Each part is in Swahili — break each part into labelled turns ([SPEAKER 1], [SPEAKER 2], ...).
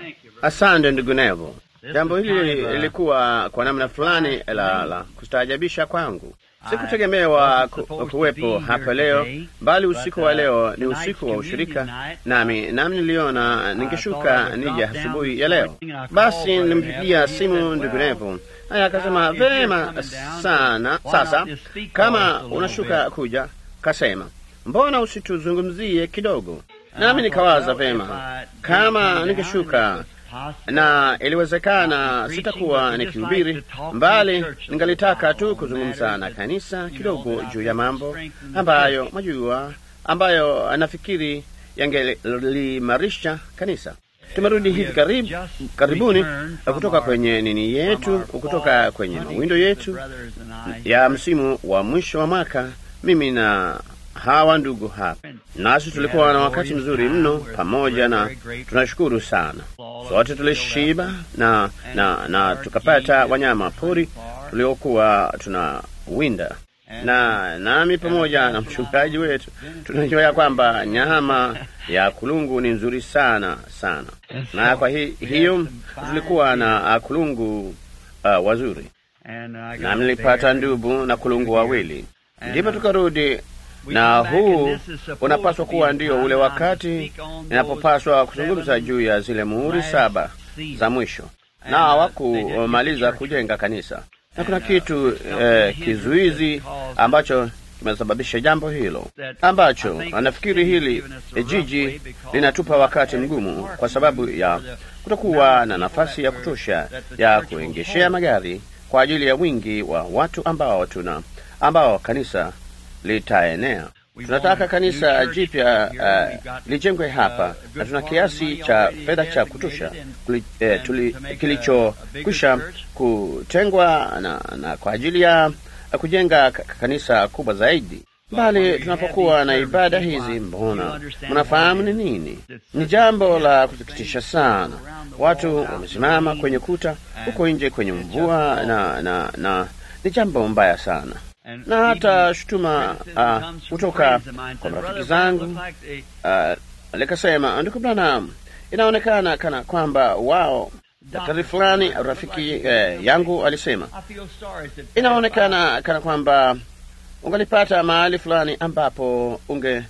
[SPEAKER 1] Asante ndugu Nevo. Jambo hili lilikuwa kwa namna fulani la, la kustaajabisha kwangu. Sikutegemewa ku, kuwepo hapa leo, bali usiku wa leo ni usiku wa ushirika, nami nami niliona ningeshuka nije asubuhi ya leo. Basi nilimpigia simu ndugu Nevo, naye akasema vema sana. Sasa kama unashuka kuja, kasema mbona usituzungumzie kidogo? Nami nikawaza vema, kama ningeshuka na iliwezekana sitakuwa nikihubiri, mbali ningalitaka tu kuzungumza na kanisa kidogo juu ya mambo ambayo majua, ambayo nafikiri yangelimarisha kanisa. Tumerudi hivi karibu, karibuni kutoka kwenye nini yetu, kutoka kwenye mawindo yetu ya msimu wa mwisho wa mwaka, mimi na hawa ndugu hapa, nasi tulikuwa na wakati mzuri mno pamoja, na tunashukuru sana. Sote tulishiba na, na, na tukapata wanyama pori tuliokuwa tunawinda, na nami pamoja na mchungaji wetu tunajua ya kwamba nyama ya kulungu ni nzuri sana sana, na kwa hi, hiyo tulikuwa na kulungu uh, wazuri, na nilipata ndubu na kulungu wawili, ndipo tukarudi na huu unapaswa kuwa ndio ule wakati ninapopaswa kuzungumza juu ya zile muhuri saba za mwisho, na hawakumaliza kujenga kanisa, na kuna kitu eh, kizuizi ambacho kimesababisha jambo hilo, ambacho anafikiri hili jiji linatupa wakati mgumu kwa sababu ya kutokuwa na nafasi ya kutosha ya kuengeshea magari kwa ajili ya wingi wa watu ambao tuna ambao kanisa litaenea. Tunataka kanisa jipya uh, lijengwe hapa na tuna kiasi cha fedha cha kutosha eh, kilichokwisha kutengwa na, na kwa ajili ya kujenga kanisa kubwa zaidi. Bali tunapokuwa na ibada hizi, mbona mnafahamu ni nini? Ni jambo la kusikitisha sana. Watu wamesimama kwenye kuta huko nje kwenye mvua na, na, na ni jambo mbaya sana na hata shutuma kutoka uh, kwa marafiki zangu uh, likasema, ndugu Branham, inaonekana kana kwamba wao, daktari fulani rafiki eh, yangu alisema, inaonekana kana kwamba ungalipata mahali fulani ambapo unge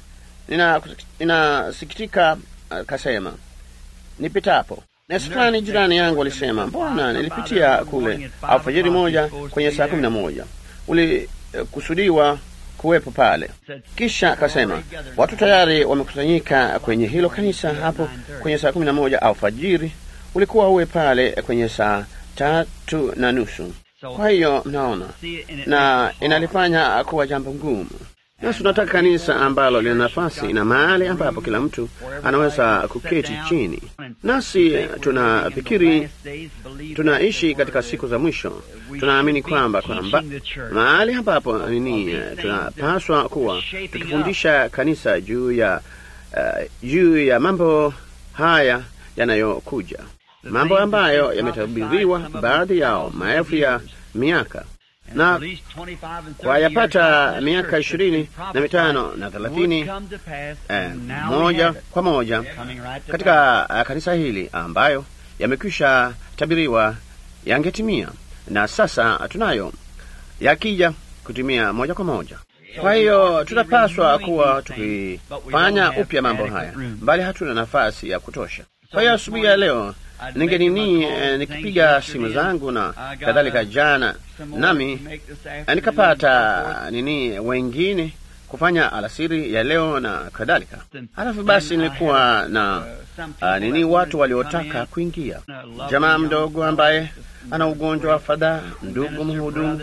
[SPEAKER 1] ninasikitika. Nina uh, kasema nipitapo nesi fulani jirani yangu alisema, mbona nilipitia kule alfajiri moja kwenye saa kumi na moja ulikusudiwa kuwepo pale. Kisha akasema watu tayari wamekusanyika kwenye hilo kanisa hapo kwenye saa kumi na moja alfajiri, ulikuwa uwe pale kwenye saa tatu na nusu. Kwa hiyo mnaona, na inalifanya kuwa jambo ngumu. Nasi tunataka kanisa ambalo lina nafasi na mahali ambapo kila mtu anaweza kuketi chini. Nasi tunafikiri tunaishi katika siku za mwisho. Tunaamini kwamba kwamba mahali ambapo nini, tunapaswa kuwa tukifundisha kanisa juu ya uh, juu ya mambo haya yanayokuja, mambo ambayo yametabiriwa baadhi yao maelfu ya miaka na kwa yapata miaka ishirini na mitano na thelathini eh, moja kwa moja katika uh, kanisa hili ambayo yamekwisha tabiriwa yangetimia, na sasa tunayo yakija kutimia moja kwa moja. Kwa hiyo tunapaswa kuwa tukifanya upya mambo haya, bali hatuna nafasi ya kutosha. Kwa hiyo asubuhi ya leo ninge nini eh, nikipiga simu zangu na kadhalika jana, nami nikapata nini wengine kufanya alasiri ya leo na kadhalika. Halafu basi nilikuwa na uh, nini watu waliotaka kuingia, jamaa mdogo ambaye ana ugonjwa wa fadhaa, ndugu mhudumu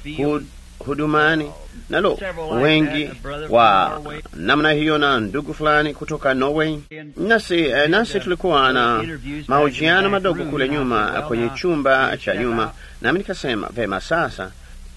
[SPEAKER 1] hudumani nalo wengi wa namna hiyo, na ndugu fulani kutoka Norway. Nasi, nasi tulikuwa na mahojiano madogo kule nyuma kwenye chumba cha nyuma, nami nikasema vema, sasa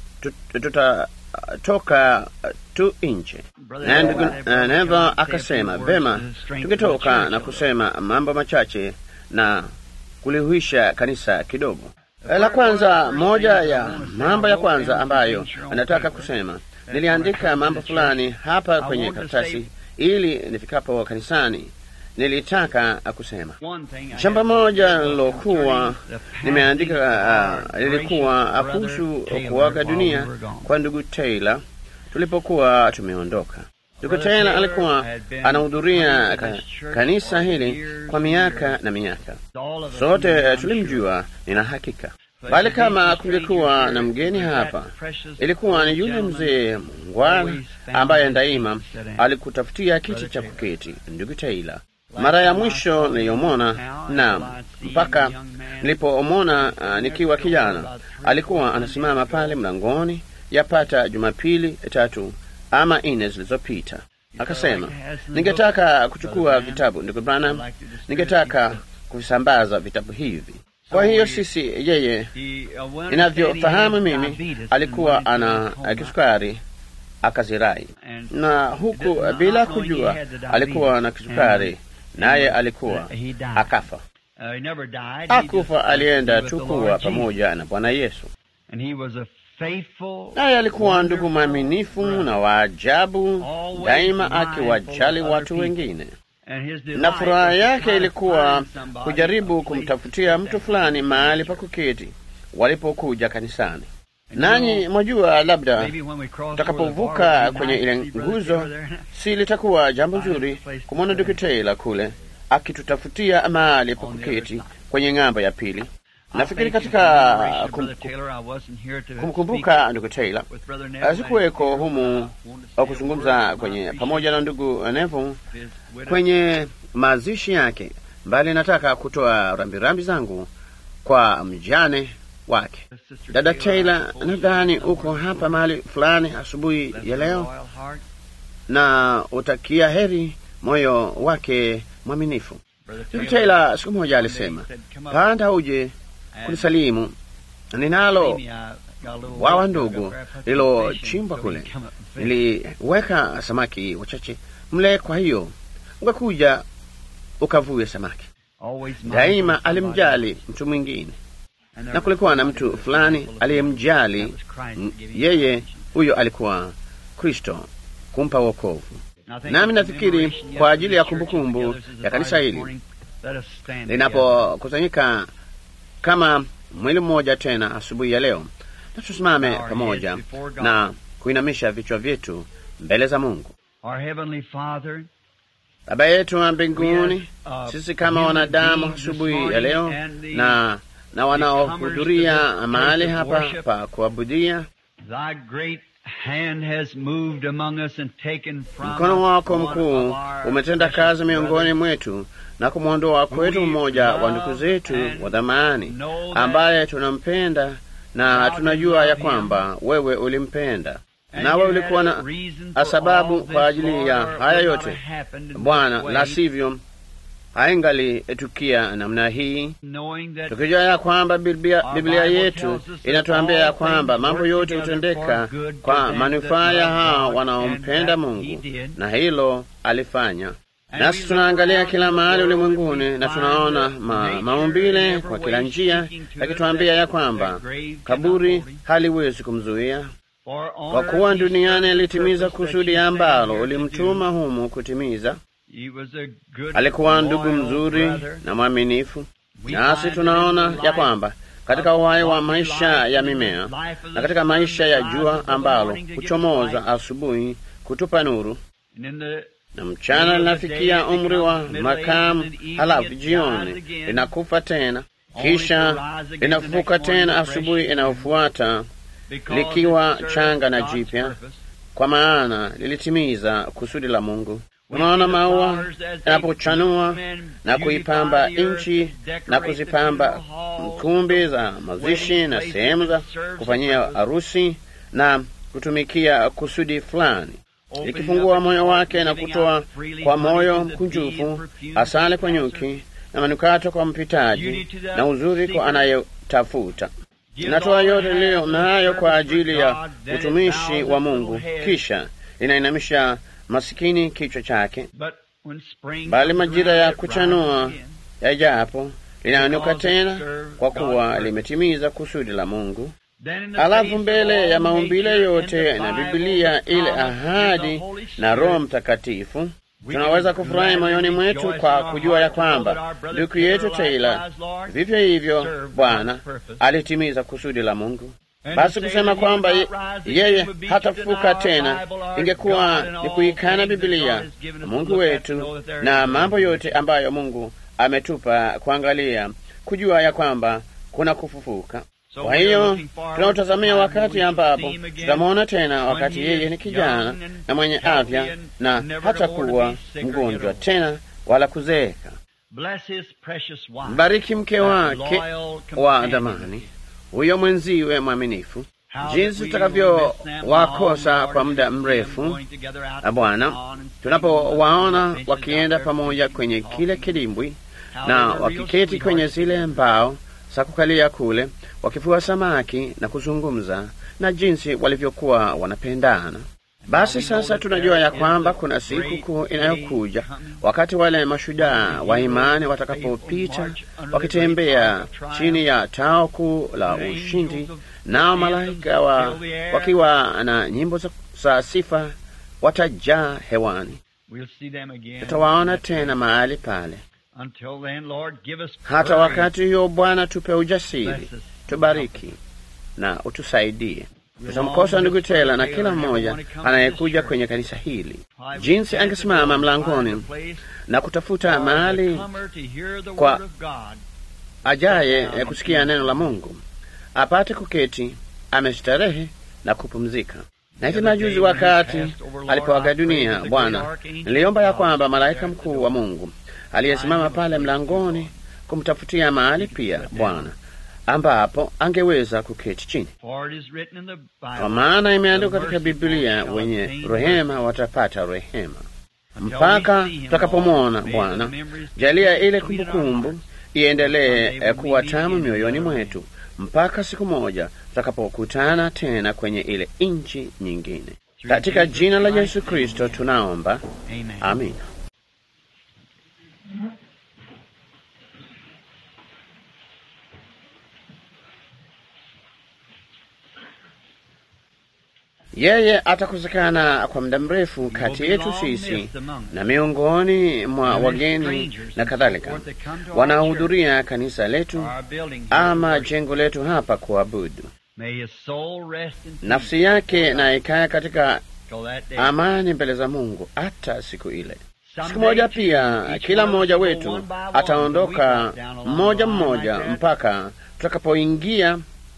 [SPEAKER 1] tutatoka tu nje, na ndugu Neva akasema vema, tungetoka na kusema mambo machache na kulihuisha kanisa kidogo. La kwanza, moja ya mambo ya kwanza ambayo anataka kusema, niliandika mambo fulani hapa kwenye karatasi ili nifikapo kanisani nilitaka kusema. Jambo moja lilokuwa nimeandika uh, lilikuwa kuhusu kuaga dunia kwa ndugu Taylor tulipokuwa tumeondoka. Ndugu Taylor alikuwa anahudhuria ka, kanisa hili kwa miaka na miaka. Sote tulimjua, nina hakika bali kama kungekuwa na mgeni hapa, ilikuwa ni yule mzee mungwana ambaye daima alikutafutia kiti cha kuketi, ndugu Taylor. Mara ya mwisho niliyomwona, naam, mpaka nilipomwona uh, nikiwa kijana, alikuwa anasimama pale mlangoni yapata Jumapili tatu ama nne zilizopita, akasema, ningetaka kuchukua vitabu ndugu Branham, ningetaka kuvisambaza vitabu hivi kwa hiyo sisi, yeye inavyofahamu mimi, alikuwa ana kisukari akazirai, na huku bila kujua alikuwa na kisukari, naye alikuwa akafa. Akufa, alienda tu kuwa pamoja na Bwana Yesu, naye alikuwa ndugu mwaminifu na waajabu, daima akiwajali watu wengine na furaha yake ilikuwa kujaribu kumtafutia mtu fulani mahali pa kuketi walipokuja kanisani. Nanyi mwajua, labda tutakapovuka kwenye ile nguzo, si litakuwa jambo nzuri kumwona ndugu Taylor kule akitutafutia mahali pa kuketi kwenye ng'ambo ya pili. Nafikiri katika kumkumbuka ndugu Taylor, sikuweko humu au kuzungumza kwenye pamoja na ndugu Neville kwenye mazishi yake, mbali nataka kutoa rambirambi zangu kwa mjane wake. Dada Taylor, nadhani uko hapa mahali fulani asubuhi ya leo, na utakia heri moyo wake mwaminifu. Ndugu Taylor siku moja alisema, panda uje kunisalimu, ninalo wawa ndogo lilochimbwa kule, niliweka samaki wachache mle, kwa hiyo ungekuja ukavue samaki. Daima alimjali mtu mwingine, na kulikuwa na mtu fulani aliyemjali yeye. Huyo alikuwa Kristo kumpa wokovu. Nami nafikiri kwa ajili ya kumbukumbu ya kanisa hili linapokusanyika kama mwili mmoja tena asubuhi ya leo, na tusimame pamoja na kuinamisha vichwa vyetu mbele za Mungu. Baba yetu wa mbinguni, sisi kama wanadamu asubuhi ya leo na na wanaohudhuria mahali hapa pa kuabudia, mkono wako mkuu umetenda kazi miongoni mwetu na kumwondoa kwetu mmoja wa ndugu zetu wa dhamani ambaye tunampenda na tunajua ya kwamba wewe ulimpenda nawe ulikuwa na sababu kwa ajili ya haya yote Bwana, la sivyo haingalitukia namna hii, tukijua ya kwamba Biblia, Biblia yetu inatuambia ya kwamba mambo yote hutendeka kwa manufaa ya hao wanaompenda Mungu, na hilo alifanya. Nasi tunaangalia kila mahali ulimwenguni na tunaona ma, maumbile kwa kila njia yakituambia ya kwamba kaburi haliwezi kumzuia kwa kuwa duniani alitimiza kusudi ambalo ulimtuma humu kutimiza. Alikuwa ndugu mzuri na mwaminifu, nasi tunaona ya kwamba katika uhai wa maisha ya mimea na katika maisha ya jua ambalo huchomoza asubuhi kutupa nuru na mchana linafikia umri wa makamu, halafu jioni linakufa tena, kisha linafufuka tena asubuhi inayofuata likiwa changa na jipya, kwa maana lilitimiza kusudi la Mungu. Tunaona maua yanapochanua na kuipamba nchi na kuzipamba kumbi za mazishi na sehemu za kufanyia harusi na kutumikia kusudi fulani, likifungua moyo wake na kutoa kwa moyo mkunjufu asali kwa nyuki na manukato kwa mpitaji na uzuri kwa anayetafuta inatoa yote leo nayo kwa ajili ya utumishi wa Mungu, kisha inainamisha masikini kichwa chake, bali majira ya kuchanua yajapo linainuka tena, kwa kuwa limetimiza kusudi la Mungu. Alafu mbele ya maumbile yote na Bibilia, ile ahadi na Roho Mtakatifu, Tunaweza kufurahi moyoni mwetu kwa kujua ya kwamba ndugu yetu Taylor vivyo hivyo Bwana alitimiza kusudi la Mungu. Basi kusema kwamba yeye hatafufuka tena ingekuwa ni kuikana Biblia, Mungu wetu, na mambo yote ambayo Mungu ametupa kuangalia, kujua ya kwamba kuna kufufuka. Kwa hiyo tunautazamia wakati ambapo tutamwona tena, wakati yeye ni kijana na mwenye afya na hata kuwa mgonjwa tena wala kuzeeka. Mbariki mke wake wa dhamani, huyo mwenziwe mwaminifu, jinsi tutakavyowakosa kwa muda mrefu, na Bwana, tunapowaona wakienda pamoja kwenye kile kidimbwi na wakiketi kwenye zile mbao za kukalia kule wakifua samaki na kuzungumza na jinsi walivyokuwa wanapendana. Basi sasa tunajua ya kwamba kuna siku kuu inayokuja, wakati wale mashujaa wa imani watakapopita wakitembea chini ya tao kuu la ushindi, nao malaika wa, wakiwa na nyimbo za sifa watajaa hewani. Tutawaona tena mahali pale. Hata wakati huo, Bwana, tupe ujasiri, tubariki na utusaidie. Tutamkosa ndugu Tela na kila mmoja anayekuja kwenye kanisa hili, jinsi angesimama mlangoni na kutafuta mahali kwa ajaye ya kusikia neno la Mungu, apate kuketi amestarehe na kupumzika. Na hivi majuzi, wakati alipoaga dunia, Bwana, niliomba ya kwamba malaika mkuu wa Mungu aliyesimama pale mlangoni kumtafutia mahali pia Bwana ambapo angeweza kuketi chini, kwa maana imeandikwa katika Biblia, wenye rehema watapata rehema. Mpaka tutakapomwona Bwana, jalia ile kumbukumbu iendelee kuwa tamu mioyoni mwetu mpaka siku moja tutakapokutana tena kwenye ile nchi nyingine. Katika jina la Yesu Kristo tunaomba, amina. Yeye atakosekana kwa muda mrefu kati yetu sisi na miongoni mwa wageni na kadhalika wanaohudhuria kanisa letu ama jengo letu hapa kuabudu. Nafsi yake na ikae katika amani mbele za Mungu hata siku ile. Siku moja pia kila mmoja wetu ataondoka mmoja mmoja mpaka tutakapoingia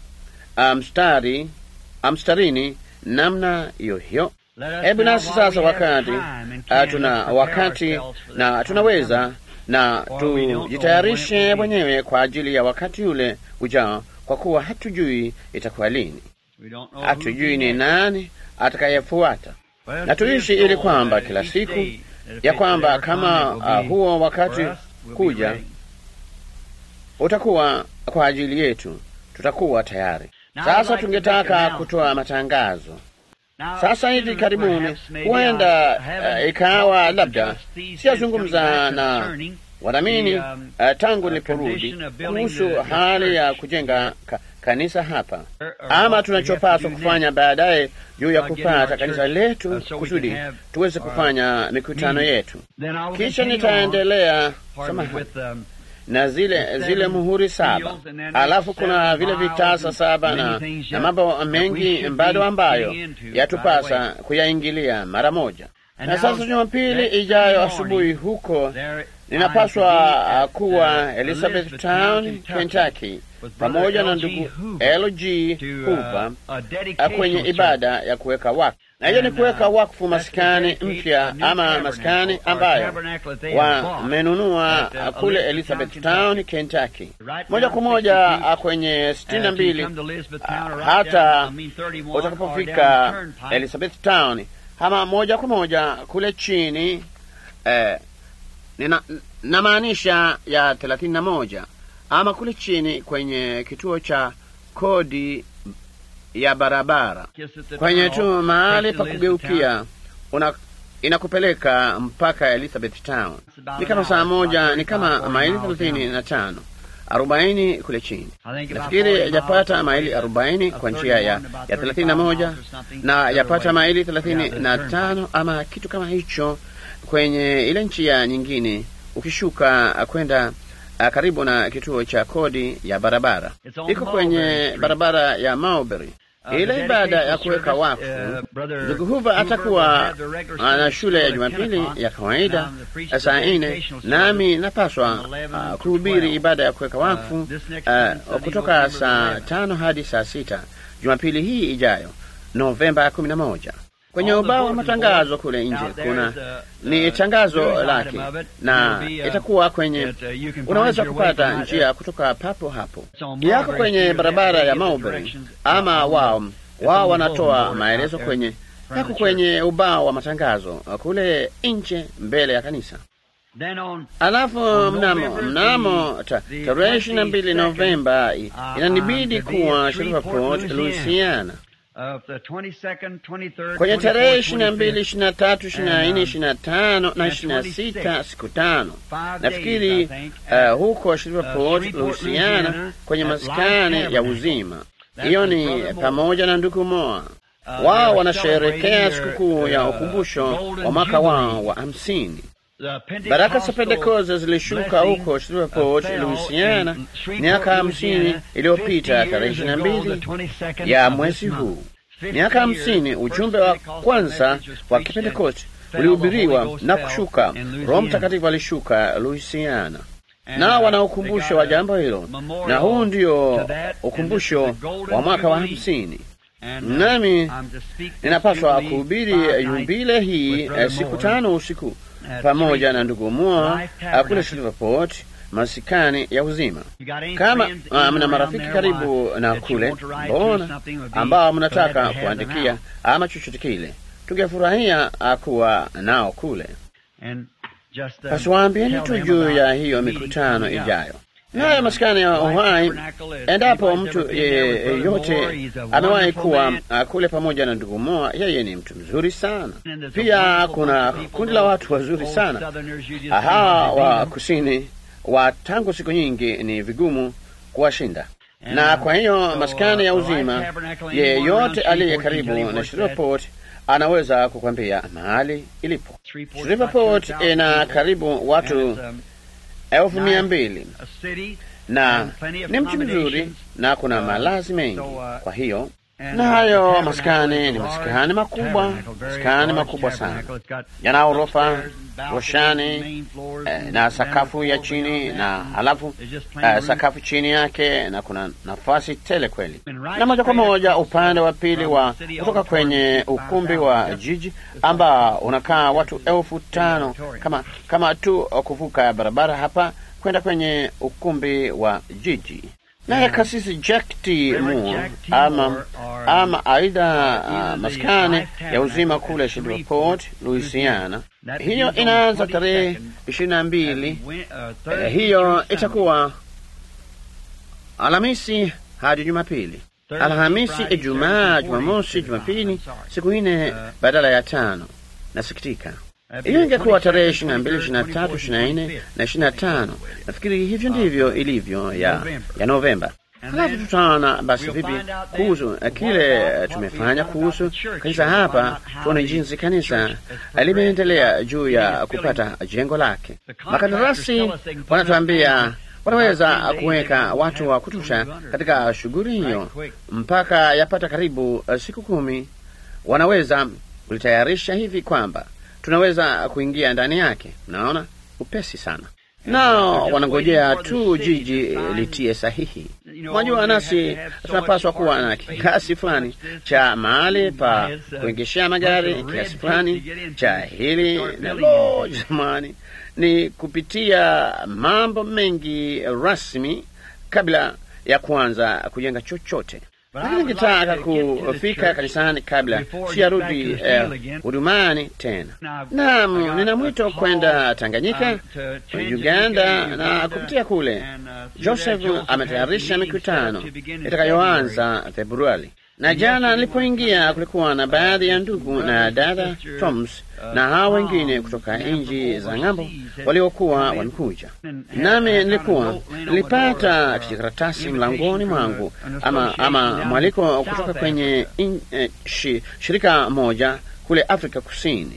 [SPEAKER 1] mstari mstarini namna hiyo hiyo. Hebu nasi sasa, wakati uh, tuna wakati na tunaweza na tujitayarishe wenyewe kwa ajili ya wakati ule ujao, kwa kuwa hatujui itakuwa lini, hatujui ni nani atakayefuata, na tuishi ili kwamba kila siku ya kwamba kama uh, huo wakati kuja utakuwa kwa ajili yetu, tutakuwa tayari. Sasa tungetaka kutoa matangazo sasa hivi karibuni, huenda uh, ikawa labda siyazungumza na wadhamini uh, tangu niliporudi kuhusu hali ya kujenga ka, kanisa hapa, ama tunachopaswa kufanya baadaye juu ya kupata kanisa letu kusudi tuweze kufanya mikutano yetu. Kisha nitaendelea samahani na zile zile muhuri saba, alafu kuna vile vitasa saba na, na mambo mengi bado ambayo yatupasa kuyaingilia mara moja. Na sasa Jumapili ijayo asubuhi huko ninapaswa kuwa Elizabeth Town, Kentucky, pamoja na ndugu LG Hooper kwenye ibada ya kuweka wakfu, na hiyo ni kuweka wakfu maskani mpya ama maskani ambayo wamenunua kule Elizabeth Town, Kentucky, moja kwa moja kwenye sitini na mbili hata utakapofika Elizabeth Town, ama moja kwa moja kule chini eh, nina namaanisha ya thelathini na moja ama kule chini kwenye kituo cha kodi ya barabara kwenye tu mahali pa kugeukia una inakupeleka mpaka Elizabeth Town. Ni kama saa moja, ni kama maili thelathini na tano arobaini kule chini. Nafikiri yapata maili arobaini kwa njia ya ya thelathini na moja na yapata maili thelathini na tano ama kitu kama hicho kwenye ile njia nyingine ukishuka kwenda uh, karibu na kituo cha kodi ya barabara. Iko kwenye barabara ya Mulberry. Ile ibada ya kuweka wakfu, ndugu Huva atakuwa na shule ya Jumapili ya kawaida saa nne, nami napaswa uh, kuhubiri ibada ya kuweka wakfu uh, kutoka saa tano hadi saa sita Jumapili hii ijayo Novemba kumi na moja. Kwenye ubao wa matangazo kule nje kuna ni tangazo lake, na itakuwa kwenye, unaweza kupata njia kutoka papo hapo, yako kwenye barabara ya Mulberry, ama wao wao wanatoa maelezo kwenye, yako kwenye ubao wa matangazo kule nje mbele ya kanisa. Alafu mnamo mnamo tarehe ishirini na mbili Novemba inanibidi kuwa Shreveport, Louisiana kwenye tarehe ishirini na mbili, ishirini na tatu, ishirini na nne, ishirini na tano na ishirini na sita siku tano nafikiri, uh, huko Shreveport, Louisiana, kwenye maskani ya uzima. Hiyo ni pamoja na ndugu Moa. Wao wanasherekea sikukuu ya ukumbusho wa mwaka wao wa hamsini. Baraka za Pentekoste zilishuka huko Shreveport, Louisiana miaka hamsini iliyopita tarehe ishirini na mbili ya mwezi huu. Miaka hamsini ujumbe wa kwanza wa Kipentekoste ulihubiriwa na kushuka. Roho Mtakatifu alishuka Louisiana, nao wana ukumbusho wa jambo hilo, na huu ndio ukumbusho wa mwaka wa hamsini. Nami ninapaswa kuhubiri yubile hii siku tano usiku pamoja na ndugu Moa kule Shreveport, masikani ya uzima. Kama uh, mna marafiki karibu na kule mbona, ambao mnataka kuandikia ama chochote kile, tungefurahia kuwa nao kule. Basi waambieni tu juu ya hiyo mikutano ijayo nayo maskani ya uhai. Endapo mtu yeyote amewahi kuwa kule pamoja na ndugu Moa, yeye ni mtu mzuri sana. Pia kuna kundi la watu wazuri sana hawa wa kusini wa tangu siku nyingi, ni vigumu kuwashinda. Na kwa hiyo maskani ya uzima, yeyote aliye karibu na Shreveport anaweza kukwambia mahali ilipo. Shreveport ina karibu watu elfu mia mbili na ni mji mzuri na kuna malazi mengi. Kwa hiyo na hayo maskani ni maskani makubwa, maskani makubwa sana, yana orofa, roshani eh, na sakafu ya chini na halafu eh, sakafu chini yake, na kuna nafasi tele kweli. Na moja kwa moja upande wa pili wa kutoka kwenye ukumbi wa jiji ambao unakaa watu elfu tano kama, kama tu kuvuka barabara hapa kwenda kwenye ukumbi wa jiji. Naye kasisi Jack T. Moore ama, ama aidha uh, maskani ya uzima kule Shreveport, Louisiana. Hiyo inaanza tarehe ishirini na mbili. Eh, hiyo itakuwa Alhamisi hadi Jumapili. Alhamisi, Ijumaa, Jumamosi, Jumapili, siku nne badala ya tano. Nasikitika hiyo ingekuwa tarehe ishirini na mbili, ishirini na tatu, ishirini na nne na ishirini na tano. Nafikiri hivyo ndivyo ilivyo ya, ya Novemba. Halafu tutaona basi vipi kuhusu kile tumefanya kuhusu kanisa hapa, tuone jinsi kanisa limeendelea juu ya kupata jengo lake. Makandarasi wanatuambia wanaweza kuweka watu wa kutosha katika shughuli hiyo mpaka yapata karibu siku kumi. Wanaweza kulitayarisha hivi kwamba tunaweza kuingia ndani yake. Mnaona, upesi sana, nao wanangojea tu jiji litie sahihi. Mwajua, nasi tunapaswa kuwa na kiasi fulani cha mahali pa kuengeshea magari, kiasi fulani cha hili na lo, jamani, ni kupitia mambo mengi rasmi kabla ya kuanza kujenga chochote lakini ningetaka kufika kanisani kabla siyarudi hudumani eh, tena. Naam, nina mwito kwenda Tanganyika, Uganda na kupitia kule. Joseph ametayarisha mikutano itakayoanza Februari, na jana nilipoingia kulikuwa na baadhi ya ndugu na dada Toms na hao wengine kutoka nchi za ng'ambo waliokuwa wamekuja nami. Nilikuwa nilipata kijikaratasi mlangoni mwangu ama, ama mwaliko kutoka kwenye in, eh, shi, shirika moja kule Afrika Kusini.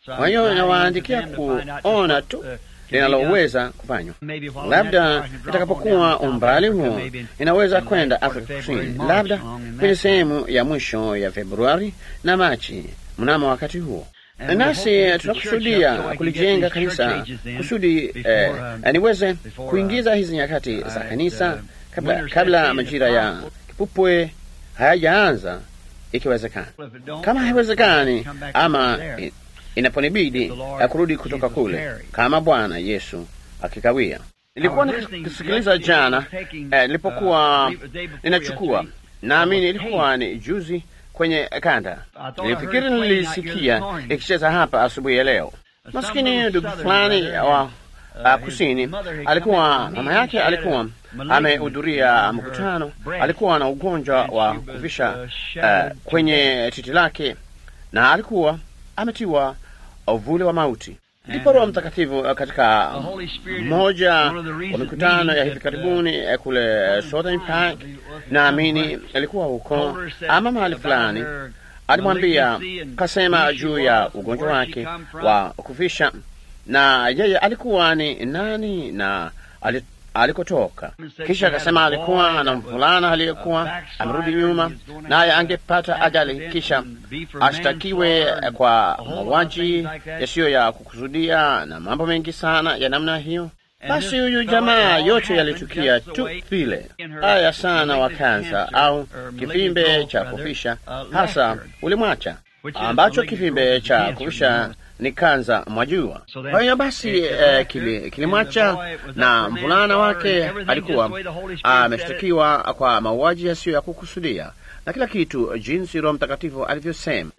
[SPEAKER 1] Kwa hiyo nawaandikia kuona tu linaloweza kufanywa. Labda itakapokuwa umbali huo, inaweza kwenda Afrika Kusini, labda kwenye sehemu ya mwisho ya Februari na Machi mnamo wakati huo nasi tunakusudia kulijenga kanisa kusudi eh, niweze kuingiza hizi nyakati za kanisa kabla, kabla majira ya kipupwe hayajaanza, ikiwezekana. Kama haiwezekani ama inaponibidi kurudi kutoka kule, kama Bwana Yesu akikawia. Nilikuwa nikisikiliza jana nilipokuwa eh, ninachukua, naamini ilikuwa ni juzi kwenye kanda. Nilifikiri nilisikia ikicheza hapa asubuhi ya leo. Maskini ndugu fulani wa uh, kusini alikuwa, mama yake alikuwa amehudhuria mkutano, alikuwa na ugonjwa wa kuvisha uh, kwenye titi lake na alikuwa ametiwa uvuli wa mauti. Ndipo Roho Mtakatifu katika mmoja wa mikutano ya hivi karibuni kule Southern Park, naamini alikuwa huko ama mahali fulani, alimwambia kasema juu ya ugonjwa wake wa kufisha, na yeye alikuwa ni nani na alikotoka. Kisha akasema alikuwa na mvulana aliyekuwa amerudi nyuma, naye angepata ajali, kisha ashtakiwe kwa mauaji yasiyo ya kukusudia na mambo mengi sana ya namna hiyo. Basi huyu jamaa, yote yalitukia tu vile. Haya sana wa kansa au kivimbe cha kufisha, hasa ulimwacha, ambacho kivimbe cha kufisha ni kanza mwajua. Kwa hiyo basi eh, kilimwacha na mvulana wake alikuwa ameshtakiwa kwa mauaji yasiyo ya kukusudia na kila kitu, jinsi Roho Mtakatifu alivyosema.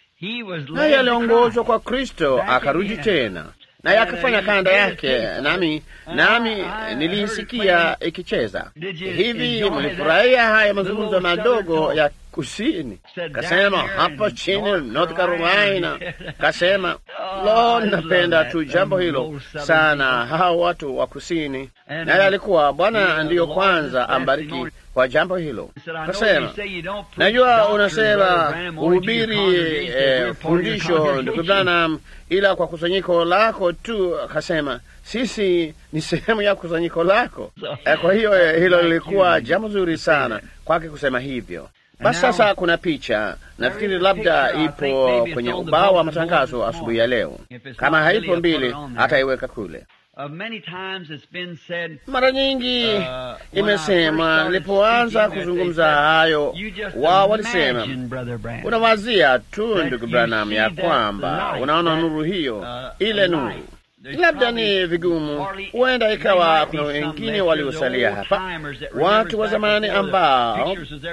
[SPEAKER 1] Naye aliongozwa kwa Kristo akarudi tena naye akafanya kanda yake, nami nami nilisikia ikicheza hivi. Mlifurahia haya mazungumzo madogo ya kusini? Kasema hapo chini North Carolina, kasema lo, napenda tu jambo hilo sana, hao watu wa kusini. Naye alikuwa Bwana ndiyo kwanza ambariki kwa jambo hilo. Kasema najua unasema uhubiri eh, fundisho ndugu Branham, ila kwa kusanyiko lako tu. Kasema sisi ni sehemu ya kusanyiko lako. Eh, kwa hiyo hilo lilikuwa jambo zuri sana kwake kusema hivyo. Basi sasa kuna picha, nafikiri labda ipo kwenye ubao wa matangazo asubuhi ya leo. Kama haipo mbili, hataiweka kule. Mara nyingi imesema, nilipoanza kuzungumza hayo, wao walisema, unawazia tu ndugu Branham ya kwamba unaona nuru hiyo, ile nuru labda ni vigumu. Huenda ikawa kuna wengine waliosalia hapa, watu wa zamani ambao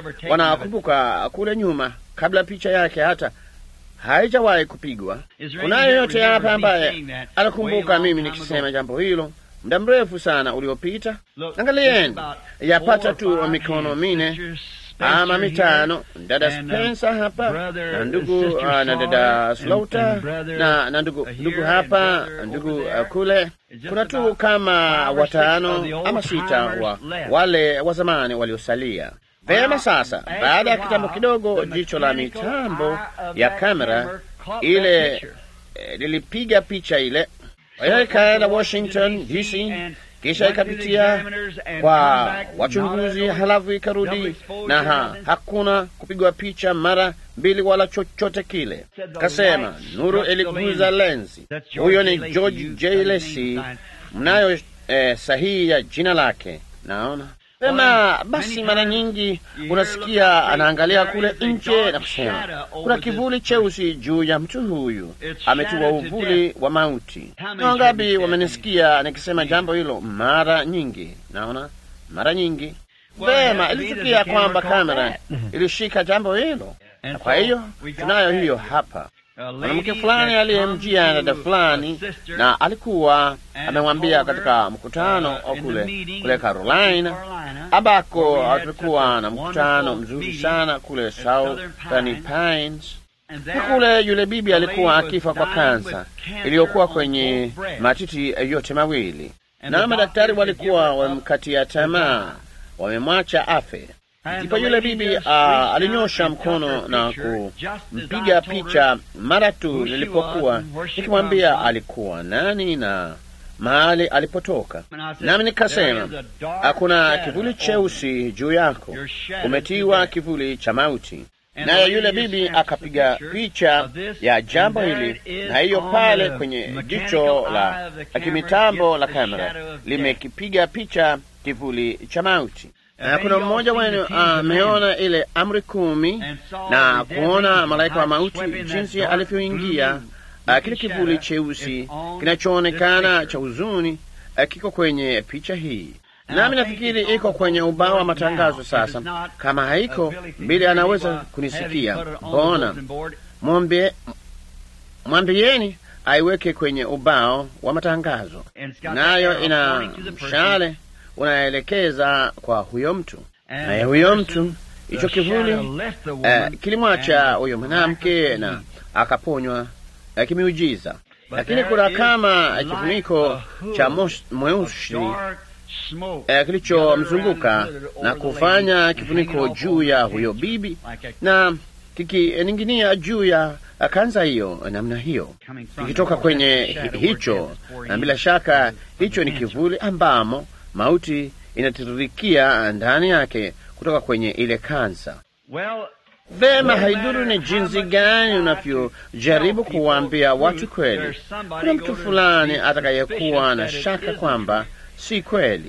[SPEAKER 1] wanakumbuka kule nyuma, kabla picha yake hata haijawahi kupigwa. Kunayo yote hapa ambaye anakumbuka mimi nikisema jambo hilo muda mrefu sana uliopita. Angalieni, yapata tu mikono mine ama mitano, dada Spencer hapa na ndugu na dada Slaughter na na ndugu ndugu hapa ndugu uh, kule. Kuna tu kama watano ama sita wa wale wa zamani waliosalia. Vema, sasa baada ya kitambo kidogo, jicho la mitambo ya kamera ile eh, lilipiga picha ile, kwa hiyo ikaenda Washington DC, kisha ikapitia kwa wachunguzi, halafu ikarudi na ha, hakuna kupigwa picha mara mbili wala chochote kile. Kasema nuru iliguza lenzi. Huyo ni George J. Lacy, mnayo eh, sahihi ya jina lake, naona Sema basi, mara nyingi unasikia anaangalia kule nje na kusema kuna kivuli cheusi juu ya mtu huyu, ametiwa uvuli wa mauti. Na wangapi wamenisikia nikisema jambo hilo mara nyingi? Naona mara nyingi. Vema, ilitukia kwamba kamera ilishika jambo hilo, na kwa hiyo tunayo hiyo hapa mwanamke fulani aliyemjia dada fulani na alikuwa amemwambia katika mkutano kule kule Carolina, ambako tulikuwa na mkutano mzuri sana kule Southern Pines, na kule yule bibi alikuwa akifa kwa kansa iliyokuwa kwenye matiti yote mawili, na madaktari walikuwa wamemkatia tamaa, wamemwacha afe. Ndipo yule bibi uh, alinyosha mkono na kumpiga picha mara tu nilipokuwa nikimwambia alikuwa nani na mahali alipotoka. Nami nikasema, hakuna kivuli cheusi juu yako, umetiwa kivuli cha mauti. Naye yule bibi akapiga picha ya jambo hili, na hiyo pale kwenye jicho la kimitambo la kamera limekipiga picha kivuli cha mauti. Na kuna mmoja wenu ameona uh, ile amri kumi na kuona malaika wa mauti jinsi alivyoingia. Uh, kile kivuli cheusi kinachoonekana cha huzuni uh, kiko kwenye picha hii, nami nafikiri iko kwenye ubao wa matangazo. Sasa kama haiko, Bili anaweza kunisikia. Mbona mwambie, mwambieni aiweke kwenye ubao wa matangazo, nayo ina mshale unaelekeza kwa huyo mtu, naye huyo mtu hicho kivuli uh, kilimwacha huyo mwanamke na akaponywa uh, kimiujiza. Lakini kuna kama kifuniko cha mweusi uh, kilichomzunguka na kufanya kifuniko juu ya huyo bibi na kikining'inia juu ya kanza hiyo namna hiyo, ikitoka kwenye hicho, na bila shaka hicho ni kivuli ambamo mauti inatiririkia ndani yake kutoka kwenye ile kansa. Vema, haiduru ni jinsi gani unavyojaribu kuwaambia watu kweli, kuna mtu fulani atakayekuwa na shaka kwamba si kweli.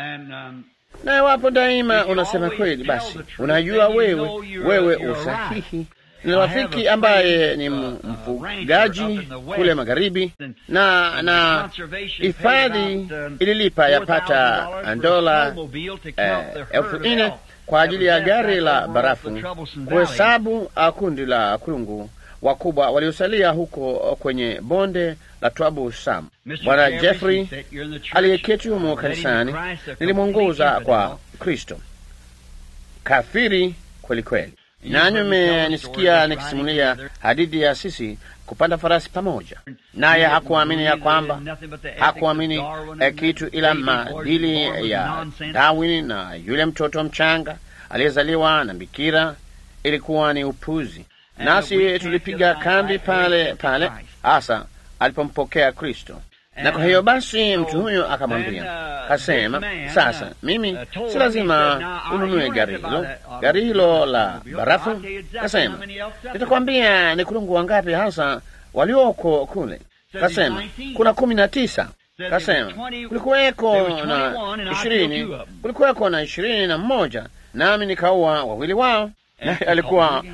[SPEAKER 1] Na iwapo daima unasema kweli, basi unajua wewe wewe usahihi. Ni rafiki ambaye ni mfugaji kule magharibi, na na hifadhi ililipa yapata dola elfu nne kwa ajili ya gari la barafu kuhesabu kundi la kulungu wakubwa waliosalia huko kwenye bonde la Twabu Sam. Bwana Jeffrey aliyeketi humo kanisani nilimwongoza kwa Kristo, kafiri kweli kweli. Nanyi mmenisikia nikisimulia hadithi ya sisi kupanda farasi pamoja naye. Hakuamini ya kwamba hakuamini eh, kitu ila maadili ya Darwin na yule mtoto mchanga aliyezaliwa na bikira, ilikuwa ni upuzi. Nasi tulipiga kambi pale pale hasa alipompokea Kristo. Na kwa hiyo basi mtu huyo akamwambia, kasema, sasa mimi si lazima ununue gari hilo, gari hilo la barafu. Kasema, nitakwambia ni kulungu wangapi hasa walioko kule. Kasema, kuna kumi na tisa. Kasema, kulikuweko na ishirini, kulikuweko na ishirini na mmoja, nami nikaua wawili wao. Naye alikuwa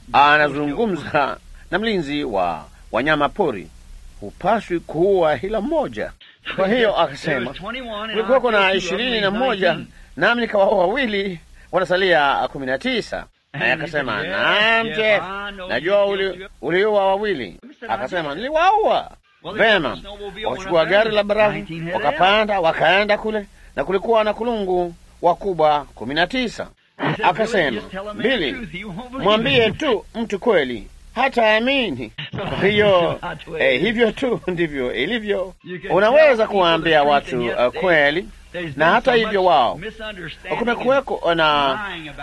[SPEAKER 1] anazungumza na mlinzi wa wanyama pori hupaswi kuua hila mmoja. Kwa hiyo akasema kulikuwako na ishirini na mmoja nami nikawaua wawili, wanasalia kumi na tisa. Naye akasema naam, Jeff, najua uliua wawili. Akasema niliwaua. Vema, wakachukua gari la barafu wakapanda, wakaenda kule, na kulikuwa na kulungu wakubwa kumi na tisa. Akasema mbili, mwambie tu mtu kweli hata amini. Kwa hiyo eh, hivyo tu ndivyo ilivyo. Unaweza kuwaambia watu uh, kweli, na hata hivyo wao kumekuweko na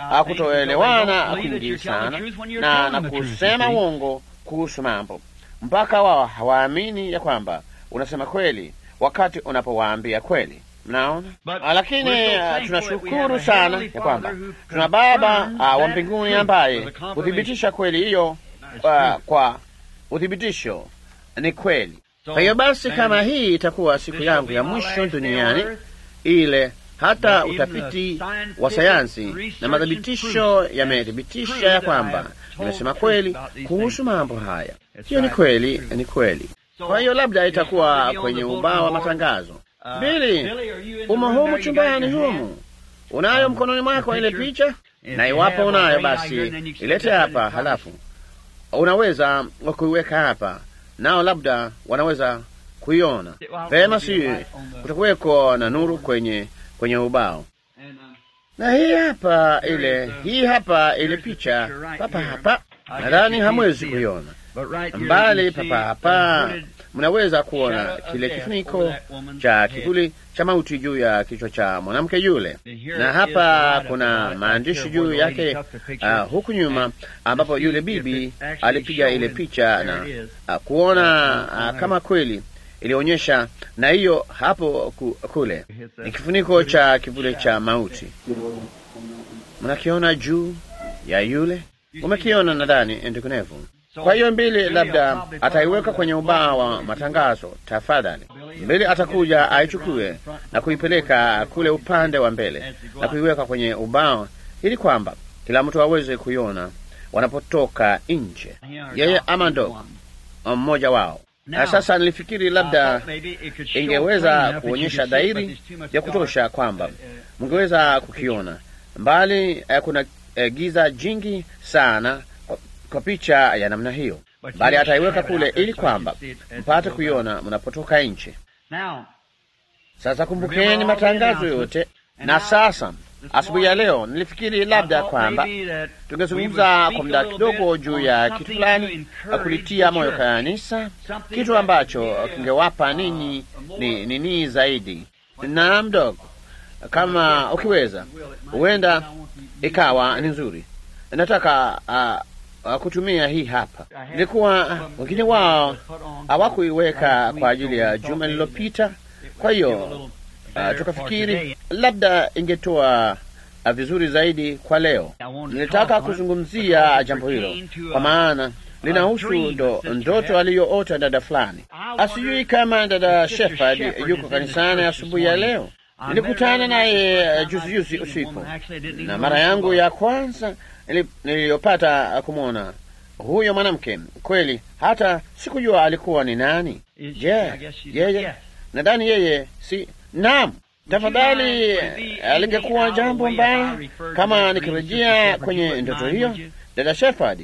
[SPEAKER 1] kutoelewana kwingi sana na, na kusema uongo kuhusu mambo mpaka wao hawaamini ya kwamba unasema kweli wakati unapowaambia kweli. Mnaona, lakini uh, tunashukuru sana ya kwamba tuna Baba uh, wa mbinguni ambaye huthibitisha kweli hiyo Uh, kwa uthibitisho ni kweli. Kwa hiyo basi, kama hii itakuwa siku yangu ya mwisho duniani, ile hata utafiti wa sayansi na mathibitisho yamethibitisha ya kwamba nimesema kweli kuhusu mambo haya, hiyo ni kweli, ni kweli. Kwa hiyo labda itakuwa kwenye ubao wa matangazo. Bili, umo humu chumbani humu, unayo mkononi mwako ile picha, na iwapo unayo basi ilete hapa, halafu unaweza kuiweka hapa, nao labda wanaweza kuiona vema. Si kutakuweko na nuru kwenye kwenye ubao. Na hii hapa ile, hii hapa ile picha papa hapa, nadhani hamwezi kuiona mbali, papa hapa mnaweza kuona kile kifuniko cha kivuli cha mauti juu ya kichwa cha mwanamke yule, na hapa kuna maandishi juu yake uh, huku nyuma, ambapo yule bibi alipiga ile picha na uh, kuona uh, kama kweli ilionyesha, na hiyo hapo ku, kule ni kifuniko cha kivuli cha mauti. Mnakiona juu ya yule, umekiona nadhani, ndugunevu. Kwa hiyo mbili labda ataiweka kwenye ubao wa matangazo. Tafadhali, mbili atakuja aichukue na kuipeleka kule upande wa mbele na kuiweka kwenye ubao, ili kwamba kila mtu aweze kuiona wanapotoka nje, yeye ama ndo mmoja wao. Na sasa nilifikiri labda ingeweza kuonyesha dhahiri ya kutosha kwamba mngeweza kukiona mbali. Eh, kuna eh, giza jingi sana kwa picha ya namna hiyo, bali ataiweka kule ili kwamba mpate kuiona mnapotoka nje. Sasa kumbukeni matangazo yote. Na sasa asubuhi ya leo nilifikiri labda kwamba tungezungumza kwa muda kidogo juu ya kitu fulani kulitia moyo kanisa, kitu ambacho kingewapa ninyi ni nini zaidi na mdogo, kama ukiweza, huenda ikawa ni nzuri. Nataka uh, kutumia hii hapa. Nilikuwa wengine wao hawakuiweka kwa ajili ya juma lililopita, kwa hiyo uh, tukafikiri labda ingetoa uh, vizuri zaidi kwa leo. Nilitaka kuzungumzia jambo hilo kwa maana linahusu ndo, ndoto aliyoota dada fulani. Asijui kama dada Shepard yuko kanisani asubuhi ya leo. Nilikutana naye juzi juzi usiku, na mara yangu ya kwanza niliyopata kumwona huyo mwanamke kweli, hata sikujua alikuwa ni nani. Je, yeye nadhani yeye si naam. Tafadhali, alingekuwa jambo mbaya kama nikirejea kwenye ndoto hiyo, dada Shepard,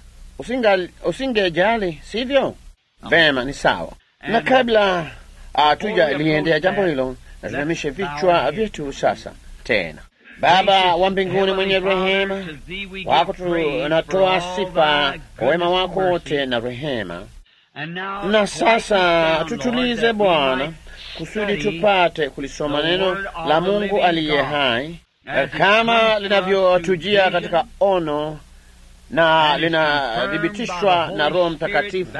[SPEAKER 1] usingejali, sivyo? Vema, ni sawa. Na kabla hatuja liendea jambo hilo, na tunamishe vichwa vyetu sasa tena. Baba wa mbinguni mwenye rehema, wako tunatoa sifa kwa wema wako wote na rehema. Na sasa tutulize Bwana, kusudi tupate kulisoma neno la Mungu aliye hai kama linavyotujia katika ono na linathibitishwa na Roho Mtakatifu,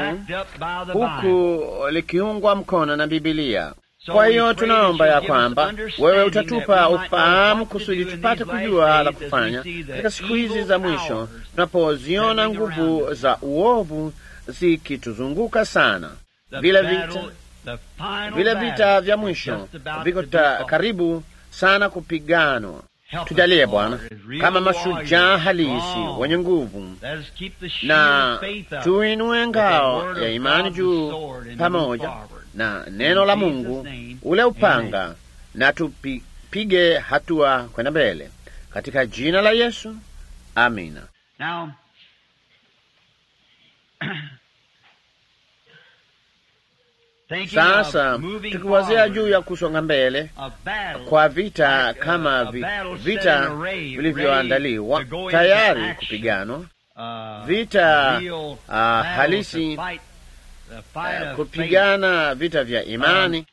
[SPEAKER 1] huku likiungwa mkono na Bibilia. Kwa hiyo tunaomba ya kwamba wewe utatupa ufahamu kusudi tupate kujua la kufanya katika siku hizi za mwisho, tunapoziona nguvu za uovu zikituzunguka sana. Vile vita vile vita vya mwisho viko karibu sana kupiganwa. Tujalie Bwana kama mashujaa halisi wenye nguvu, na tuinue ngao ya imani juu pamoja na neno la Mungu, ule upanga, na tupige hatua kwenda mbele katika jina la Yesu, amina. Sasa tukiwazia juu ya kusonga mbele kwa vita kama vi, vita vilivyoandaliwa tayari kupiganwa, vita uh, halisi uh, kupigana vita vya imani.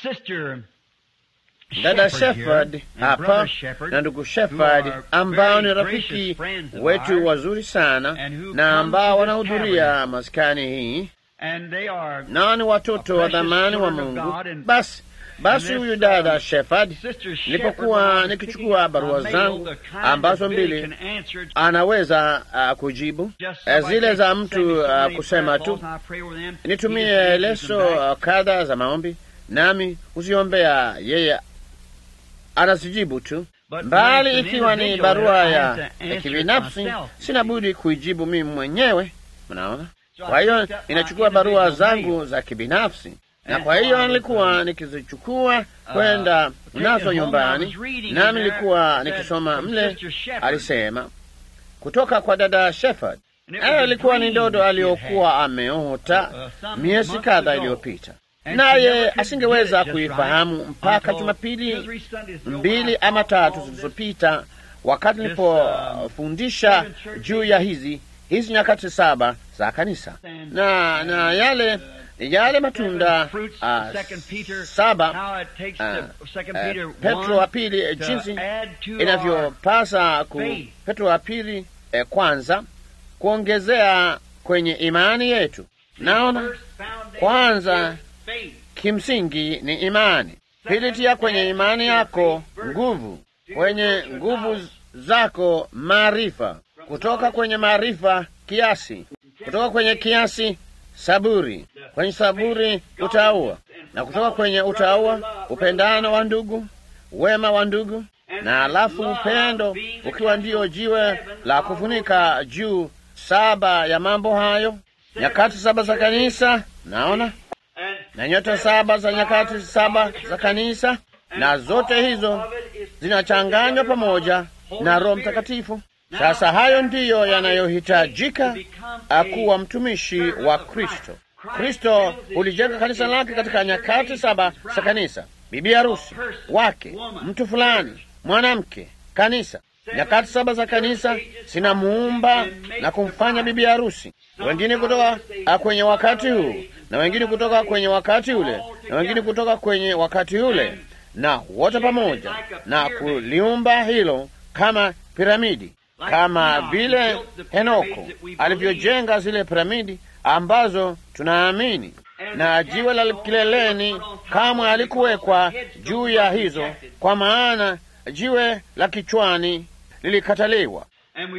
[SPEAKER 1] Dada Shepard hapa na ndugu Shepard ambao ni rafiki wetu wazuri sana na ambao wanahudhuria maskani hii nao ni watoto wa dhamani wa Mungu. Basi basi, huyu dada Shepard, nilipokuwa nikichukua barua zangu ambazo mbili anaweza uh, kujibu uh, zile za mtu uh, kusema tu nitumie leso uh, kadha za maombi, nami huziombea yeye anazijibu tu, mbali ikiwa ni barua ya, ya kibinafsi sina budi kuijibu mimi mwenyewe. Mnaona? Kwa hiyo ninachukua barua zangu za kibinafsi, na kwa hiyo nilikuwa nikizichukua kwenda nazo nyumbani, nami nilikuwa nikisoma mle. Alisema kutoka kwa dada Shepard. Hayo ilikuwa ni ndoto aliyokuwa ameota miezi kadha iliyopita, naye asingeweza kuifahamu mpaka Jumapili mbili ama tatu zilizopita, wakati nilipofundisha juu ya hizi hizi nyakati saba za kanisa na na yale ni yale matunda uh, saba uh, uh, Petro wa pili jinsi inavyopasa ku Petro wa pili eh, kwanza kuongezea kwenye imani yetu. Naona kwanza kimsingi ni imani, pili tia kwenye imani yako nguvu, kwenye nguvu zako maarifa, kutoka kwenye maarifa kiasi, kutoka kwenye kiasi saburi, kwenye saburi utaua, na kutoka kwenye utaua upendano wa ndugu, wema wa ndugu, na alafu upendo ukiwa ndiyo jiwe la kufunika juu saba ya mambo hayo, nyakati saba za kanisa, naona na nyota saba za nyakati saba za kanisa, na zote hizo zinachanganywa pamoja na Roho Mtakatifu. Sasa hayo ndiyo yanayohitajika akuwa mtumishi wa Kristo. Kristo ulijenga kanisa lake katika nyakati saba za kanisa, bibi harusi wake, mtu fulani, mwanamke, kanisa. Nyakati saba za kanisa zinamuumba na kumfanya bibi harusi, wengine kutoka kwenye wakati huu na wengine kutoka kwenye wakati ule na wengine kutoka kwenye wakati ule, na wote pamoja na kuliumba hilo kama piramidi, kama vile Henoko alivyojenga zile piramidi ambazo tunaamini, na jiwe la kileleni kamwe alikuwekwa juu ya hizo, kwa maana jiwe la kichwani lilikataliwa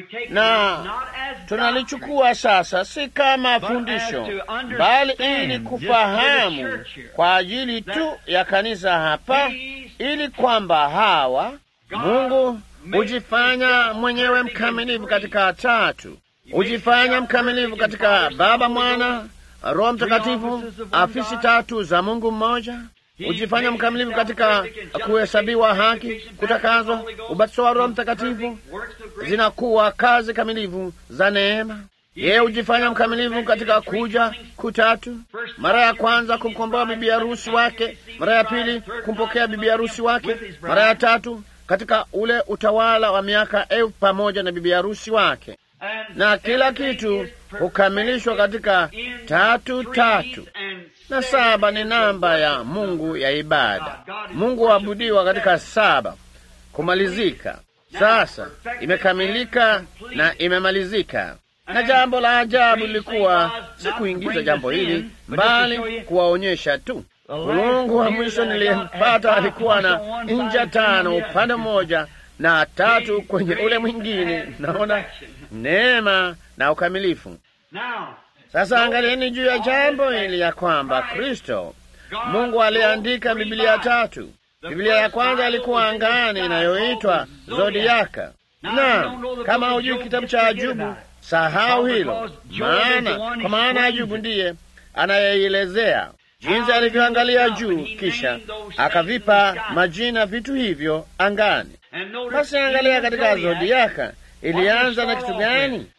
[SPEAKER 1] na tunalichukua sasa si kama fundisho, bali ili kufahamu kwa ajili tu ya kanisa hapa, ili kwamba hawa Mungu hujifanya mwenyewe mkamilifu katika tatu, hujifanya mkamilifu katika Baba, Mwana, Roho Mtakatifu, afisi tatu za Mungu mmoja hujifanya mkamilifu katika kuhesabiwa haki, kutakazwa, ubatizo wa Roho Mtakatifu, zinakuwa kazi kamilifu za neema. Yeye hujifanya mkamilifu katika kuja kutatu, mara ya kwanza kumkomboa bibi harusi wake, mara ya pili kumpokea bibi harusi wake, mara ya tatu katika ule utawala wa miaka elfu pamoja na bibi harusi wake, na kila kitu hukamilishwa katika tatu tatu na saba ni namba ya Mungu ya ibada. Mungu huabudiwa katika saba, kumalizika. Sasa imekamilika na imemalizika. Na jambo la ajabu lilikuwa si kuingiza jambo hili, bali kuwaonyesha tu. Mungu wa mwisho niliyempata alikuwa na nja tano upande mmoja na tatu kwenye ule mwingine. Naona neema na ukamilifu. Sasa angalieni juu ya jambo hili ya kwamba Kristo Mungu aliandika Biblia tatu. Biblia ya kwanza ilikuwa angani inayoitwa Zodiaka. Naam, kama hujui kitabu cha Ajubu, sahau hilo, maana kwa maana Ajubu ndiye anayeielezea jinsi alivyoangalia juu, kisha akavipa majina vitu hivyo angani. Basi angalia katika Zodiaka ilianza na kitu gani?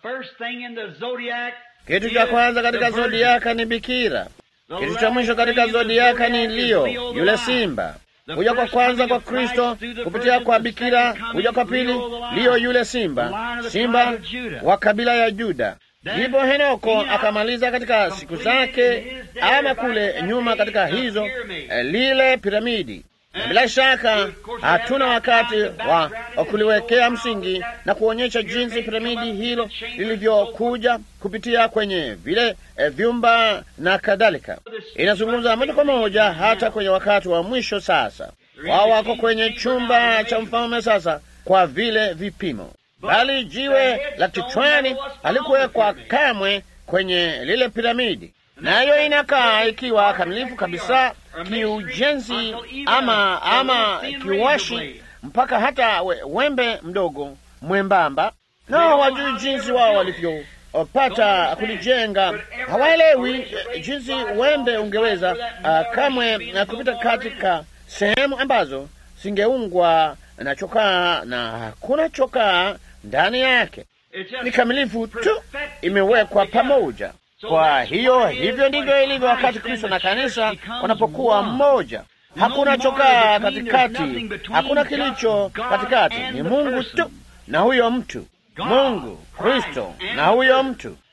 [SPEAKER 1] Kitu cha kwanza katika zodiaka ni bikira. Kitu cha mwisho katika zodiaka ni Leo, yule simba. Kuja kwa kwanza kwa Kristo kupitia kwa bikira, kuja kwa pili Leo, yule simba, simba wa kabila ya Juda. Ndipo Henoko akamaliza katika siku zake, ama kule nyuma katika hizo lile piramidi. Bila shaka hatuna wakati wa kuliwekea msingi na kuonyesha jinsi piramidi hilo lilivyokuja kupitia kwenye vile e, vyumba na kadhalika. Inazungumza moja kwa moja hata kwenye wakati wa mwisho. Sasa wao wako kwenye chumba cha mfalme sasa, kwa vile vipimo, bali jiwe la kichwani halikuwekwa kamwe kwenye lile piramidi, nayo inakaa ikiwa kamilifu kabisa kiujenzi ama ama kiwashi mpaka hata we, wembe mdogo mwembamba. Nao wajui jinsi wao walivyopata kulijenga, hawaelewi jinsi wembe ungeweza uh, kamwe na kupita katika sehemu ambazo singeungwa na chokaa na hakuna chokaa ndani yake. Ni kamilifu tu, imewekwa pamoja. Kwa hiyo hivyo ndivyo ilivyo wakati Kristo na kanisa wanapokuwa mmoja. Hakuna chokaa katikati, hakuna kilicho katikati, ni Mungu tu na huyo mtu, Mungu Kristo na huyo mtu.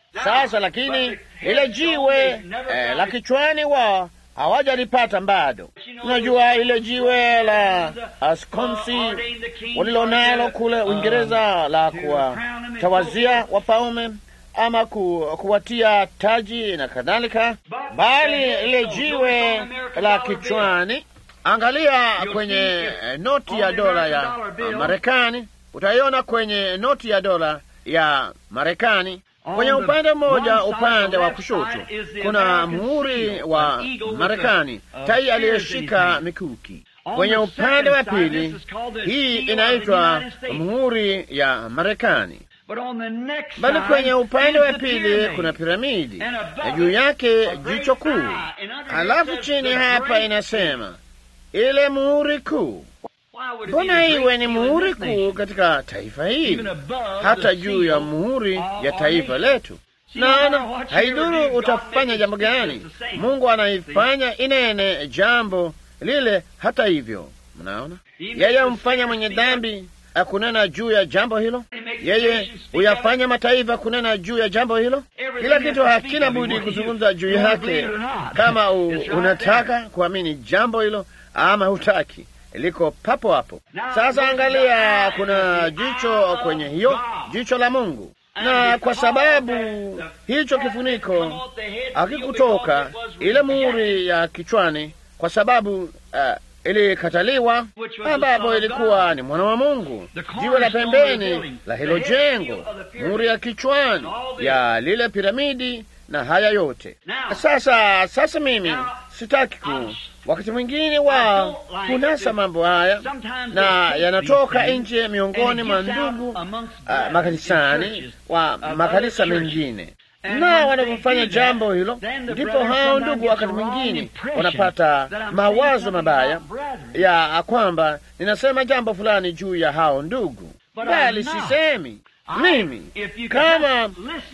[SPEAKER 1] Sasa lakini ile jiwe eh, la kichwani wao hawajalipata bado. Unajua ile jiwe la askonsi walilonalo kule Uingereza la kuwatawazia wafalme ama ku, kuwatia taji na kadhalika, bali ile jiwe la kichwani, angalia kwenye noti ya dola ya Marekani, utaiona kwenye noti ya dola ya Marekani kwenye upande mmoja, upande wa kushoto, kuna muhuri wa Marekani, tai aliyeshika mikuki. Kwenye upande wa pili, hii inaitwa muhuri ya Marekani, bali kwenye upande wa pili kuna piramidi na juu yake jicho kuu, halafu chini hapa inasema ile muhuri kuu. Mbona iwe ni muhuri kuu katika taifa hili, hata juu ya muhuri ya taifa letu? Naona haidhuru utafanya jambo gani, Mungu anaifanya inene jambo lile. Hata hivyo, mnaona yeye humfanya mwenye dhambi akunena juu ya jambo hilo, yeye huyafanya mataifa kunena juu ya jambo hilo. Kila kitu hakina budi kuzungumza juu yake, kama u, unataka kuamini jambo hilo ama hutaki liko papo hapo. Sasa angalia, kuna jicho kwenye hiyo jicho la Mungu, na kwa sababu hicho kifuniko hakikutoka ile muhuri ya kichwani, kwa sababu uh, ilikataliwa, ambapo ilikuwa ni mwana wa Mungu, jiwe la pembeni la hilo jengo, muhuri ya kichwani ya lile piramidi na haya yote. Sasa sasa mimi sitaki ku wakati mwingine wao kunasa mambo haya na yanatoka nje miongoni mwa ndugu uh, makanisani wa makanisa mengine, na wanapofanya jambo hilo, ndipo hao ndugu wakati mwingine wanapata mawazo mabaya ya kwamba ninasema jambo fulani juu ya hao ndugu, bali sisemi mimi kama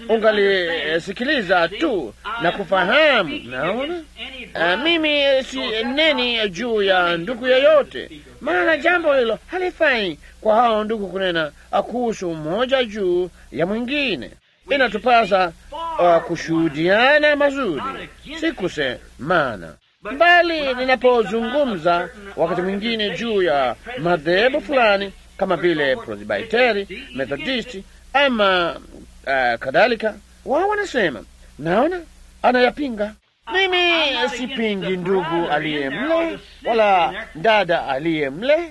[SPEAKER 1] ungalisikiliza tu na kufahamu, naona uh, mimi si neni juu ya ndugu yeyote, maana jambo hilo halifai kwa hao ndugu kunena kuhusu mmoja juu ya mwingine. Inatupasa uh, kushuhudiana mazuri, si kusemana bali ninapozungumza wakati mwingine juu ya madhehebu fulani kama vile Presbiteri, Methodisti ama uh, kadhalika, wao wanasema naona anayapinga. Mimi sipingi ndugu aliye mle wala dada aliye mle.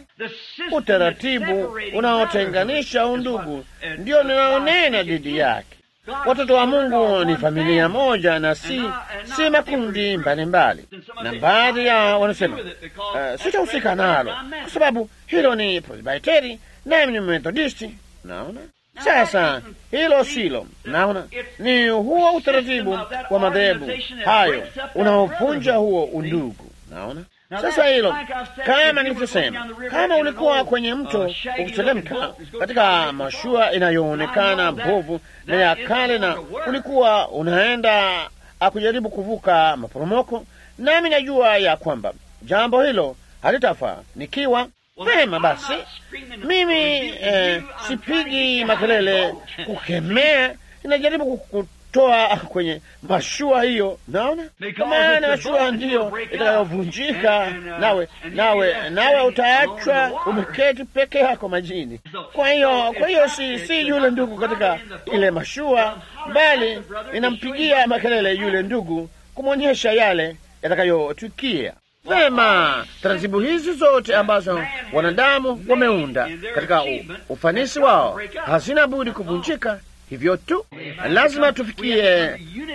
[SPEAKER 1] Utaratibu unaotenganisha undugu ndio ninaonena dhidi yake. Watoto wa Mungu ni familia moja na si si makundi mbalimbali, na baadhi yao wanasema uh, sitahusika nalo kwa sababu hilo ni Presbiteri nami ni Methodisti. Naona sasa, hilo silo. Naona ni huo utaratibu wa madhehebu hayo unaovunja huo undugu. Naona sasa hilo, kama nilivyosema, kama ulikuwa kwenye mto ukiteremka katika mashua inayoonekana mbovu na ya kale, na ulikuwa unaenda akujaribu kuvuka maporomoko, nami najua ya kwamba jambo hilo halitafanikiwa. Vema basi, mimi eh, sipigi makelele kukemea, inajaribu kutoa kwenye mashua hiyo. Naona kwa maana mashua ndiyo itakayovunjika, nawe nawe nawe utaachwa umeketi peke yako majini. Kwa hiyo kwa hiyo si, si yule ndugu katika ile mashua, bali inampigia makelele yule ndugu kumwonyesha yale yatakayotukia. Vema, taratibu hizi zote ambazo wanadamu wameunda katika ufanisi wao hazina budi kuvunjika. Hivyo tu lazima tufikie,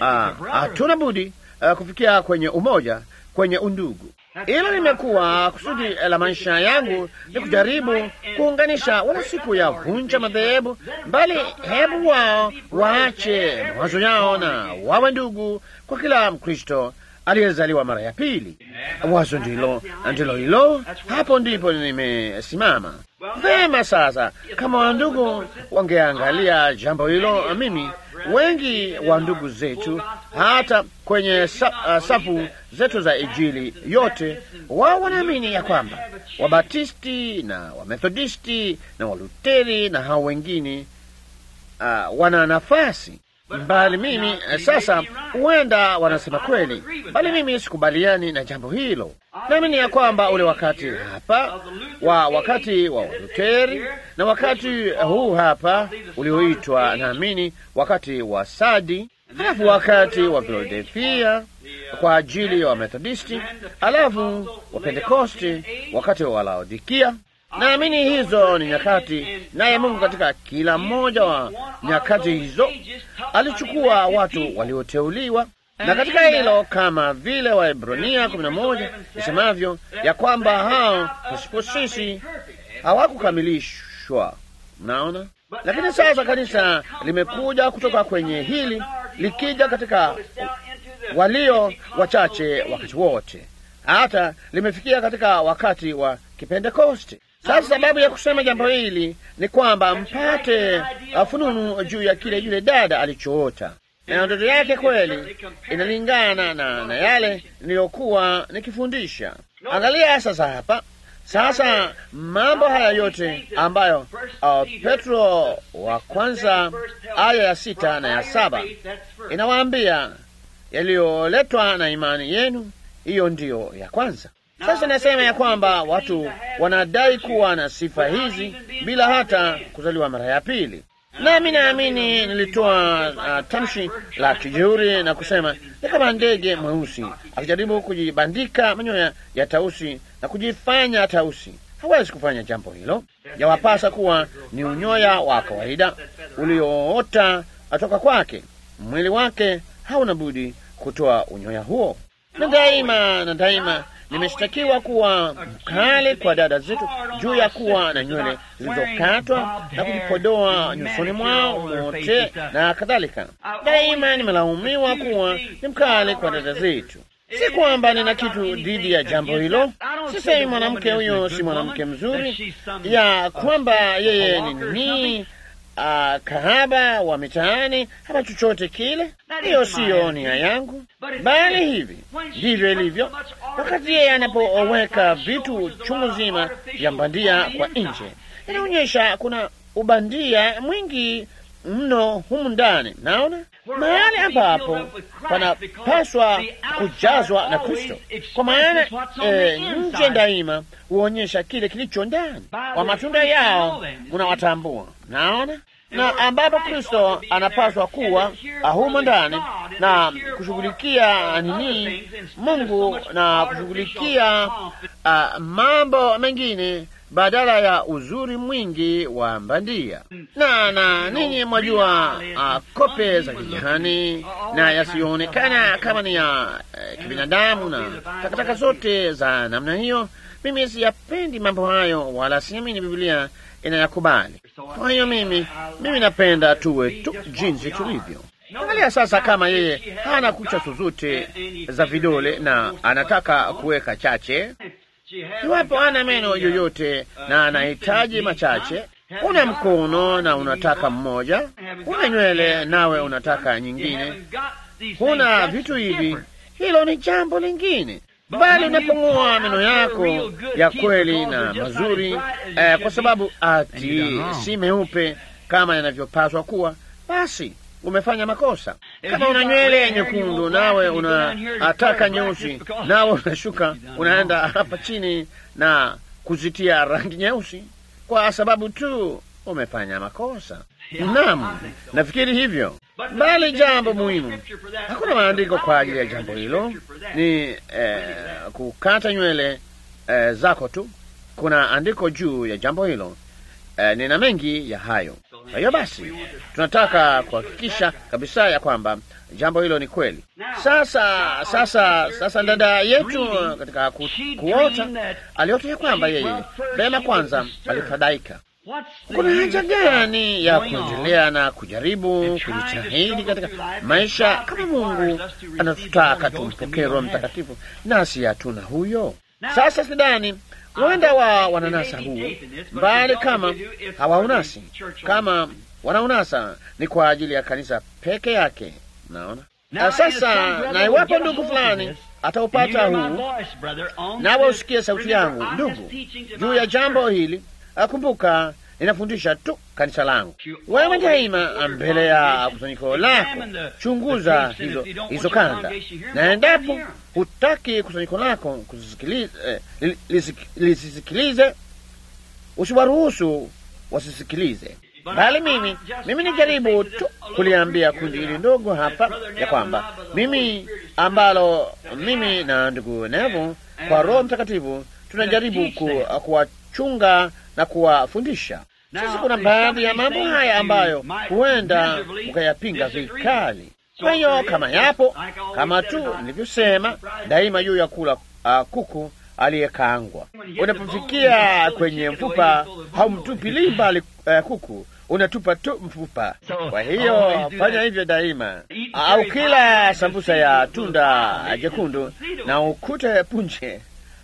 [SPEAKER 1] hatuna uh, budi uh, kufikia kwenye umoja, kwenye undugu. Hilo limekuwa kusudi la maisha yangu, ni kujaribu kuunganisha, wala siku ya vunja madhehebu, bali hebu wao waache mawazo yao na wawe ndugu kwa kila Mkristo aliyezaliwa mara ya pili. Wazo ndilo ndilo hilo, hapo ndipo nimesimama vema. Sasa kama wandugu wangeangalia jambo hilo, mimi wengi wa ndugu zetu hata kwenye sa, uh, safu zetu za Injili yote, wao wanaamini ya kwamba Wabatisti na Wamethodisti na Waluteri na hao wengine uh, wana nafasi bali mimi sasa, huenda wanasema kweli, bali mimi sikubaliani na jambo hilo. Naamini ya kwamba ule wakati hapa wa wakati wa Waluteri na wakati huu hapa ulioitwa, naamini wakati wa Sadi, halafu wakati wa Filadelfia kwa ajili ya wa Wamethodisti, alafu wa Pentekosti, wakati wa Laodikia. Naamini hizo ni nyakati, naye Mungu katika kila mmoja wa nyakati hizo alichukua watu walioteuliwa, na katika hilo kama vile Waebrania kumi na moja isemavyo ya kwamba hao pasipo sisi hawakukamilishwa. Mnaona, lakini sasa kanisa limekuja kutoka kwenye hili likija katika walio wachache wakati wote, hata limefikia katika wakati wa Kipentekoste. Sasa sababu ya kusema jambo hili ni kwamba mpate fununu juu ya kile yule dada alichoota, na ndoto yake kweli inalingana na, na yale niliyokuwa nikifundisha. Angalia sasa hapa sasa mambo haya yote ambayo uh, Petro wa kwanza aya ya sita na ya saba inawaambia yaliyoletwa na imani yenu, hiyo ndiyo ya kwanza. Sasa nasema ya kwamba watu wanadai kuwa na sifa hizi bila hata kuzaliwa mara ya pili. Nami naamini nilitoa uh, tamshi la kijeuri na kusema ni kama ndege mweusi akijaribu kujibandika manyoya ya tausi na kujifanya tausi. Hawezi kufanya jambo hilo. Yawapasa kuwa ni unyoya wa kawaida ulioota atoka kwake. Mwili wake hauna budi kutoa unyoya huo, na daima na daima nimeshtakiwa kuwa mkali kwa dada zetu juu ya kuwa na nywele zilizokatwa na kujipodoa nyusoni mwao mote na kadhalika. Daima nimelaumiwa kuwa ni mkali kwa dada zetu. Si kwamba nina kitu dhidi ya jambo hilo. Sisemi mwanamke huyo si mwanamke mzuri, ya kwamba yeye ni nini Uh, kahaba wa mitaani hapa chochote kile. Hiyo siyo nia yangu, bali hivi ndivyo ilivyo. Wakati yeye anapoweka vitu chungu zima vya bandia kwa nje, inaonyesha kuna ubandia mwingi mno humu ndani. Naona mahali ambapo panapaswa kujazwa na Kristo, kwa maana eh, nje daima huonyesha kile kilicho ndani. Kwa matunda yao munawatambua. Naona na ambapo Kristo anapaswa kuwa humo ndani na kushughulikia nini Mungu na kushughulikia uh, mambo mengine badala ya uzuri mwingi wa bandia. Na na ninyi mwajua uh, kope za kijani na yasiyoonekana kama ni ya uh, kibinadamu na takataka zote za namna hiyo. Mimi siyapendi mambo hayo, wala siamini Biblia inayakubali. Kwa hiyo mimi mimi napenda tuwe tu jinsi tulivyo. Angalia sasa, kama yeye hana kucha zozote za vidole na anataka kuweka chache, iwapo hana meno yoyote na anahitaji machache, una mkono na unataka mmoja, una nywele nawe unataka nyingine, huna vitu hivi, hilo ni jambo lingine bali unapong'oa meno yako ya kweli na mazuri eh, kwa sababu ati si meupe kama yanavyopaswa kuwa, basi umefanya makosa. Kama una nywele nyekundu nawe unataka nyeusi, nawe unashuka unaenda hapa chini na kuzitia rangi nyeusi, kwa sababu tu umefanya makosa. Naam, nafikiri hivyo, bali jambo muhimu, hakuna maandiko kwa ajili ya jambo hilo. Ni eh, kukata nywele eh, zako tu. Kuna andiko juu ya jambo hilo. Eh, nina mengi ya hayo. Kwa hiyo basi, tunataka kuhakikisha kabisa ya kwamba jambo hilo ni kweli. Sasa sasa sasa, dada yetu katika ku, kuota aliota ya kwamba yeye vema, kwanza alifadhaika kuna haja gani ya kuendelea na kujaribu kujitahidi katika maisha kama Mungu anatutaka tumpokee Roho Mtakatifu nasi hatuna huyo? Sasa sidhani huenda wa wananasa huu mbali, kama hawaunasi, kama wanaunasa ni kwa ajili ya kanisa peke yake. Naona sasa, na iwapo ndugu fulani ataupata huu, nawe usikie sauti yangu ndugu juu ya jambo hili, akumbuka ninafundisha tu kanisa langu. Wewe daima mbele ya kusanyiko lako chunguza hizo hizo kanda, na endapo hutaki kusanyiko lako kuzisikilize, eh, lisisikilize, usiwaruhusu wasisikilize bali mimi mimi nijaribu tu kuliambia kundi hili ndogo hapa ya kwamba mimi ambalo mimi na ndugu Nevo kwa Roho Mtakatifu tunajaribu ku, kuwachunga na kuwafundisha. Sasa kuna baadhi ya mambo haya ambayo huenda ukayapinga vikali. Kwa hiyo kama yapo, kama tu nilivyosema, daima juu ya kula uh, kuku aliyekaangwa. Unapofikia kwenye mfupa, haumtupilii mbali uh, kuku unatupa tu mfupa. Kwa hiyo fanya hivyo daima. Au kila sambusa ya tunda jekundu na ukute punje,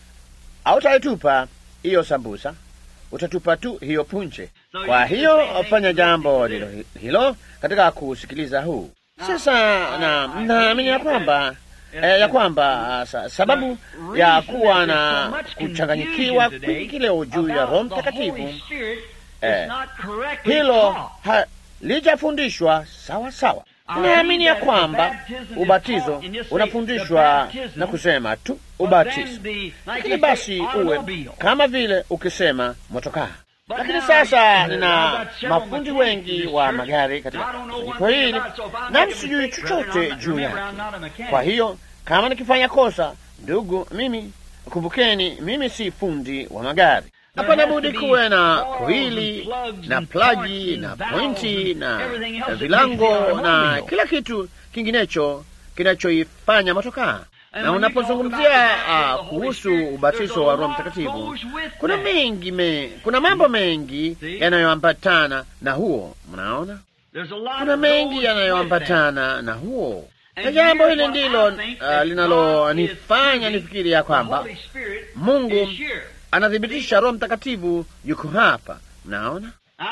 [SPEAKER 1] hautaitupa hiyo sambusa, utatupa tu hiyo punje. Kwa hiyo fanya jambo hilo, hilo katika kusikiliza huu sasa, na naamini ya kwamba eh, ya kwamba sa, sababu ya kuwa na kuchanganyikiwa kwingi leo juu ya Roho Mtakatifu eh, hilo halijafundishwa sawa sawa. Naamini ya kwamba ubatizo unafundishwa na kusema tu ubatizo, lakini basi uwe kama vile ukisema motokaa. Lakini sasa nina mafundi wengi wa magari katika kusanyiko hili, nami sijui chochote juu yake. Kwa hiyo kama nikifanya kosa, ndugu, mimi kumbukeni, mimi si fundi wa magari. Hapana budi kuwe na koili na plagi na pointi na vilango na kila kitu kinginecho kinachoifanya motokaa. Na unapozungumzia uh, kuhusu ubatizo wa Roho Mtakatifu, kuna mengi me, kuna mambo mengi yanayoambatana na huo. Mnaona, kuna mengi yanayoambatana na huo, na jambo hili ndilo uh, linalonifanya nifikiri ya kwamba Mungu anathibitisha Roho Mtakatifu yuko hapa. Mnaona,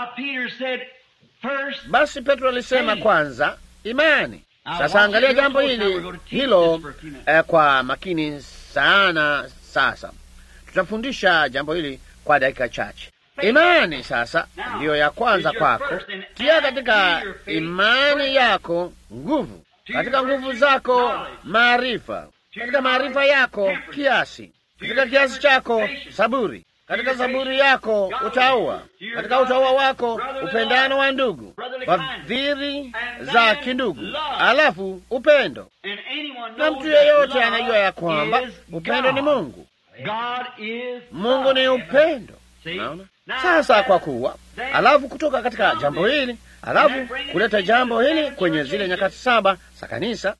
[SPEAKER 1] basi Petro alisema kwanza imani. Sasa angalia jambo hili hilo eh, kwa makini sana. Sasa tutafundisha jambo hili kwa dakika chache. Imani sasa ndiyo ya kwanza kwako. Tia katika imani yako nguvu, katika nguvu zako maarifa, katika maarifa yako kiasi katika kiasi chako saburi, katika saburi yako utaua, katika utaua wako upendano wa ndugu, fadhili za kindugu, alafu upendo. Na mtu yeyote anajua ya kwamba upendo ni Mungu. Mungu ni upendo. Naona sasa, kwa kuwa alafu kutoka katika jambo hili, alafu kuleta jambo hili kwenye zile nyakati saba za kanisa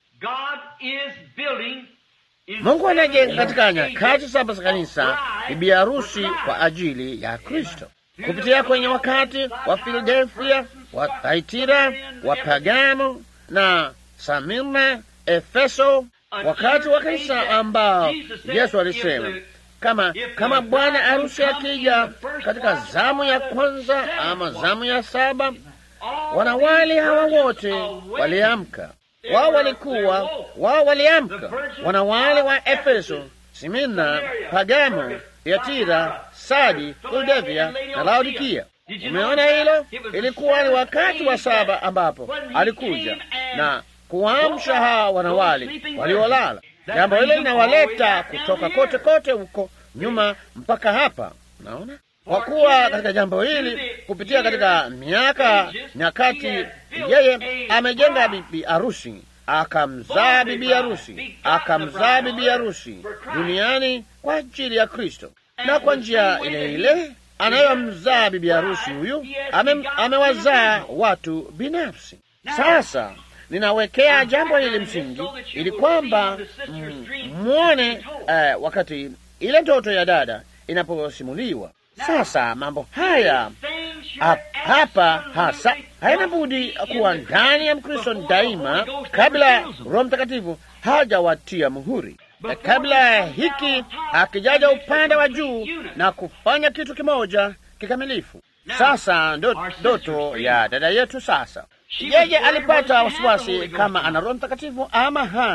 [SPEAKER 1] Mungu anajenga katika nyakati saba za kanisa bibi harusi kwa ajili ya Kristo kupitia kwenye wakati wa Filadelfia, wa Thaitira, wa Pagamo na Samirna, Efeso, wakati wa kanisa ambao Yesu alisema kama kama bwana harusi akija katika zamu ya kwanza ama zamu ya saba, wanawali hawa wote waliamka wao walikuwa wao waliamka, wanawale wa Efeso, Simina, Pagamo, Yatira, Sadi, Filadelfia na Laodikia. Umeona hilo? Ilikuwa ni wakati wa saba ambapo alikuja na kuamsha hawa wanawali waliolala. Jambo hilo linawaleta kutoka kote kote huko nyuma mpaka hapa. Unaona, kwa kuwa katika jambo hili kupitia katika miaka nyakati, yeye amejenga bibi harusi, akamzaa bibi harusi, akamzaa bibi harusi duniani kwa ajili ya Kristo, na kwa njia ile ile anayomzaa bibi harusi huyu ame, amewazaa watu binafsi. Sasa ninawekea jambo hili msingi ili kwamba mwone uh, wakati ile ndoto ya dada inaposimuliwa. Sasa mambo haya hap, hapa hasa haina budi kuwa ndani ya Mkristo daima, kabla Roho Mtakatifu hajawatia muhuri, na kabla hiki hakijaja upande wa juu na kufanya kitu kimoja kikamilifu. Sasa ndoto ya dada yetu sasa, yeye alipata wasiwasi kama ana Roho Mtakatifu ama hana.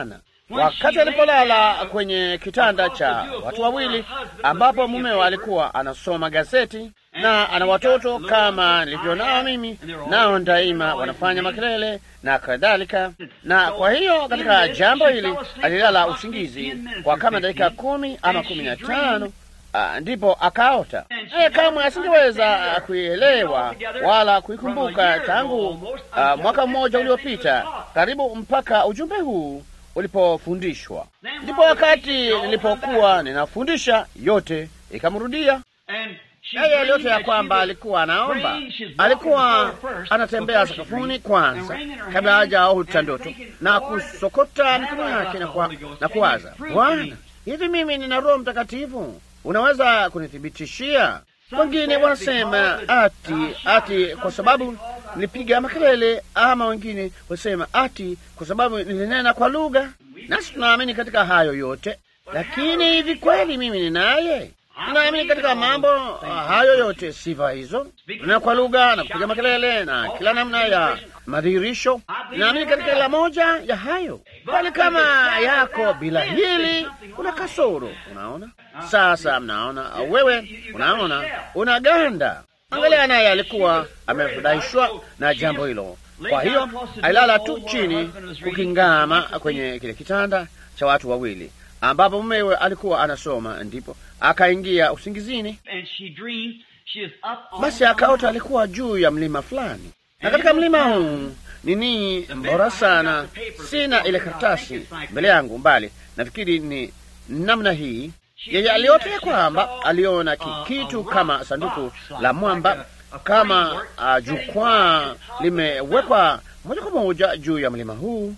[SPEAKER 1] wakati alipolala kwenye kitanda cha watu wawili, ambapo mumewe alikuwa anasoma gazeti na ana watoto kama nilivyo nao mimi, nao daima wanafanya makelele na kadhalika. Na kwa hiyo katika jambo hili alilala usingizi kwa kama dakika kumi ama kumi na tano. Uh, ndipo akaota. E, kamwe asingeweza uh, kuielewa wala kuikumbuka tangu uh, mwaka mmoja uliopita karibu mpaka ujumbe huu ulipofundishwa. Ndipo wakati nilipokuwa ninafundisha, yote ikamrudia yeye aliyote ya kwamba alikuwa anaomba, alikuwa anatembea sakafuni kwanza kabla hajaota ndoto na kusokota mikono yake na, kwa, na kuwaza, Bwana, hivi mimi nina Roho Mtakatifu? Unaweza kunithibitishia? Wengine wanasema ati ati kwa sababu nilipiga makelele, ama wengine wasema ati kwa sababu nilinena kwa lugha. Nasi tunaamini katika hayo yote, lakini hivi kweli mimi ninaye? Tunaamini katika mambo hayo yote, sifa hizo, kunena kwa lugha na kupiga makelele na kila namna ya madhihirisho. Naamini katika kila moja ya hayo, bali kama yako bila hili, una kasoro. Unaona sasa, mnaona wewe, unaona unaganda. Angalia, naye alikuwa amefurahishwa na jambo hilo, kwa hiyo alilala tu chini kukingama kwenye kile kitanda cha watu wawili ambapo mumewe alikuwa anasoma, ndipo akaingia usingizini. Basi akaota alikuwa juu ya mlima fulani, na katika mlima huu nini bora sana, sina ile karatasi mbele yangu, mbali nafikiri ni namna hii. Yeye aliota ya kwamba aliona kitu kama sanduku la mwamba, kama uh, jukwaa limewekwa moja kwa moja juu ya mlima huu,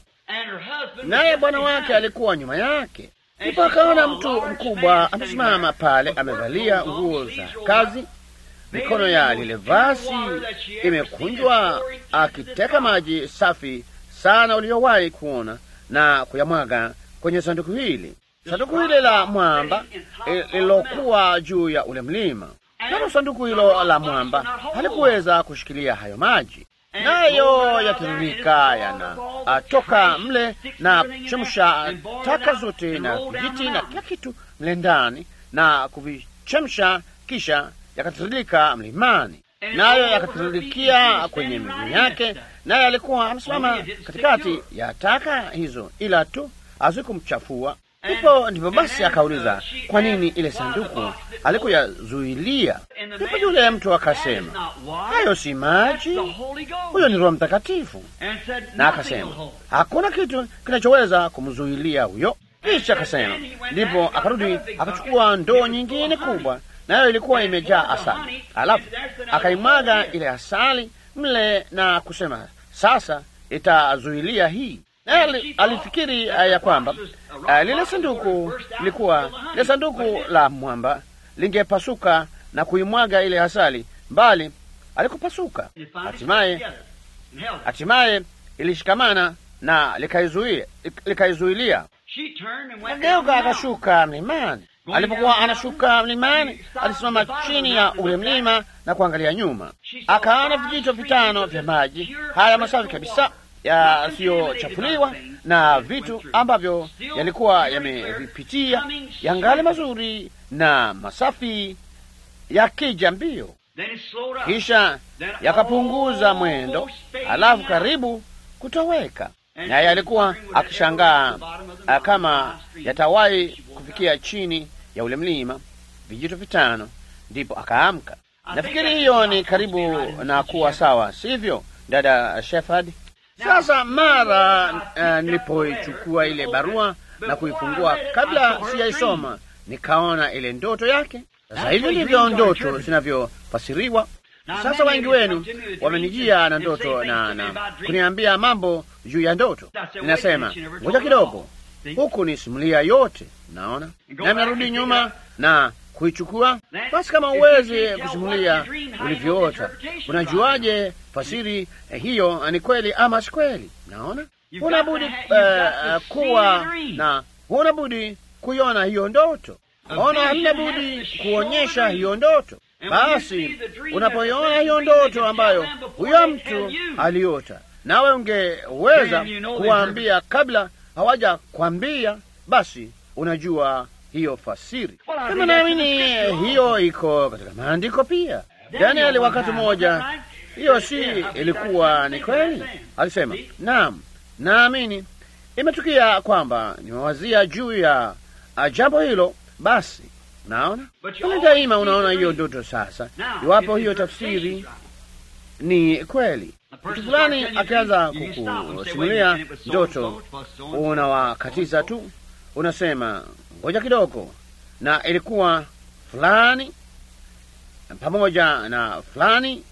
[SPEAKER 1] naye bwana wake alikuwa nyuma yake. Ndipo akaona mtu mkubwa amesimama pale, amevalia nguo za kazi, mikono ya lile vazi imekunjwa, akiteka maji safi sana uliyowahi kuona na kuyamwaga kwenye sanduku hili, sanduku hili la mwamba lililokuwa juu ya ule mlima. Nalo sanduku hilo la mwamba halikuweza kushikilia hayo maji, nayo yatiririka yanatoka mle na kuchemsha taka zote na vijiti na kila kitu mle ndani na kuvichemsha, kisha yakatiririka mlimani, nayo yakatiririkia kwenye miguu yake, naye alikuwa amesimama katikati ya taka hizo, ila tu hazikumchafua. Ndipo ndipo basi akauliza, kwa nini ile sanduku alikuyazuilia? Ndipo yule mtu akasema, hayo si maji, huyo ni Roho Mtakatifu. Na akasema hakuna kitu kinachoweza kumzuilia huyo. Kisha akasema, ndipo akarudi akachukua ndoo nyingine kubwa, nayo ilikuwa imejaa asali, alafu akaimwaga ile asali mle na kusema, sasa itazuilia hii naye alifikiri ya kwamba uh, lile sanduku lilikuwa lile sanduku la mwamba lingepasuka na kuimwaga ile asali, mbali alikupasuka. Hatimaye hatimaye ilishikamana na likaizuia likaizuilia. Ageuka akashuka mlimani. Alipokuwa anashuka mlimani, alisimama chini ya ule mlima na kuangalia nyuma, akaona vijito vitano vya maji haya masafi kabisa yasiyochafuliwa na vitu ambavyo yalikuwa yamevipitia, yangali mazuri na masafi, yakija mbio, kisha yakapunguza mwendo, alafu karibu kutoweka. Naye alikuwa akishangaa kama yatawahi kufikia chini ya ule mlima, vijito vitano. Ndipo akaamka. Nafikiri hiyo ni karibu na kuwa sawa, sivyo, dada Shefard? Sasa mara uh, nilipoichukua ile barua na kuifungua, kabla sijaisoma, nikaona ile ndoto yake. Sasa hivi ndivyo ndoto zinavyofasiriwa. Sasa wengi wenu wamenijia na ndoto na, na kuniambia mambo juu ya ndoto. Ninasema ngoja kidogo, huku ni simulia yote, naona na narudi nyuma na kuichukua. Basi kama uwezi kusimulia ulivyoota, unajuaje fasiri eh, hiyo ni kweli ama si kweli? Naona huna budi uh, kuwa na huna budi kuiona hiyo ndoto, ona, hamna budi kuonyesha hiyo ndoto. Basi unapoiona hiyo ndoto ambayo huyo mtu aliota, nawe ungeweza kuwaambia kabla hawaja kwambia, basi unajua hiyo fasiri. Kama naamini hiyo iko katika maandiko pia. Danieli wakati mmoja, hiyo si ilikuwa ni kweli? Alisema, naam, naamini imetukia kwamba nimewazia juu ya jambo hilo. Basi naona kale daima, unaona hiyo ndoto sasa, iwapo hiyo tafsiri ni kweli. Mtu fulani akianza kukusimulia ndoto, unawakatiza tu, unasema ngoja kidogo, na ilikuwa fulani pamoja na fulani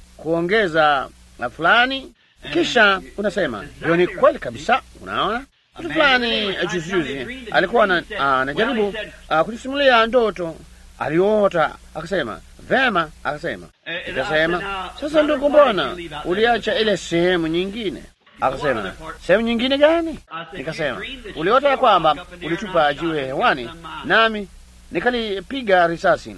[SPEAKER 1] kuongeza na fulani, kisha unasema hiyo ni kweli kabisa. Unaona, mtu fulani juzijuzi alikuwa anajaribu uh, kutusimulia ndoto aliota, akasema vema, akasema ikasema, sasa ndugu, mbona uliacha ile sehemu nyingine? Akasema sehemu nyingine gani? Nikasema uliota ya kwamba ulitupa jiwe hewani, nami nikalipiga risasi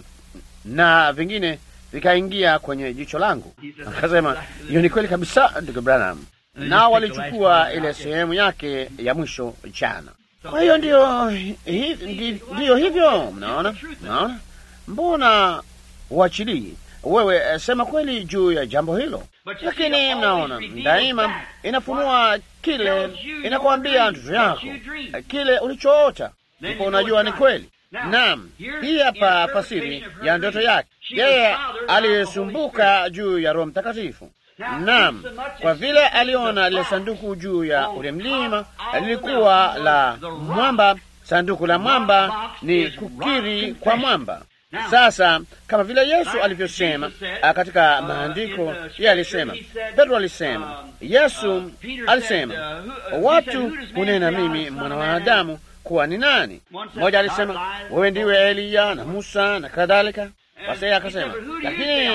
[SPEAKER 1] na vingine vikaingia kwenye jicho langu. Akasema hiyo ni kweli kabisa, ndugu Branham, nao walichukua ile sehemu yake ya mwisho jana. Kwa hiyo ndiyo, hi, ndiyo hivyo. Mnaona, mnaona, mbona uachilii wewe? Sema kweli juu ya jambo hilo. Lakini mnaona, daima inafunua kile, inakwambia ndoto yako, kile ulichoota, ndipo unajua ni kweli. Naam, hii hapa fasiri ya ndoto yake. Yeye aliyesumbuka juu ya Roho Mtakatifu. Naam, kwa vile aliona lile sanduku juu ya ule mlima, lilikuwa la mwamba. Sanduku la mwamba ni kukiri kwa mwamba. Sasa kama vile Yesu alivyosema katika maandiko, yeye alisema, Petro alisema, Yesu alisema, watu hunena mimi mwana wa Adamu kuwa ni nani? Mmoja alisema wewe ndiwe Eliya na Musa na kadhalika. Basi akasema, lakini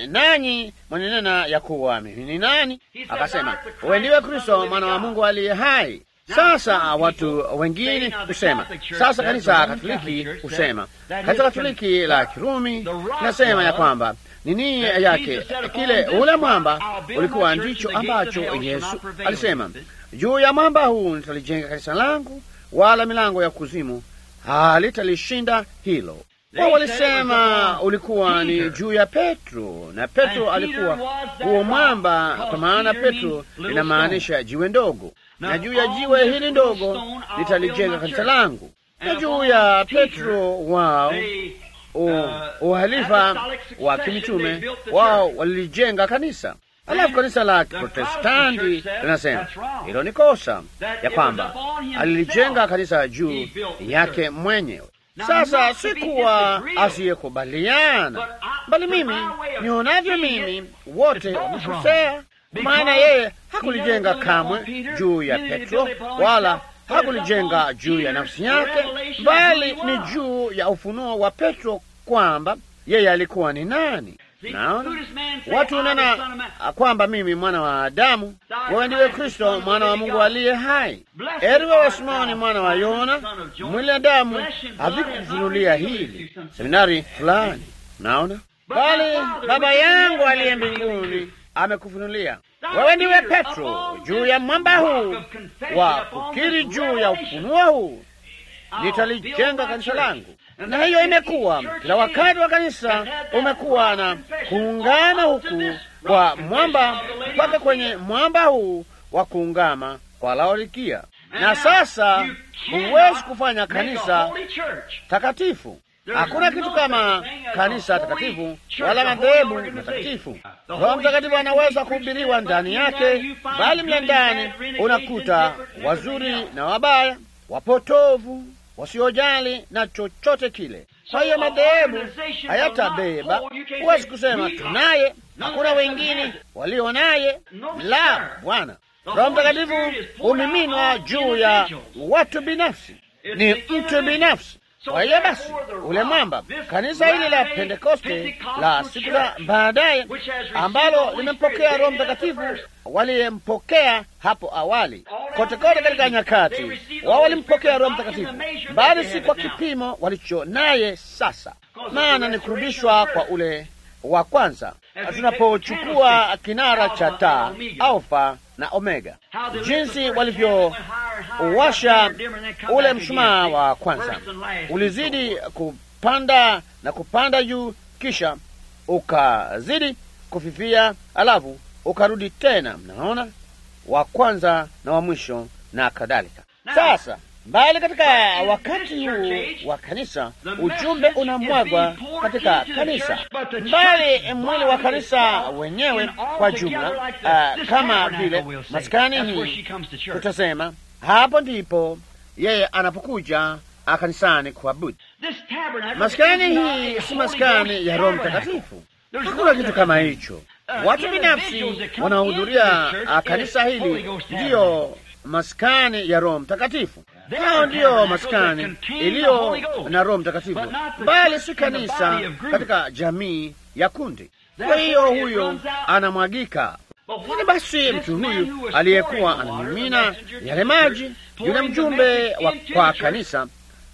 [SPEAKER 1] nanyi mwanenena ya kuwa mimi ni nani? Akasema wewe ndiwe Kristo mwana wa Mungu aliye hai. Sasa watu wengine husema, sasa kanisa Katoliki husema, kanisa Katoliki la Kirumi linasema ya kwamba nini yake kile ule mwamba ulikuwa ndicho ambacho Yesu alisema, juu ya mwamba huu nitalijenga kanisa langu, wala milango ya kuzimu halitalishinda hilo. Wao walisema ulikuwa ni juu ya Petro, na Petro alikuwa huo mwamba, kwa maana Petro linamaanisha jiwe ndogo, na juu ya jiwe hili ndogo nitalijenga kanisa langu. Na juu ya Petro wao uhalifa wa kimitume wao walilijenga kanisa. Alafu kanisa la Protestanti linasema hilo ni kosa, ya kwamba alilijenga kanisa juu yake mwenyewe. Sasa si kuwa asiyekubaliana, bali mimi nionavyo mimi, wote wamekosea. Maana yeye hakulijenga kamwe juu ya Petro, wala hakulijenga juu ya nafsi yake, bali ni juu ya ufunuo wa Petro kwamba yeye alikuwa ni nani. Naona watu unena kwamba mimi mwana wa Adamu, wewe ndiwe Kristo mwana wa Mungu aliye hai. Heri wewe Simoni mwana wa Yona, mwili na damu havikufunulia hili, seminari fulani. Naona bali Baba yangu aliye mbinguni amekufunulia wewe. Ndiwe Petro, juu ya mwamba huu wa kukiri, juu ya ufunuo huu nitalijenga kanisa langu na hiyo imekuwa kila wakati wa kanisa umekuwa na kuungana huku kwa mwamba mpaka kwenye mwamba huu wa kuungama kwa Laodikia. Na sasa huwezi kufanya kanisa takatifu. Hakuna kitu kama kanisa takatifu wala madhehebu matakatifu. Roho Mtakatifu anaweza kuhubiriwa ndani yake, bali mle ndani unakuta wazuri na wabaya, wapotovu wasiojali na chochote kile. Kwa hiyo madhehebu hayatabeba. Huwezi kusema tunaye, hakuna wengine walio naye. La, Bwana Roho Mtakatifu humiminwa juu ya watu binafsi, ni mtu binafsi. Kwa hiyo basi, ule mwamba, kanisa hili la Pentekoste la siku za baadaye, ambalo limempokea Roho Mtakatifu, waliyempokea hapo awali, kote kote katika nyakati, wao walimpokea Roho Mtakatifu, bali si kwa kipimo walicho naye sasa, maana ni kurudishwa kwa ule wa kwanza tunapochukua kinara cha taa Alfa na Omega, jinsi walivyowasha ule mshumaa wa kwanza, ulizidi kupanda na kupanda juu, kisha ukazidi kufifia, alafu ukarudi tena. Mnaona, wa kwanza na wa mwisho na kadhalika. Sasa mbali katika wakati huu wa kanisa, ujumbe unamwagwa katika kanisa, mbali mwili wa kanisa wenyewe kwa jumla. Uh, kama vile maskani hii tutasema, hapo ndipo yeye anapokuja kanisani kuabudu. Maskani hii si maskani ya Roho Mtakatifu, hakuna kitu kama hicho. Watu binafsi wanaohudhuria kanisa hili ndiyo maskani ya Roho Mtakatifu. Hao ndiyo maskani iliyo na Roho Mtakatifu, bali si kanisa katika jamii ya kundi. Kwa hiyo huyo anamwagika. Lakini basi mtu huyu aliyekuwa anamimina yale maji, yule mjumbe wa kwa kanisa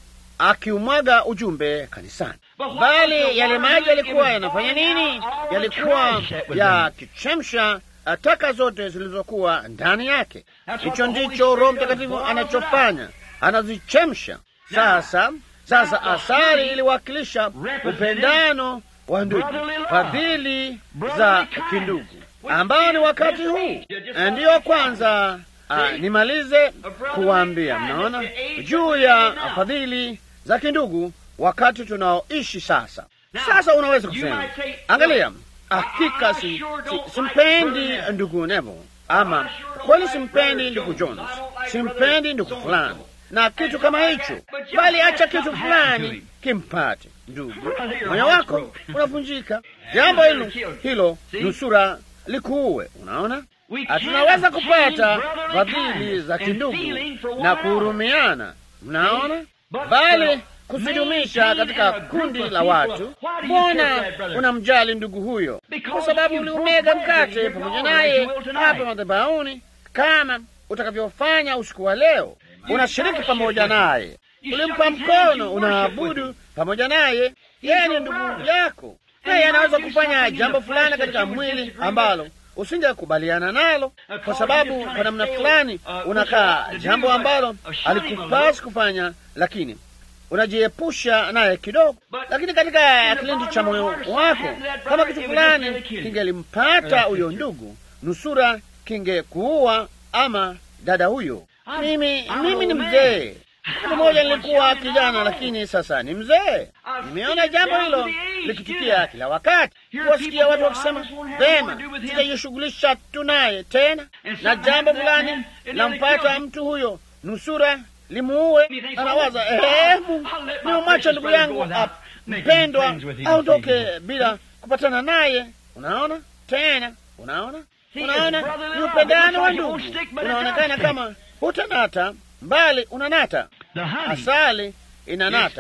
[SPEAKER 1] akiumwaga ujumbe kanisani, bali yale maji yalikuwa yanafanya nini? Yalikuwa yakichemsha taka zote zilizokuwa ndani yake. Hicho ndicho Roho Mtakatifu anachofanya, anazichemsha. Sasa sasa, asali iliwakilisha upendano wa ndugu, fadhili za kindugu, ambao ni wakati huu. Ndiyo kwanza a, nimalize kuwaambia, mnaona juu ya fadhili za kindugu wakati tunaoishi sasa. Sasa unaweza kusema, angalia Hakika si, si, simpendi ndugu Nevo, ama kweli simpendi ndugu Jones, simpendi ndugu fulani na kitu kama hicho, bali acha kitu fulani kimpate ndugu, moyo wako unavunjika. Jambo hilo hilo nusura likuue. Unaona, tunaweza kupata fadhili za kindugu na kuhurumiana, mnaona, bali kusidumisha katika kundi la watu. Mbona unamjali ndugu huyo? Kwa sababu uliumega mkate pamoja naye hapa madhabahuni, kama utakavyofanya usiku wa leo. Unashiriki pamoja naye, ulimpa mkono, unaabudu pamoja naye. Yeye ni ndugu yako, naye anaweza kufanya jambo fulani katika mwili ambalo usingekubaliana nalo, kwa sababu kwa namna fulani unakaa jambo ambalo alikupasi kufanya, lakini unajiepusha naye kidogo, lakini katika kilindi cha moyo wako, kama kitu fulani kingelimpata huyo ndugu, nusura kingekuua ama dada huyo. Mimi mimi ni mzee, siku moja nilikuwa kijana, lakini sasa ni mzee. Nimeona jambo hilo likitukia kila wakati, kuwasikia watu wakisema vema, tutajishughulisha tu naye tena, na jambo fulani lampata mtu huyo, nusura limuue. Anawaza ehemu, nimemwacha ndugu yangu mpendwa aondoke bila kupatana naye. Unaona tena, unaona, unaona ni upendano wa ndugu, unaonekana kama hutanata, mbali unanata, asali inanata.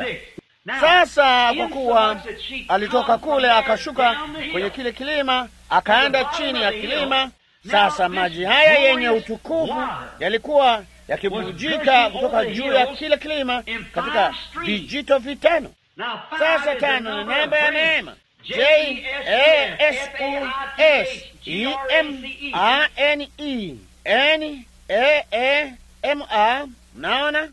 [SPEAKER 1] Sasa kwa kuwa alitoka kule akashuka kwenye kile kilima akaenda chini ya kilima, sasa maji haya yenye utukufu yalikuwa yakibujika kutoka juu ya kile kilima katika vijito vitano. Sasa tano ni namba ya neema, J A S U S E M A N E N A A M A. Mnaona,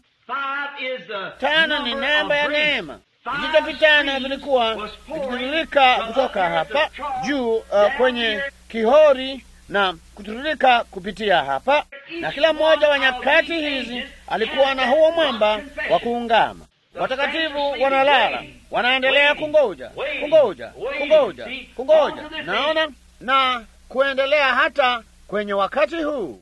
[SPEAKER 1] tano ni namba ya neema. Vijito vitano vilikuwa vikitiririka kutoka hapa juu uh, kwenye kihori na kutiririka kupitia hapa, na kila mmoja wa nyakati hizi alikuwa na huo mwamba wa kuungama. Watakatifu wanalala, wanaendelea kungoja, kungoja, kungoja, kungoja, naona na kuendelea hata kwenye wakati huu.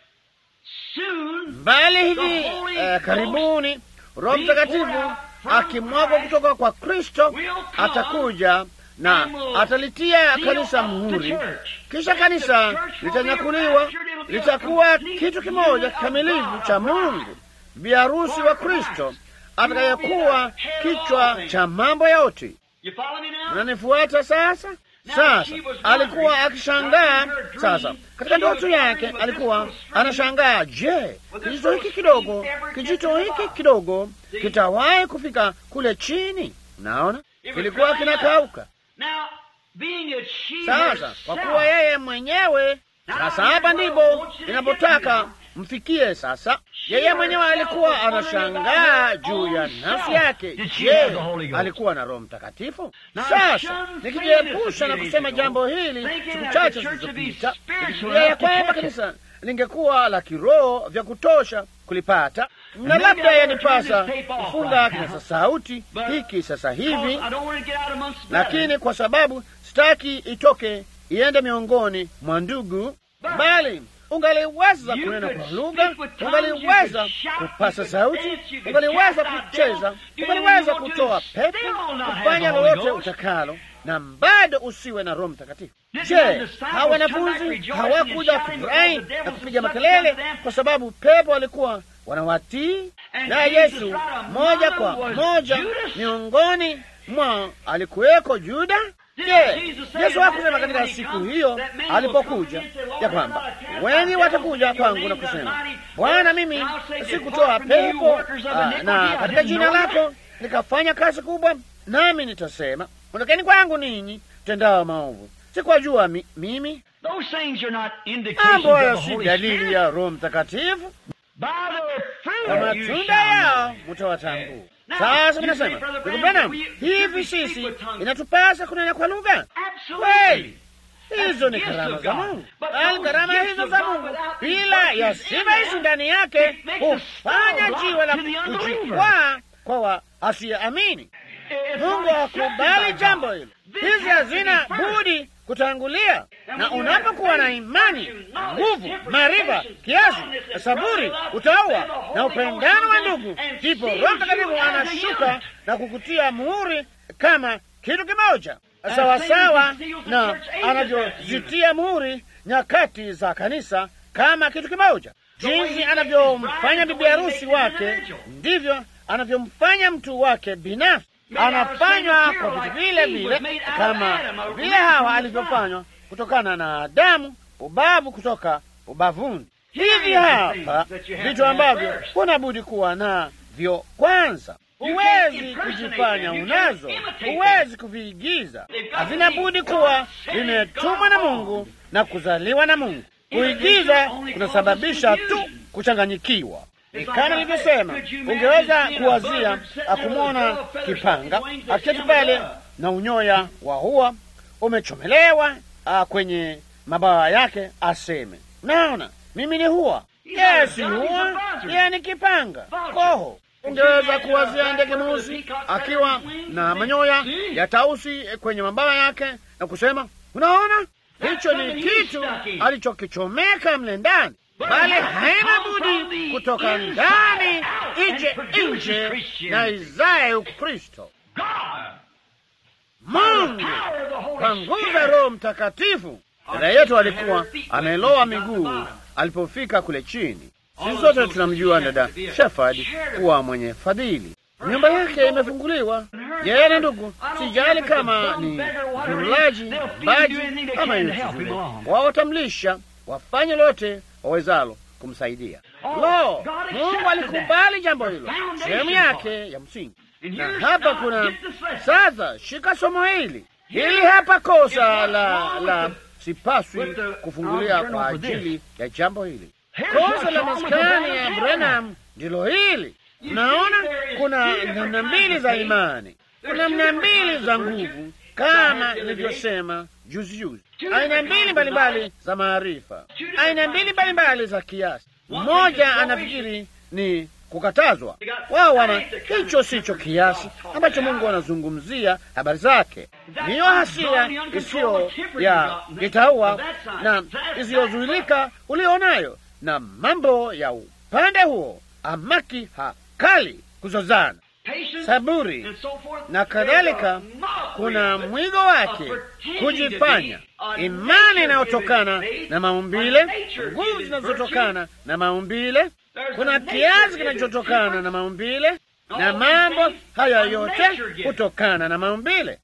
[SPEAKER 1] Mbali hivi eh, karibuni Roho Mtakatifu akimwagwa kutoka kwa Kristo atakuja na atalitia kanisa muhuri, kisha kanisa litanyakuliwa, litakuwa kitu kimoja kamilifu cha Mungu, biharusi wa Kristo atakayekuwa kichwa cha mambo yote. Mnanifuata sasa? Sasa alikuwa akishangaa. Sasa katika ndoto yake alikuwa anashangaa, je, kijito hiki kidogo, kijito hiki kidogo kitawahi kufika kule chini? Naona kilikuwa kinakauka. Sasa kwa kuwa yeye mwenyewe sasa, hapa ndipo inapotaka mfikie sasa. Yeye mwenyewe alikuwa anashangaa juu ya nafsi yake. Je, alikuwa na Roho Mtakatifu? Sasa nikijiepusha na kusema jambo hili, siku chache zilizopita nikifikiria ya kwamba kanisa lingekuwa la kiroho vya kutosha kulipata, na labda yanipasa kufunga kinasa sauti hiki sasa hivi, lakini kwa sababu sitaki itoke iende miongoni mwa ndugu, bali ungaliweza kunena kwa lugha, ungaliweza kupasa sauti, ungaliweza kucheza, ungaliweza kutoa pepo, kufanya lolote utakalo, na bado usiwe na Roho Mtakatifu. Je, hawa wanafunzi hawakuja kufurahi na kupiga makelele kwa sababu pepo walikuwa wanawatii? Na Yesu moja kwa moja miongoni mwao alikuweko Juda. Je, Yesu hakusema katika siku hiyo alipokuja ya kwamba wengi watakuja kwangu na kusema, Bwana, mimi sikutoa pepo na katika jina lako nikafanya kazi kubwa? Nami nitasema ondokeni kwangu ninyi tendao maovu, sikuwajua mi, mimi. Mambo hayo si dalili ya Roho Mtakatifu. Kwa matunda yao mutawatambua. Sasa minasema ndugu Branham, hivi sisi inatupasa kunena kwa lugha kweli? Hizo ni karama za Mungu, bali karama hizo za Mungu bila ya sifa hizi ndani yake hufanya jiwe la kujikwaa kwa asiyeamini. Mungu hakubali jambo hilo. Hizi hazina budi kutangulia, na unapokuwa na imani, nguvu, maarifa, kiasi, saburi, utaua na upendano wa ndugu, ndipo Roho Mtakatifu anashuka na kukutia muhuri kama kitu kimoja, sawasawa na anavyozitia muhuri nyakati za kanisa kama kitu kimoja. Jinsi anavyomfanya bibi harusi wake, ndivyo anavyomfanya mtu wake binafsi anafanywa kwa vitu vile vile kama vile Hawa alivyofanywa kutokana na Adamu, ubavu kutoka ubavuni. Hivi hapa vitu ambavyo hunabudi kuwa navyo kwanza. Huwezi kujifanya unazo, huwezi kuviigiza. Havina budi kuwa vimetumwa na Mungu na kuzaliwa na Mungu. Kuigiza kunasababisha tu kuchanganyikiwa. Kama nilivyosema, ungeweza kuwazia akumwona kipanga aketi pale na unyoya wa hua umechomelewa kwenye mabawa yake, aseme naona mimi ni hua. Yeye si hua, yeye ni kipanga koho. Ungeweza kuwazia ndege mweusi akiwa na manyoya ya tausi kwenye mabawa yake na kusema unaona, hicho ni kitu alichokichomeka mle ndani bali haina budi kutoka ndani ije nje na izae Ukristo. Mungu kwa nguvu ya Roho Mtakatifu. Dada yetu alikuwa ameloa miguu alipofika kule chini. Sisi sote tunamjua dada Shefard kuwa mwenye fadhili. Nyumba yake imefunguliwa, yeye na ndugu, sijali kama ni mlaji baji ama yule, wao watamlisha, wafanye lote wawezalo kumsaidia. Lo, Mungu alikubali jambo hilo, sehemu yake ya msingi. Na hapa kuna sasa, shika somo hili hili hapa, kosa la la sipaswi kufungulia kwa ajili ya jambo hili. Kosa la maskani ya Branham ndilo hili. Naona kuna namna mbili za imani, kuna namna mbili za nguvu, kama nilivyosema juzi juzi, aina mbili mbalimbali za maarifa, aina mbili mbalimbali za kiasi. Mmoja anafikiri ni kukatazwa, wao wana hicho sicho kiasi ambacho Mungu anazungumzia habari zake. Niyo hasira isiyo ya kitaua na isiyozuilika ulionayo, na mambo ya upande huo, amaki hakali, kuzozana saburi na kadhalika. Kuna mwigo wake kujifanya, imani inayotokana na maumbile, nguvu zinazotokana na maumbile, kuna kiasi kinachotokana na maumbile, na mambo haya yote hutokana na maumbile.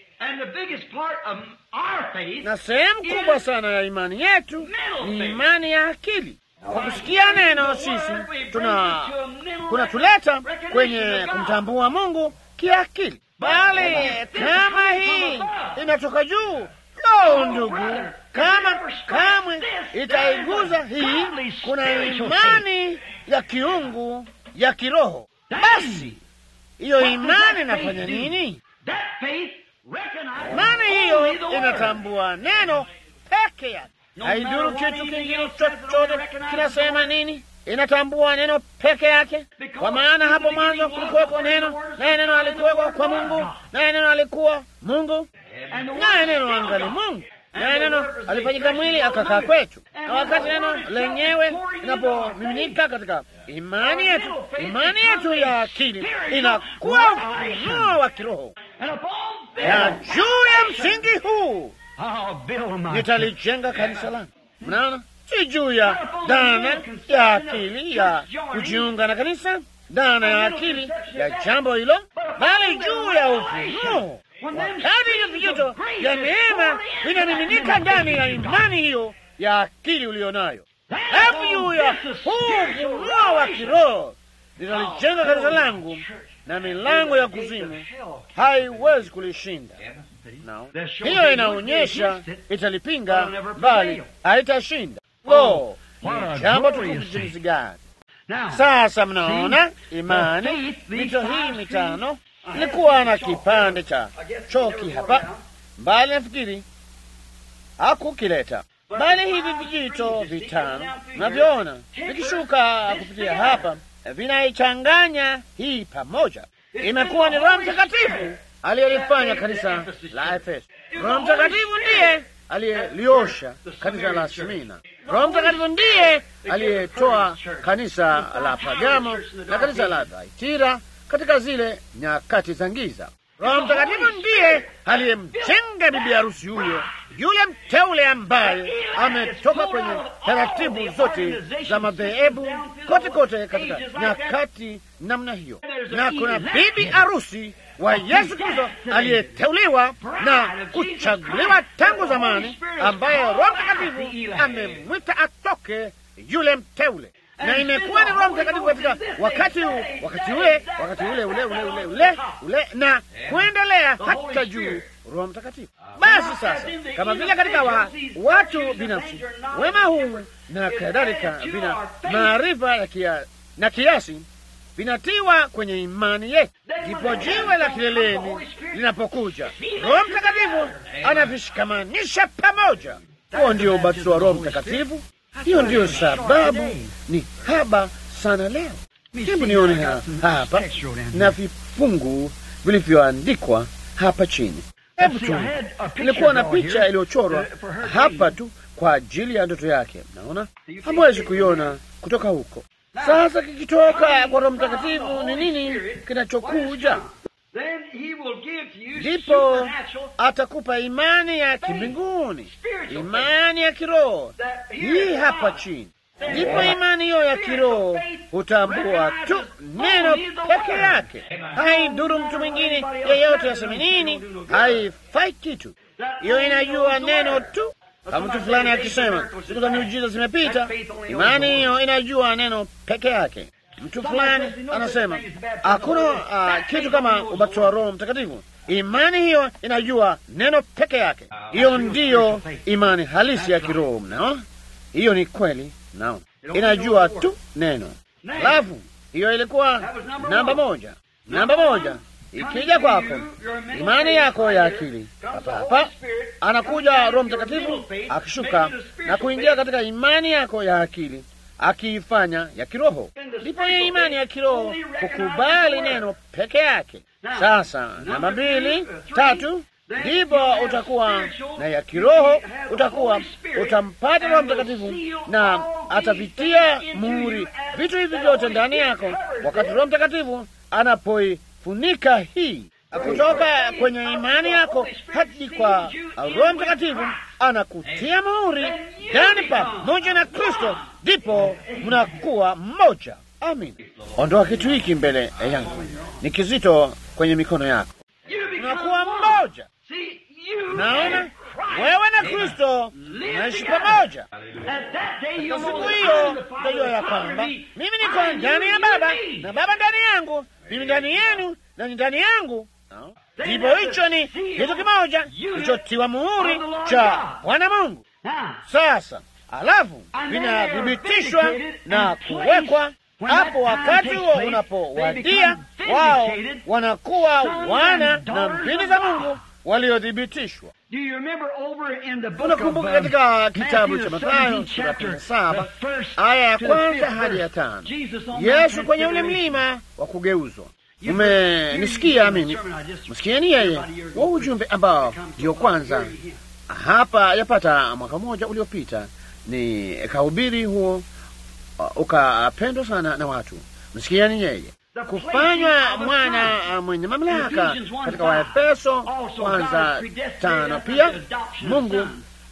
[SPEAKER 1] Na sehemu kubwa sana ya imani yetu ni imani ya akili. Kwa kusikia neno sisi tuna kunatuleta kwenye kumtambua Mungu kiakili, bali kama hii inatoka juu,
[SPEAKER 2] Lo, ndugu, kama kamwe itaiguza hii, kuna imani ya kiungu ya kiroho. Basi hiyo imani inafanya nini? Imani hiyo inatambua neno peke yake, haiduru kitu kingine chochote kinasema nini. Inatambua neno peke yake, kwa maana hapo mwanzo kulikuweko neno, naye neno alikuweko kwa Mungu, naye neno alikuwa Mungu, naye neno angali Mungu, naye neno alifanyika mwili akakaa kwetu. Na wakati neno lenyewe linapomiminika katika imani yetu, imani yetu ya akili inakuwa ufunuo wa kiroho, na juu ya msingi huu nitalijenga kanisa langu. Mnaona, si juu ya dhana ya akili ya kujiunga na kanisa, dhana ya akili ya jambo hilo, bali juu ya ufunuo. Wakati hivyo vijito vya neema vinamiminika ndani ya imani hiyo ya akili uliyo nayo, hebu juu ya huu ufunuo wa kiroho nitalijenga kanisa langu, na milango ya kuzimu haiwezi kulishinda. No. Hiyo inaonyesha italipinga, bali haitashinda. Lo, ni jambo tukufu jinsi gani! Sasa mnaona imani, mito hii mitano ilikuwa na kipande cha choki hapa mbali, nafikiri hakukileta bali hivi vijito vitano mnavyoona vikishuka kupitia hapa vinaichanganya hii pamoja. Imekuwa ni Roho Mtakatifu aliyelifanya kanisa la Efeso. Roho Mtakatifu ndiye aliyeliosha kanisa la Smina. Roho Mtakatifu ndiye aliyetoa kanisa la Pagamo na kanisa la Thaitira katika zile nyakati za giza. Roho Mtakatifu ndiye aliyemjenga bibi harusi huyo, yule mteule ambaye ametoka kwenye taratibu zote za madhehebu kote kote katika nyakati namna hiyo, na kuna bibi harusi wa Yesu Kristo aliyeteuliwa na kuchaguliwa tangu zamani, ambaye Roho Mtakatifu amemwita atoke yule mteule na imekuwa ni Roho Mtakatifu katika wakati wakati ule wakati ule ule ule ule ule ule na kuendelea hata juu Roho Mtakatifu. Basi sasa, kama vile katika wa, watu binafsi wema huu na kadhalika, vina maarifa ya kia, na kiasi vinatiwa kwenye imani yetu, ndipo jiwe la kileleni linapokuja, Roho Mtakatifu anavishikamanisha pamoja. Huo ndio ubatizo wa Roho Mtakatifu. Hiyo ndiyo sababu ni haba sana leo. Hebu nione hapa na vifungu vilivyoandikwa hapa chini. Hebu tu, ilikuwa na picha iliyochorwa hapa tu kwa ajili ya ndoto yake. Mnaona, hamwezi kuiona kutoka huko. Sasa kikitoka kwa Roho Mtakatifu ni nini kinachokuja? Ndipo atakupa imani ya kimbinguni, imani ya kiroho hii hapa chini. Ndipo imani hiyo ya kiroho hutambua tu neno peke yake, haidhuru mtu mwingine yeyote aseme nini, haifai kitu. Hiyo inajua neno tu. Kama mtu fulani akisema siku za miujiza zimepita, imani hiyo inajua neno peke yake. Mtu fulani anasema hakuna uh, kitu kama ubatizo wa Roho Mtakatifu. Imani hiyo inajua neno peke yake. Hiyo ndiyo imani halisi ya kiroho. Mnaona, hiyo ni kweli. Mnaona, inajua tu neno. Alafu hiyo ilikuwa namba moja. Namba moja ikija kwako, imani yako ya akili, hapa hapa anakuja Roho Mtakatifu akishuka na kuingia katika imani yako ya akili akiifanya ya kiroho. Ndipo hiyo imani ya kiroho kukubali neno peke yake. Sasa namba mbili, tatu, ndipo utakuwa na ya kiroho, utakuwa utampata Roho Mtakatifu na atavitia muhuri vitu hivi vyote ndani yako, wakati Roho Mtakatifu anapoifunika hii kutoka kwenye imani yako hadi kwa Roho Mtakatifu anakutia muhuri ndani pamoja na Kristo, ndipo mnakuwa mmoja. Amin. Ondoa kitu hiki mbele yangu, ni kizito kwenye mikono yako. Mnakuwa mmoja. Naona wewe na Kristo naishi pamoja. Katika siku hiyo tajua ya kwamba mimi niko ndani ya Baba na Baba ndani yangu, mimi ndani yenu na ni ndani yangu. Ndipo hicho ni kitu kimoja kilichotiwa muhuri cha Bwana Mungu. Sasa alafu vinathibitishwa na kuwekwa hapo. Wakati huo unapowadia, wao wanakuwa wana na mbili za Mungu waliothibitishwa. Unakumbuka katika kitabu cha Mathayo sura kumi na saba aya ya kwanza hadi ya tano Yesu kwenye ule mlima wa kugeuzwa. Umenisikia mimi, msikieni yeye wa ujumbe ambao ndio kwanza hapa yapata mwaka mmoja uliopita ni kahubiri huo, uh, ukapendwa sana na watu. Msikieni yeye kufanywa mwana mwenye mamlaka katika Waefeso kwanza tano. Pia Mungu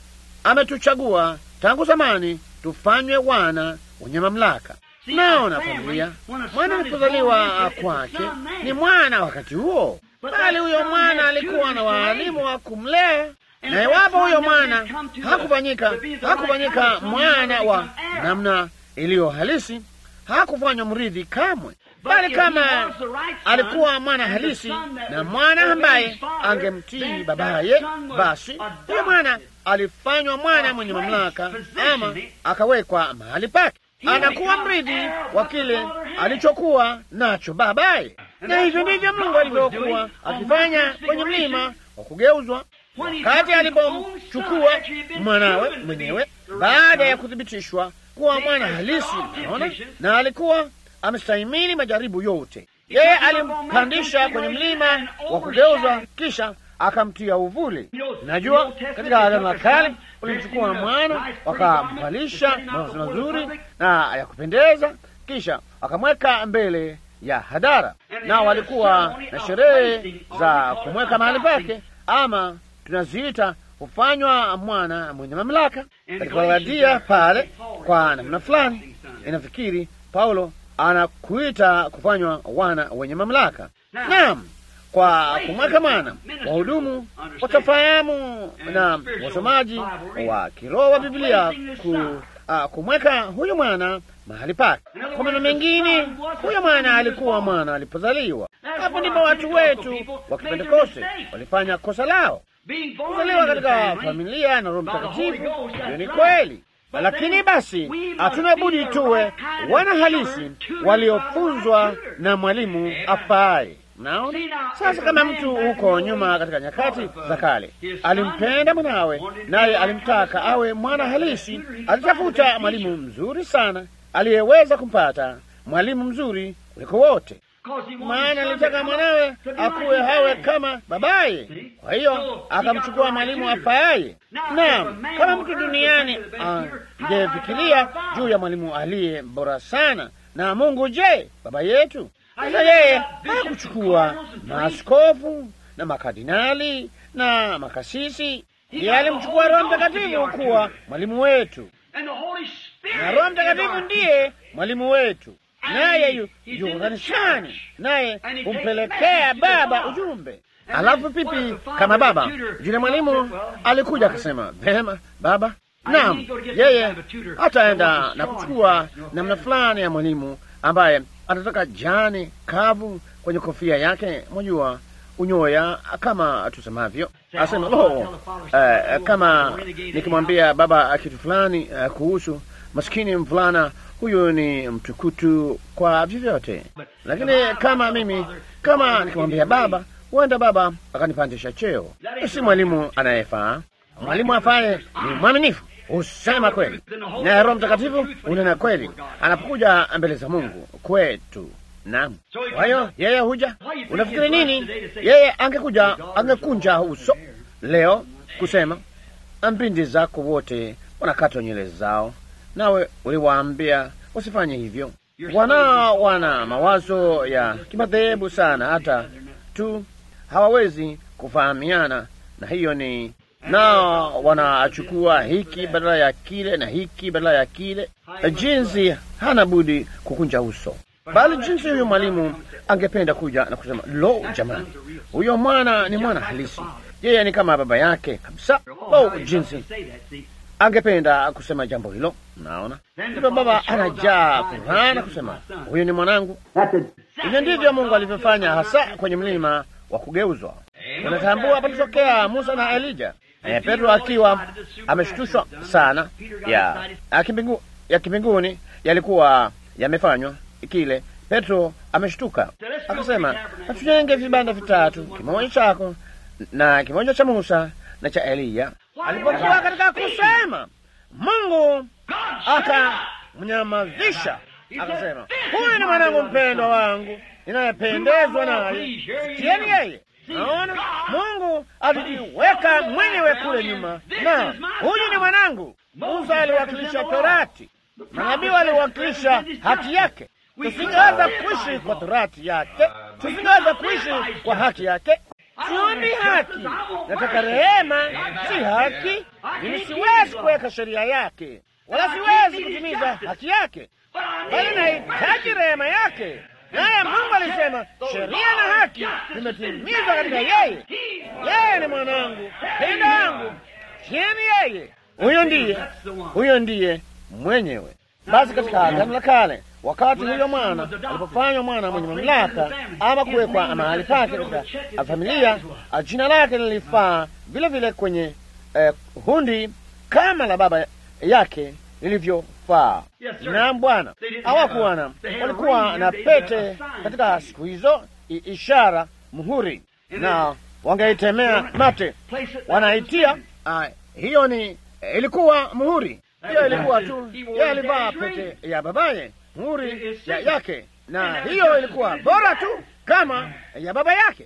[SPEAKER 2] ametuchagua tangu zamani tufanywe wana wenye mamlaka. Naona familia, mwana alipozaliwa kwake ni mwana wakati huo, bali huyo mwana alikuwa na waalimu wa kumlea, na iwapo huyo mwana hakufanyika hakufanyika mwana wa namna iliyo halisi, hakufanywa mrithi kamwe bali kama alikuwa mwana halisi na mwana ambaye angemtii babaye, basi huyo mwana alifanywa mwana mwenye mamlaka, ama akawekwa mahali pake, anakuwa mrithi wa kile alichokuwa nacho babaye. Na hivyo ndivyo Mungu alivyokuwa akifanya kwenye mlima wa kugeuzwa, wakati alipomchukua mwanawe mwenyewe baada ya kuthibitishwa kuwa mwana halisi, naona na alikuwa amestahimili majaribu yote. Yeye alimpandisha kwenye mlima wa kugeuzwa, kisha akamtia uvuli. Najua katika Agano la Kale ulimchukua mwana, wakamvalisha mavazi mazuri na ya kupendeza, kisha wakamweka mbele ya hadhara, na walikuwa na sherehe za kumweka mahali pake, ama tunaziita hufanywa mwana mwenye mamlaka. Katika Wagalatia pale, kwa namna fulani inafikiri Paulo anakuita kufanywa wana wenye mamlaka. Naam, kwa kumweka mwana, wahudumu watafahamu na wasomaji wa kiroho wa Biblia ku, uh, kumweka huyu mwana mahali pake. Kwa maneno mengine, huyo mwana alikuwa mwana alipozaliwa. Hapo ndipo watu wetu wa Kipentekoste walifanya kosa lao, kuzaliwa katika familia na Roho Mtakatifu. Hiyo ni kweli lakini basi hatuna budi tuwe wana halisi waliofunzwa na mwalimu afaaye. Naona sasa, kama mtu huko nyuma katika nyakati za kale alimpenda mwanawe, naye alimtaka awe mwana halisi, alitafuta mwalimu mzuri sana aliyeweza kumpata mwalimu mzuri kuliko wote, maana alitaka mwanawe akuwe hawe kama babaye. Kwa hiyo akamchukua mwalimu afaaye. Naam, kama mtu duniani angefikiria juu ya mwalimu aliye bora sana na Mungu, je, baba yetu? Sasa yeye hakuchukua maaskofu na makardinali na makasisi, yeye alimchukua Roho Mtakatifu kuwa mwalimu wetu, na Roho Mtakatifu ndiye mwalimu wetu naye yuko kanisani, naye humpelekea Baba ujumbe. Alafu pipi kama baba, yule mwalimu alikuja akasema, vema baba. Naam, yeye ataenda na kuchukua namna fulani ya mwalimu ambaye atataka jani kavu kwenye kofia yake, mwajua unyoya kama tusemavyo. Asema lo, uh, kama nikimwambia baba kitu fulani uh, kuhusu maskini mvulana huyu ni mtukutu kwa vyovyote, lakini kama mimi kama nikimwambia baba, huenda baba akanipandisha cheo. Si mwalimu anayefaa. Mwalimu afaye ni mwaminifu, husema kweli, na Roho Mtakatifu unena kweli anapokuja mbele za Mungu kwetu. Naam, kwa hiyo yeye huja. Unafikiri nini? Yeye angekuja, angekunja uso leo kusema mbindi zako wote wanakatwa nywele zao nawe uliwaambia usifanye hivyo. Wanao wana mawazo ya kimadhehebu sana, hata tu hawawezi kufahamiana, na hiyo ni nao wanachukua hiki badala ya kile na hiki badala ya kile. Jinsi hana budi kukunja uso, bali jinsi huyo mwalimu angependa kuja na kusema, lo, jamani, huyo mwana ni mwana halisi, yeye ni kama baba yake kabisa. Lo, jinsi angependa kusema jambo hilo. Naona ndipo baba anajaa furaha na kusema huyu ni mwanangu. Hivyo ndivyo Mungu alivyofanya hasa kwenye mlima wa kugeuzwa. Unatambua palitokea Musa na Elija. Eh, Petro akiwa ameshtushwa sana ya akimbingu, ya kimbinguni yalikuwa yamefanywa kile. Petro ameshtuka akasema, hatujenge vibanda vitatu, kimoja chako na kimoja cha Musa na cha Eliya. Alipokuwa katika kusema, Mungu akamnyamazisha akasema, huyu ni mwanangu mpendwa wangu ninayependezwa naye, sikieni yeye. Naona Mungu alijiweka mwenyewe kule nyuma, na huyu ni mwanangu. Musa aliwakilisha Torati, manabii waliwakilisha haki yake. Tusingeweza kuishi kwa Torati yake, tusingeweza kuishi kwa haki yake. Siombi haki, nataka rehema, si haki. Mimi siwezi kuweka sheria yake, wala siwezi kutimiza haki yake, bali nahitaji rehema yake. Naye Mungu alisema sheria na haki zimetimizwa katika yeye. Yeye ni mwanangu pendo yangu, tieni yeye. Huyo ndiye, huyo ndiye mwenyewe. Basi katika Agano la Kale, wakati huyo mwana alipofanywa mwana mwenye mamlaka ama kuwekwa mahali pake katika familia, jina lake lilifaa vile vile kwenye eh, hundi kama la baba yake lilivyofaa. Naam Bwana, hawakuwa na walikuwa na pete katika siku hizo, ishara muhuri, na wangeitemea mate, wanaitia uh, hiyo ni ilikuwa muhuri. Hiyo ilikuwa tu, yeye alivaa pete ya babaye, muhuri ya yake, na hiyo ilikuwa bora tu kama ya baba yake.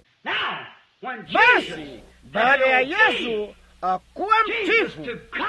[SPEAKER 2] Basi baada ya Yesu Uh, kuwa mtifu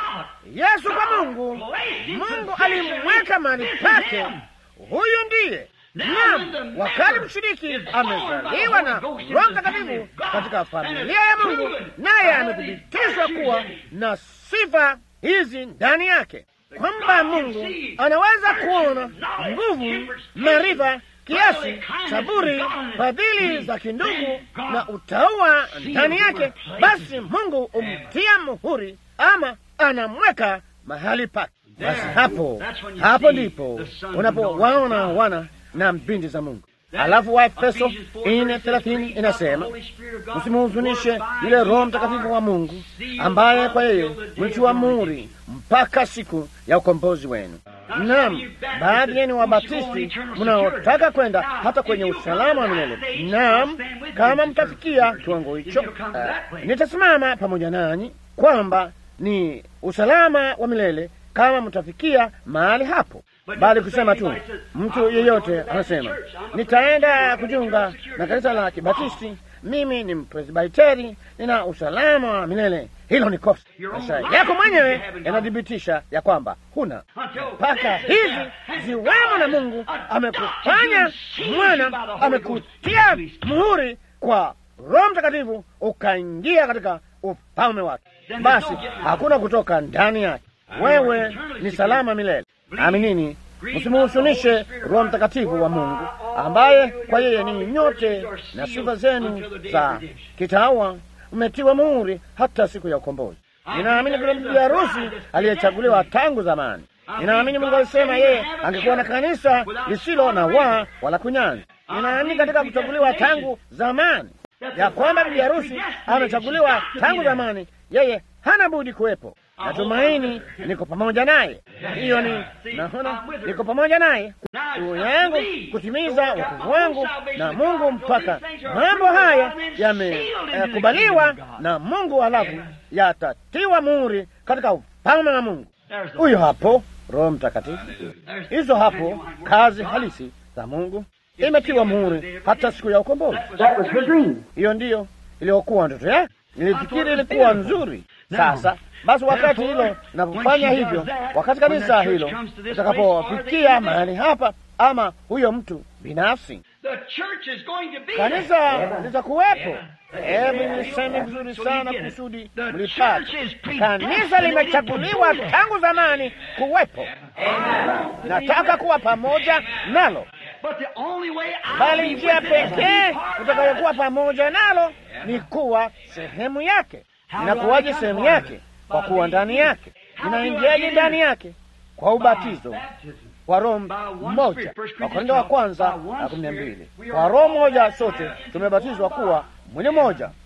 [SPEAKER 2] Yesu kwa Mungu, Mungu alimweka mahali pake. Huyu ndiye naam, wakati mshiriki amezaliwa na Roho Mtakatifu katika familia ya Mungu, naye amethibitishwa kuwa na sifa hizi ndani yake, kwamba Mungu anaweza kuona nguvu, maarifa kiasi, saburi, fadhili za kindugu na utaua ndani yake, basi Mungu umtia muhuri ama anamweka mahali pake. Basi hapo hapo ndipo unapowaona wana na binti za Mungu. Alafu Waefeso nne thelathini inasema msimuhuzunishe yule Roho Mtakatifu wa Mungu ambaye kwa yeye mlitiwa muhuri mpaka siku ya ukombozi wenu. Naam, baadhi yenu Wabatisti mnaotaka kwenda hata kwenye usalama wa milele. Naam, kama mtafikia kiwango hicho, uh, nitasimama pamoja nanyi kwamba ni usalama wa milele kama mtafikia mahali hapo, bali kusema tu, mtu yeyote anasema nitaenda kujiunga na kanisa la Kibatisti, mimi ni Mpresbiteri, nina usalama wa milele. Hilo ni kosa. Maisha yako mwenyewe yanathibitisha ya kwamba huna mpaka hizi ziwemo, na Mungu amekufanya mwana, amekutia muhuri kwa Roho Mtakatifu, ukaingia katika ufalme wake. Basi hakuna kutoka ndani yake. Wewe ni salama milele. Aminini, msimuhusunishe Roho Mtakatifu wa Mungu ambaye kwa yeye ni nyote na sifa zenu za kitawa mmetiwa muhuri hata siku ya ukombozi. Ninaamini kuna bibi harusi aliyechaguliwa tangu zamani. Ninaamini Mungu alisema yeye angekuwa na kanisa lisilo na waa wala kunyanzi. Ninaamini katika kuchaguliwa tangu zamani ya kwamba bibi harusi amechaguliwa tangu zamani, yeye hana budi kuwepo. Natumaini niko pamoja naye. Hiyo ni naona, niko pamoja naye juu yangu kutimiza wokovu wangu na Mungu mpaka mambo haya yamekubaliwa eh, na Mungu, halafu yatatiwa muhuri katika ufalme wa Mungu. Huyo hapo Roho Mtakatifu, hizo hapo kazi halisi za Mungu imetiwa muhuri hata siku ya ukombozi. Hiyo ndiyo iliyokuwa ndoto yake. Nilifikiri ilikuwa nzuri. Sasa basi, wakati hilo napofanya hivyo, wakati kanisa hilo litakapofikia mahali hapa, ama huyo mtu binafsi, kanisa litakuwepo. Hebu niseme vizuri sana kusudi mlipata. Kanisa limechaguliwa tangu zamani kuwepo. Nataka kuwa pamoja nalo bali njia pekee utakayokuwa pamoja nalo ni kuwa sehemu yake. Inakuwaje sehemu yake? Kwa kuwa ndani yake. Inaingiaje ndani yake? Kwa ubatizo kwa Roho mmoja. Wakorintho wa kwanza na kumi na mbili. Kwa Roho mmoja sote tumebatizwa kuwa mwili mmoja,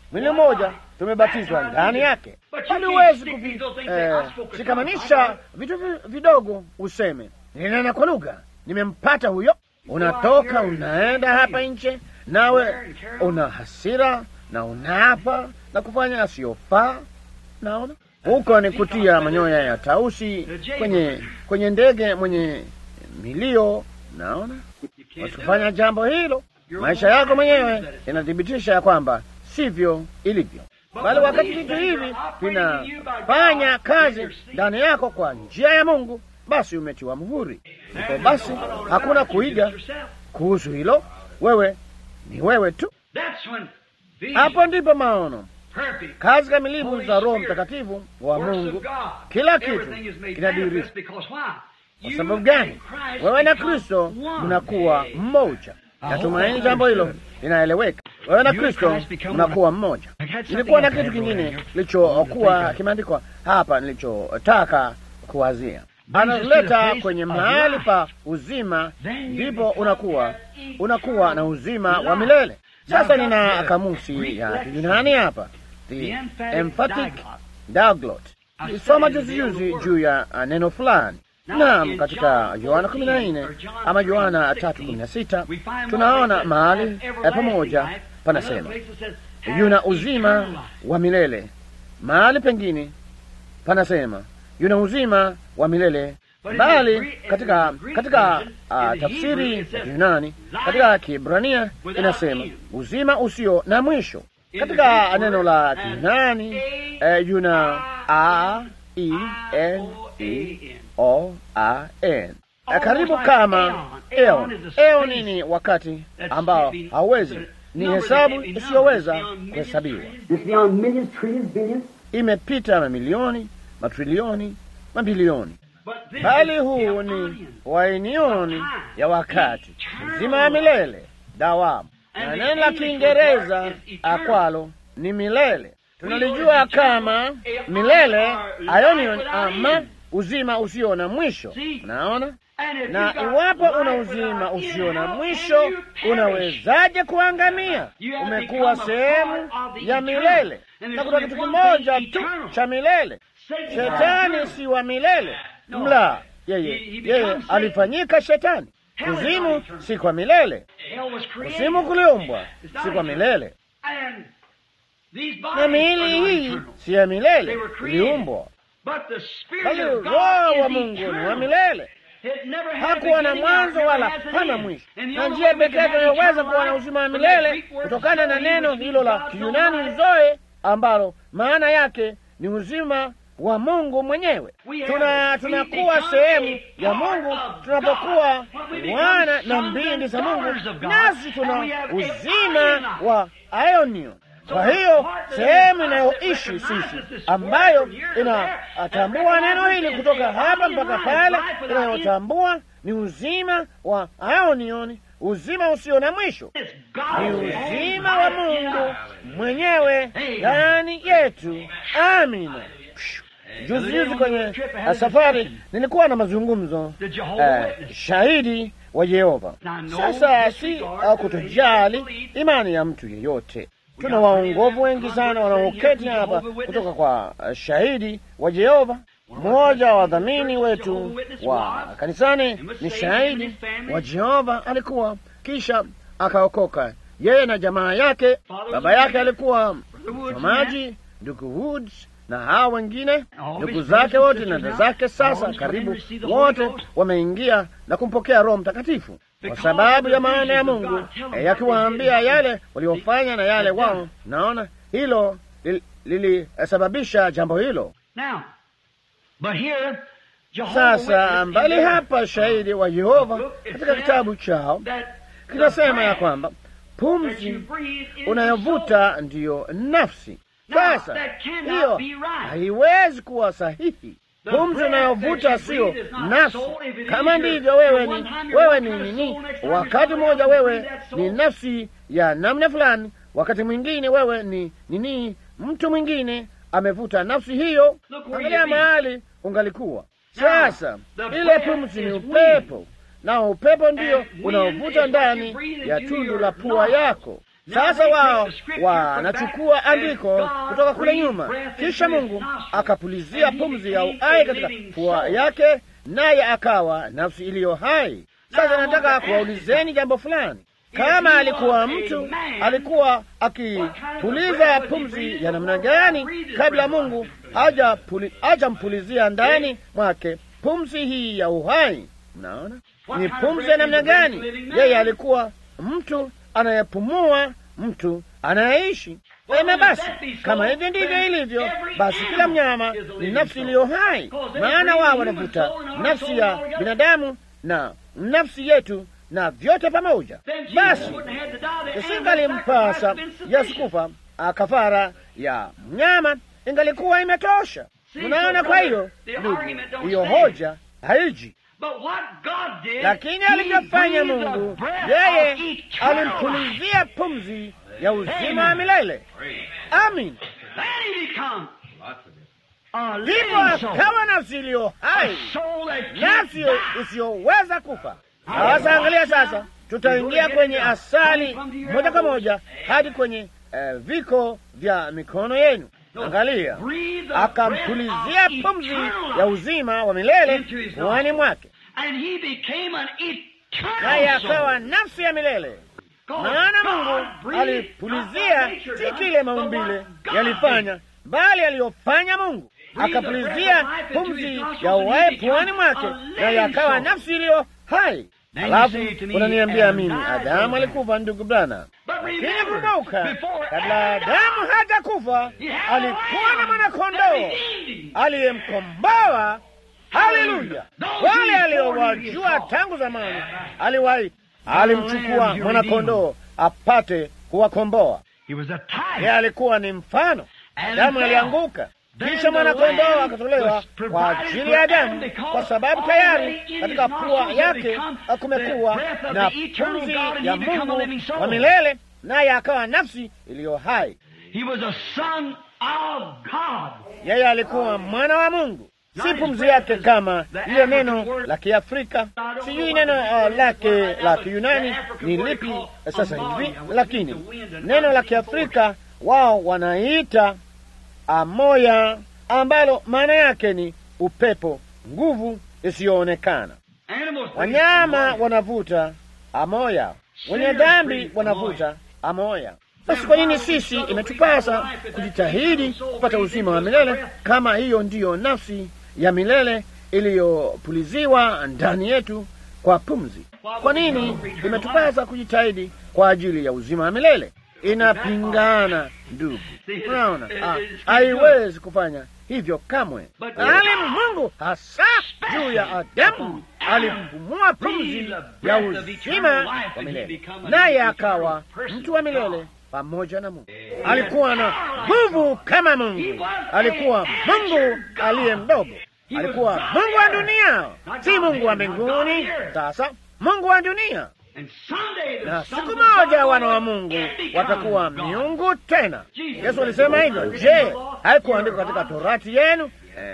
[SPEAKER 2] mwili mmoja, tumebatizwa ndani yake. Bali huwezi kushikamanisha vitu vidogo useme ninena kwa lugha, nimempata huyo. Unatoka unaenda hapa nje, nawe una hasira na unaapa na kufanya asiyofaa. Naona huko ni kutia manyoya ya tausi kwenye kwenye ndege mwenye milio. Naona wakifanya jambo hilo, maisha yako mwenyewe inathibitisha ya kwamba sivyo ilivyo, bali wakati vitu hivi vinafanya kazi ndani yako kwa njia ya Mungu, basi umetiwa muhuri. Ndipo basi hakuna kuiga kuhusu hilo, wewe ni wewe tu. Hapo ndipo maono kazi kamilifu za Roho Mtakatifu wa Mungu, kila kitu kinadhihirishwa. Kwa sababu gani? Wewe na Kristo mnakuwa mmoja. Natumaini jambo hilo linaeleweka. Wewe na Kristo mnakuwa mmoja. Nilikuwa na kitu kingine kilichokuwa kimeandikwa hapa nilichotaka kuwazia, analeta kwenye mahali pa uzima, ndipo unakuwa unakuwa na uzima wa milele. Sasa nina kamusi ya Kiyunani hapa, the emphatic diglot. Isoma juzi juzi juu ya neno fulani Naam, katika Yohana kumi na nne ama Yohana tatu kumi na sita tunaona mahali pamoja panasema yuna uzima wa milele, mahali pengine panasema yuna uzima wa milele, bali katika katika uh, tafsiri ya Yunani katika Kiebrania inasema uzima usio na mwisho. Katika neno la Kiyunani uh, yuna a e n e O A N karibu kama eon. Eon ni wakati ambao hauwezi, ni hesabu isiyoweza kuhesabiwa, imepita mamilioni, matrilioni, mabilioni, bali huu ni wainioni ya wakati uzima wa milele, dawamu, na neno la Kiingereza akwalo ni milele. Tunalijua kama milele, aionion ama uzima usio na mwisho. Unaona, na iwapo una uzima usio na mwisho, unawezaje kuangamia? Umekuwa sehemu ya milele, na kuna kitu kimoja tu cha milele. Shetani si wa milele, mla yeye, yeye alifanyika shetani. Kuzimu si kwa milele, kuzimu kuliumbwa si kwa milele, na miili hii si ya milele, iliumbwa bali Roho wa Mungu ni wa milele, hakuwa na mwanzo wala hana mwisho, na njia pekee tunayoweza kuwa na uzima wa milele kutokana na neno hilo la Kiyunani zoe, ambalo maana yake ni uzima wa Mungu mwenyewe. Tuna tunakuwa sehemu ya Mungu tunapokuwa wana na mbindi za Mungu, nasi tuna uzima wa aionio kwa hiyo sehemu inayoishi sisi ambayo inatambua neno hili kutoka hapa mpaka pale, inayotambua ni uzima wa aonioni, uzima usio na mwisho, ni uzima wa Mungu mwenyewe ndani yetu. Amina. Juzi juzi kwenye safari nilikuwa na mazungumzo uh, shahidi wa Yehova. Sasa si uh, kutojali imani ya mtu yeyote tuna waongovu wengi sana wanaoketi hapa kutoka kwa shahidi wa Jehova. Mmoja wa wadhamini wetu wa kanisani ni shahidi wa Jehova, alikuwa kisha akaokoka, yeye na jamaa yake. Baba yake alikuwa msomaji, ndugu Woods na hawa wengine ndugu zake wote na dada zake. Sasa karibu wote wameingia na kumpokea Roho Mtakatifu kwa sababu ya maana ya Mungu yakiwaambia yale waliofanya na yale wao. Naona hilo lilisababisha li, jambo hilo. Sasa mbali hapa, shahidi wa Yehova katika kitabu chao kinasema ya kwamba pumzi unayovuta ndiyo nafsi. Sasa hiyo haiwezi kuwa sahihi. Pumzi unayovuta siyo nafsi. Kama ndivyo, wewe ni wewe ni nini? Wakati mmoja wewe ni nafsi ya namna fulani, wakati mwingine wewe ni nini? Mtu mwingine amevuta nafsi hiyo. Angalia mahali ungalikuwa sasa. Ile pumzi ni upepo, na upepo ndiyo unaovuta ndani ya tundu la pua yako. Sasa wao wanachukua andiko kutoka kule nyuma, kisha Mungu akapulizia pumzi ya uhai katika pua yake, naye akawa nafsi iliyo hai. Sasa nataka kuwaulizeni jambo fulani. Kama alikuwa mtu, alikuwa akipuliza pumzi ya namna gani kabla Mungu hajampulizia ndani mwake pumzi hii ya uhai? Mnaona ni pumzi ya namna gani? Yeye alikuwa mtu anayepumua, mtu anayeishi. Ema, basi kama hivyo ndivyo ilivyo, basi kila mnyama ni nafsi iliyo hai, maana wao wanavuta nafsi ya binadamu na nafsi yetu na vyote pamoja. Basi isingalimpasa Yesu kufa kafara ya mnyama, ingalikuwa imetosha. Mnaona? Kwa hiyo ndugu, hiyo hoja haiji lakini alivyofanya Mungu, yeye alimpulizia pumzi ya uzima wa milele. Amin. Ndipo akawa nafsi iliyo hai, nafsi isiyoweza kufa. Sasa angalia, sasa tutaingia kwenye asali moja kwa moja hadi kwenye uh, viko vya mikono yenu. Angalia, akampulizia pumzi ya uzima wa milele puani mwake, naye akawa nafsi ya milele. Maana Mungu alipulizia si kile maumbile yalifanya, bali aliyofanya Mungu. Akapulizia pumzi ya uhai puani mwake, naye akawa nafsi iliyo hai. Alafu unaniambia mimi Adamu alikufa, ndugu Bwana? Lakini kumbuka, kabla Adamu haja kufa alikuwa na mwanakondoo aliyemkomboa. Haleluya! Wale aliowajua tangu zamani aliwahi, alimchukua mwanakondoo apate kuwakomboa. Yeye alikuwa ni mfano. Adamu alianguka kisha mwanakondoo akatolewa kwa ajili ya Adamu, kwa sababu tayari katika pua yake kumekuwa na pumzi ya Mungu wa milele, naye akawa nafsi iliyo hai. Yeye alikuwa mwana wa Mungu, si pumzi yake kama ile neno la Kiafrika, sijui neno uh, lake la Kiyunani ni lipi sasa hivi, lakini neno la Kiafrika wao wanaita amoya ambalo maana yake ni upepo, nguvu isiyoonekana. Wanyama wanavuta amoya, wenye dhambi wanavuta amoya. Basi kwa nini sisi imetupasa kujitahidi kupata uzima wa milele kama hiyo ndiyo nafsi ya milele iliyopuliziwa ndani yetu kwa pumzi? Kwa nini imetupasa kujitahidi kwa ajili ya uzima wa milele? Inapingana ndugu, unaona, haiwezi kufanya hivyo kamwe. Bali Mungu hasa juu ya Adamu alimpumua pumzi ya uzima wa milele, naye akawa mtu wa milele pamoja na Mungu. Alikuwa na nguvu kama Mungu, alikuwa Mungu aliye mdogo, alikuwa Mungu wa dunia, si Mungu wa mbinguni. Sasa Mungu wa dunia na siku moja wana wa Mungu watakuwa miungu tena. Yesu alisema hivyo. Je, haikuandikwa katika torati yenu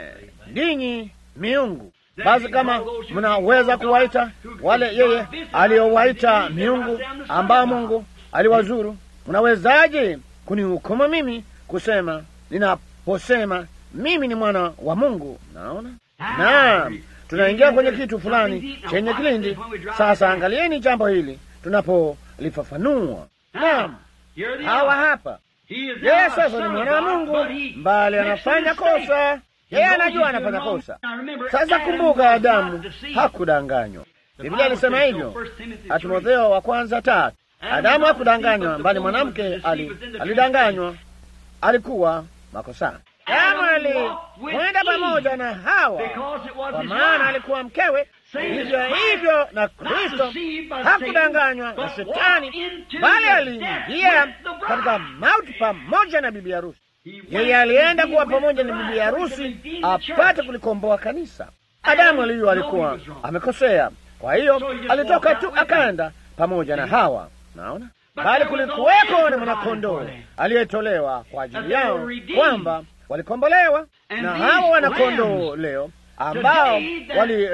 [SPEAKER 2] ninyi eh, miungu? Basi kama mnaweza kuwaita wale yeye aliyowaita miungu ambao Mungu aliwazuru, mnawezaje kunihukumu mimi kusema ninaposema mimi ni mwana wa Mungu? Naona naam tunaingia kwenye kitu fulani chenye kilindi. Sasa angalieni jambo hili tunapolifafanua. Naam, hawa hapa, yeye sasa ni mwana wa Mungu, mbali anafanya kosa, yeye anajua anafanya kosa. Sasa kumbuka, Adamu hakudanganywa. Biblia alisema hivyo, Timotheo wa kwanza tatu. Adamu hakudanganywa, mbali mwanamke ali, alidanganywa, alikuwa makosani. Adamu alikwenda pamoja na Hawa kwa maana alikuwa mkewe. Hivyo hivyo na Kristo hakudanganywa na Shetani, bali aliingia katika mauti pamoja na bibi harusi. Yeye alienda kuwa pamoja na bibi harusi apate kulikomboa kanisa. Adamu aliyo alikuwa amekosea, kwa hiyo alitoka tu akaenda pamoja na Hawa. Naona bali kulikuweko na mwanakondoo aliyetolewa kwa ajili yao kwamba walikombolewa na hawa wanakondoo leo ambao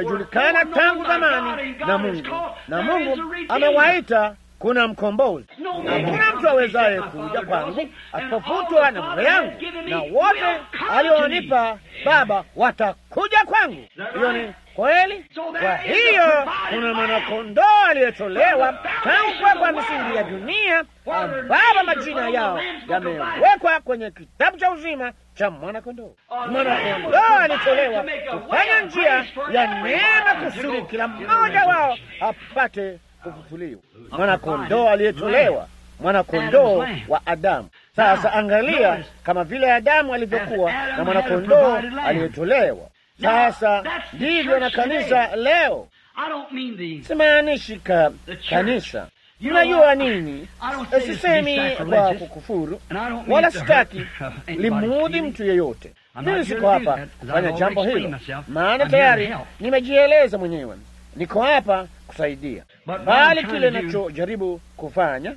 [SPEAKER 2] walijulikana tangu zamani na Mungu, na Mungu amewaita kuna mkombozi. hakuna mtu awezaye kuja kwangu asipofutwa na Baba yangu, na wote alionipa Baba watakuja kwangu. Hiyo ni kweli. Kwa hiyo kuna mwanakondoo aliyetolewa tangu kuwekwa misingi ya dunia, ambao majina yao yamewekwa kwenye kitabu cha uzima cha mwanakondoo. Mwanakondoo alitolewa kufanya njia ya neema, kusudi kila mmoja wao apate kufufuliwa. Mwanakondoo aliyetolewa, mwanakondoo wa Adamu. Sasa angalia, kama vile Adamu alivyokuwa na mwanakondoo aliyetolewa sasa ndivyo na kanisa leo. Simaanishi ka kanisa, mnajua nini? Sisemi kwa kukufuru, wala sitaki limuudhi mtu yeyote. Mimi siko hapa kufanya jambo hilo, maana tayari nimejieleza mwenyewe. Niko hapa kusaidia, bali kile nachojaribu kufanya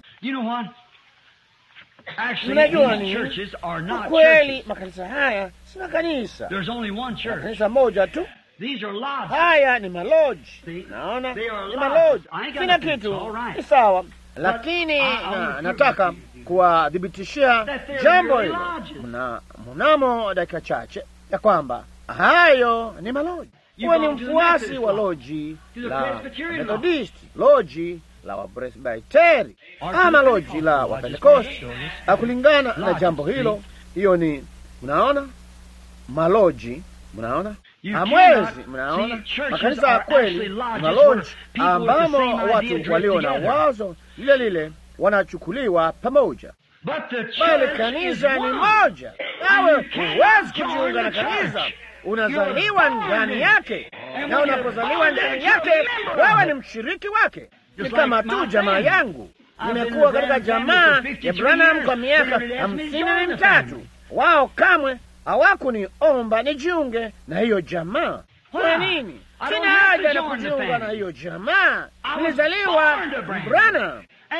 [SPEAKER 2] Mnajua ni kweli, makanisa haya si makanisa, kanisa moja tu. Haya ni maloji, naona ni maloji, kila kitu ni sawa, lakini na, nataka kuwadhibitishia jambo hilo mnamo dakika chache ya kwamba hayo ni maloji. Huwe ni mfuasi wa loji la Methodisti, loji la Wapresbiteri ama loji la Wapentekosti. Kulingana na jambo hilo, hiyo ni mnaona, maloji mnaona, hamwezi mnaona, makanisa ya kweli maloji ambamo watu walio na wazo lile lile wanachukuliwa pamoja, bali kanisa ni moja. Nawe huwezi kujiunga na kanisa, unazaliwa ndani yake, na unapozaliwa ndani yake, wewe ni mshiriki wake. Ni kama tu jamaa yangu, nimekuwa katika jamaa ya Branham kwa miaka hamsini na mitatu. Wao kamwe hawakuniomba nijiunge na hiyo jamaa. Kwa nini? Sina haja na kujiunga na hiyo jamaa. Nilizaliwa Branham,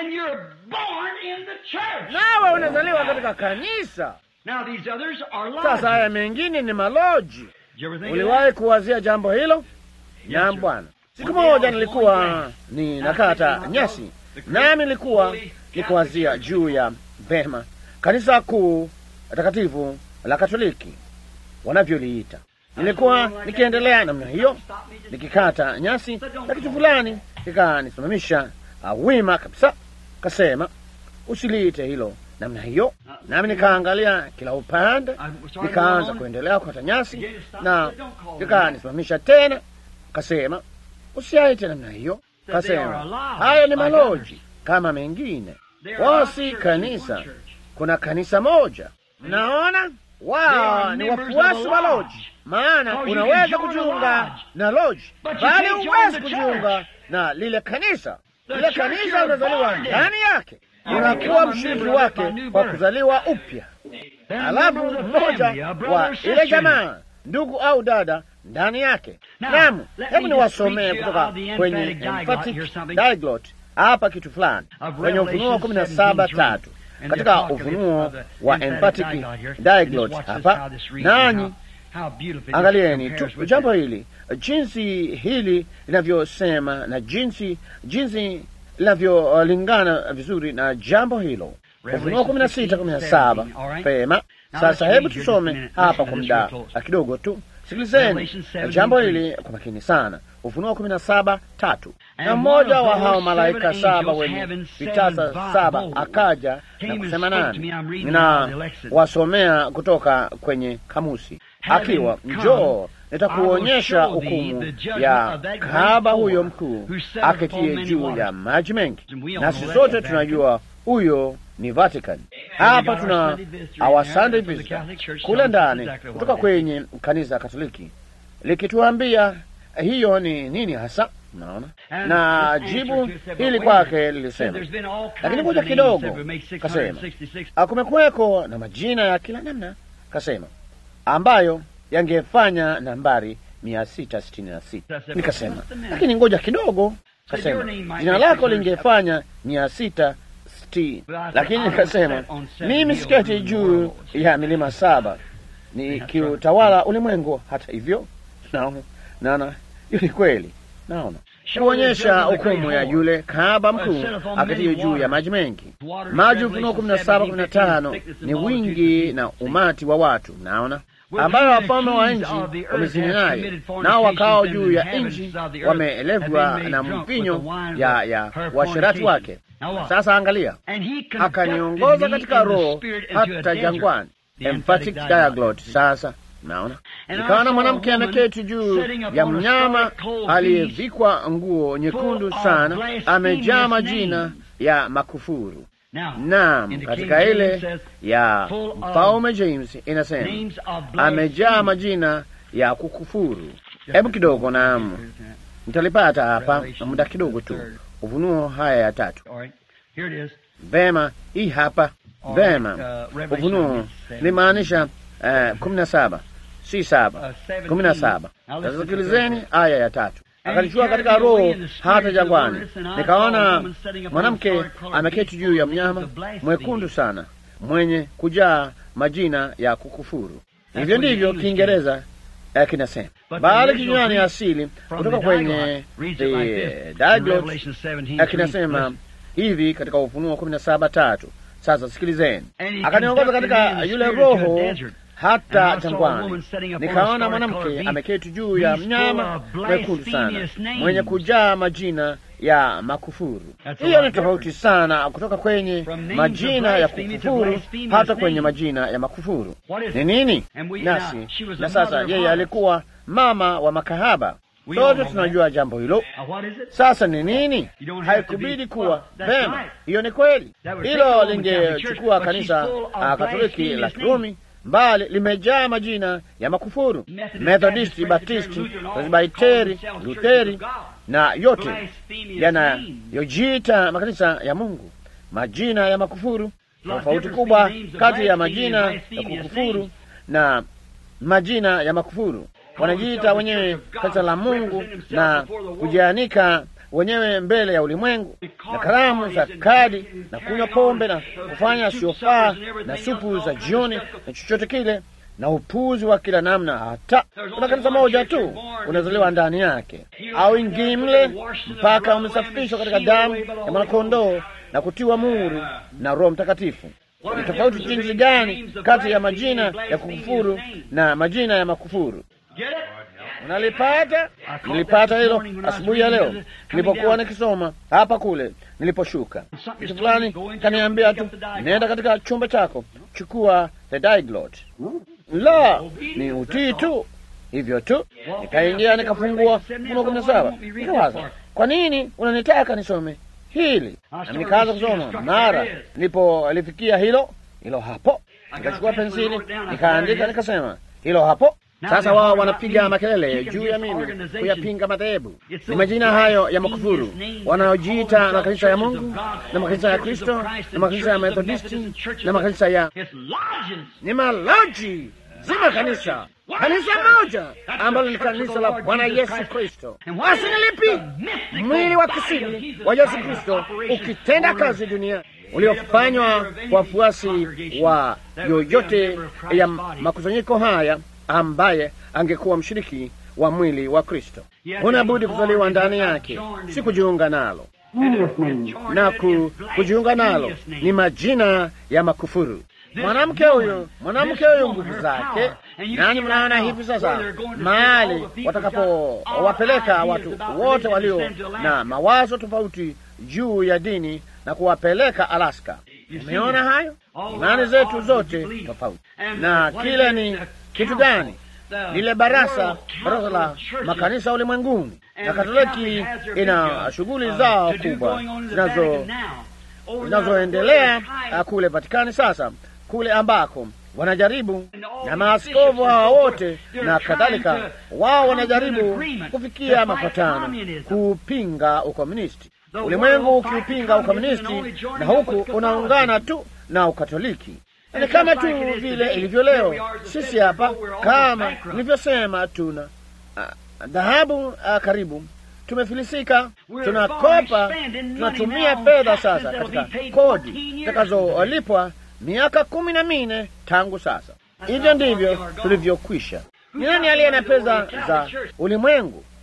[SPEAKER 2] nawe unazaliwa katika kanisa. Sasa haya mengine ni maloji. Uliwahi kuwazia jambo hilo? Naam, Bwana. Siku moja nilikuwa ni nakata nyasi, nami nilikuwa nikuwazia juu ya vema kanisa kuu takatifu la Katoliki wanavyoliita. Nilikuwa nikiendelea namna hiyo nikikata nyasi, na kitu fulani kikanisimamisha uh, wima kabisa, kasema usiliite hilo namna hiyo. Nami nikaangalia kila upande, nikaanza kuendelea kukata nyasi, na kikanisimamisha tena, kasema usiaite namna hiyo. Kasema hayo ni maloji kama mengine, wao si kanisa. Kuna kanisa moja. Mnaona, wao ni wafuasi wa loji. Maana unaweza kujiunga na loji, bali huwezi kujiunga na lile kanisa. Lile kanisa unazaliwa ndani yake, unakuwa mshiriki wake kwa kuzaliwa upya, alafu mmoja wa ile jamaa, ndugu au dada ndani yake. Naam, hebu niwasomee kutoka kwenye emphatic diglot hapa kitu fulani kwenye Ufunuo kumi na saba tatu katika ufunuo wa emphatic diglot hapa, nanyi angalieni tu jambo hili, jinsi hili linavyosema na jinsi jinsi linavyolingana vizuri na jambo hilo. Ufunuo kumi na sita kumi na saba pema. Sasa hebu tusome hapa kwa muda kidogo tu. Sikilizeni jambo hili kwa makini sana. Ufunuo kumi na saba tatu. Na mmoja wa hao malaika saba wenye vitasa saba akaja na kusema nani, na wasomea kutoka kwenye kamusi, akiwa njoo, nitakuonyesha hukumu ya kahaba huyo mkuu aketie juu ya maji mengi. Nasi sote tunajua huyo ni Vatican. Hapa tuna our Sunday visitor kule ndani kutoka kwenye kanisa Katoliki likituambia hiyo ni nini hasa. Mnaona, na jibu hili kwake lilisema, lakini ngoja kidogo, kasema kumekuweko na majina ya kila namna, kasema ambayo yangefanya nambari mia sita sitini na sita. Nikasema lakini ngoja kidogo, kasema jina lako lingefanya mia sita lakini nikasema mimi siketi juu ya milima saba ni kiutawala ulimwengu. Hata hivyo, naona naona hiyo ni kweli. Naona
[SPEAKER 1] kuonyesha hukumu ya yule kahaba mkuu aketiye juu ya maji mengi. Maji Ufunuo kumi na saba kumi na tano ni wingi na umati wa watu, mnaona ambayo wafalme wa nchi wamezini naye, nao wakao juu ya nchi wameelevwa na mpinyo ya ya washerati wake. Sasa angalia, akaniongoza katika roho hata jangwani, emphatic diaglot. Sasa naona nikaona mwanamke ameketi juu ya mnyama aliyevikwa nguo nyekundu sana, amejaa majina ya makufuru. Naam, katika ile ya mfalme James inasema amejaa majina ya kukufuru. Hebu kidogo, naam, nitalipata hapa muda kidogo tu. Ufunuo haya ya tatu. Vema, hii hapa. Vema, Ufunuo limaanisha uh, kumi na saba si saba, kumi na saba. Sasa sikilizeni aya ya tatu. Akanichukua katika roho hata jangwani, nikaona mwanamke ameketi juu ya mnyama mwekundu sana, mwenye kujaa majina ya kukufuru. Hivyo ndivyo Kiingereza eh, kinasema, bali kinywani asili kutoka kwenye the Diaglot eh, kinasema hivi katika Ufunuo kumi na saba tatu. Sasa sikilizeni, akaniongoza katika yule roho hata jangwani, nikaona mwanamke ameketi juu ya mnyama mwekundu sana mwenye kujaa majina ya makufuru. Hiyo ni tofauti sana kutoka kwenye majina ya kukufuru hata kwenye majina ya makufuru. Ni nini? Nasi na sasa, yeye alikuwa mama wa makahaba. Sote tunajua jambo hilo. Sasa ni nini? Haikubidi kuwa vema. Hiyo ni kweli, hilo lingechukua kanisa Katoliki la Kirumi mbali limejaa majina ya makufuru: Methodisti, Baptisti, Presbiteri, Lutheri na yote yanayojiita makanisa ya Mungu. Majina ya makufuru, tofauti kubwa kati ya majina ya kukufuru na majina ya makufuru. Wanajiita wenyewe kanisa la Mungu na kujianika wenyewe mbele ya ulimwengu na karamu za kadi na kunywa pombe na kufanya siofaa na supu za jioni na chochote kile na upuzi wa kila namna. Hata kuna kanisa moja tu unazaliwa ndani yake, au ingii mle mpaka umesafishwa katika damu ya mwanakondoo na kutiwa muhuri na Roho Mtakatifu. Ni tofauti jinsi gani kati ya majina ya kukufuru na majina ya makufuru? Unalipata? Nilipata hilo asubuhi ya leo nilipokuwa nikisoma hapa kule niliposhuka. Kitu fulani kaniambia tu, nenda katika chumba chako, chukua the Diaglot. La, ni utii tu, hivyo tu. Nikaingia nikafungua Ufunuo kumi na saba. Nikawaza, kwa nini unanitaka nisome hili? Na nikaanza kusoma. Mara nilipolifikia hilo hilo hapo, nikachukua pensili nikaandika, nikasema hilo hapo. Sasa wao wanapiga makelele juu ya mimi kuyapinga madhehebu. Ni majina hayo ya makufuru wanaojiita makanisa ya Mungu na makanisa ya Kristo na makanisa ya Methodisti na makanisa ya ni malaji zima kanisa kanisa moja ambalo ni kanisa la Bwana Yesu Kristo. Basi ni lipi? Mwili wa kisiri wa Yesu Kristo ukitenda kazi duniani uliofanywa kwa wafuasi wa yoyote ya makusanyiko haya ambaye angekuwa mshiriki wa mwili wa Kristo. Unabudi kuzaliwa ndani yake, si kujiunga nalo. Na ku, kujiunga nalo ni majina ya makufuru. Mwanamke huyo, mwanamke huyo, nguvu zake nani? Mnaona hivi sasa mahali watakapowapeleka watu wote walio na mawazo tofauti juu ya dini na kuwapeleka Alaska. Umeona hayo? Imani zetu zote tofauti, na kile ni kitu gani? Lile barasa barasa la makanisa ulimwenguni, na Katoliki ina shughuli zao kubwa zinazo zinazoendelea kule Vatikani sasa, kule ambako wanajaribu na maaskofu hawa wote na kadhalika, wao wanajaribu kufikia mapatano kupinga ukomunisti, ulimwengu ukiupinga ukomunisti, na huku unaungana tu na Ukatoliki. Ni kama tu vile ilivyo leo. Sisi hapa kama nilivyosema, tuna dhahabu uh, karibu tumefilisika, tunakopa, tunatumia fedha sasa katika kodi zitakazolipwa miaka kumi na minne tangu sasa. Hivyo ndivyo tulivyokwisha. Ni nani aliye na pesa za ulimwengu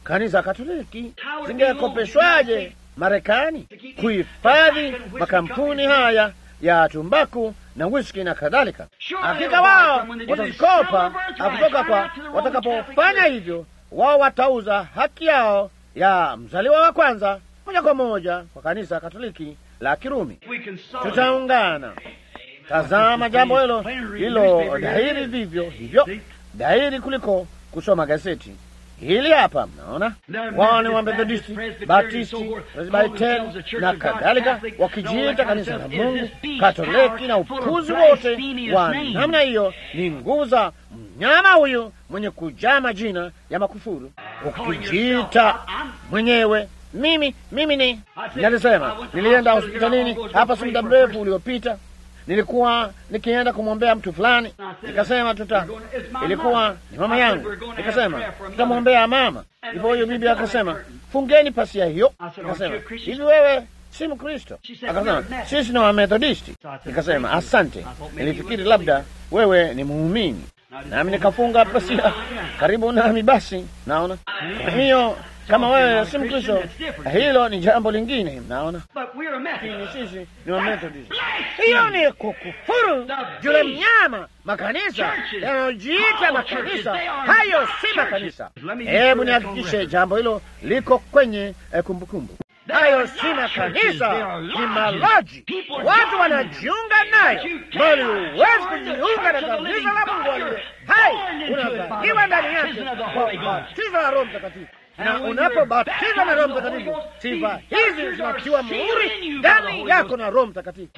[SPEAKER 2] kanisa Katoliki zingekopeshwaje Marekani kuhifadhi makampuni haya ya tumbaku na whisky na kadhalika? Hakika wao watazikopa kutoka kwa, watakapofanya hivyo, wao watauza haki yao ya mzaliwa wa kwanza moja kwa moja kwa kanisa Katoliki la Kirumi. Tutaungana. Tazama jambo hilo hilo dhahiri, vivyo hivyo dhahiri kuliko kusoma gazeti hili hapa. Mnaona wao ni Wamethodisti, Baptisti, Presbiteri na kadhalika, wakijiita kanisa la Mungu Katoliki, na upuzi wote wa namna hiyo ni nguvu za mnyama huyu mwenye kujaa majina ya makufuru, ukijiita mwenyewe mimi mimi ni nalisema, nilienda hospitalini hapa si muda mrefu uliopita nilikuwa nikienda kumwombea mtu fulani, nikasema tuta, ilikuwa ni mama yangu, nikasema tutamwombea mama. Hivyo huyo bibi akasema fungeni pasia hiyo. Nikasema hivi, wewe si Mkristo? Akasema sisi ni Wamethodisti. Nikasema asante, nilifikiri labda wewe ni muumini. Nami nikafunga pasia karibu nami. Basi naona hiyo kama wewe si Mkristo, hilo ni jambo lingine. Naona lakini sisi ni Wamethodist. Hiyo ni kukufuru yule mnyama. Makanisa yanayojiita makanisa, hayo si makanisa. Hebu nihakikishe jambo hilo liko kwenye kumbukumbu. Hayo si makanisa, ni maloji. Watu wanajiunga nayo, bali huwezi kujiunga na kanisa la Mungu aliye hai. Unazaliwa ndani yake kwa ubatizo wa Roho Mtakatifu na unapobatizwa na Roho Mtakatifu, sifa hizi zinatiwa muhuri ndani yako na Roho Mtakatifu.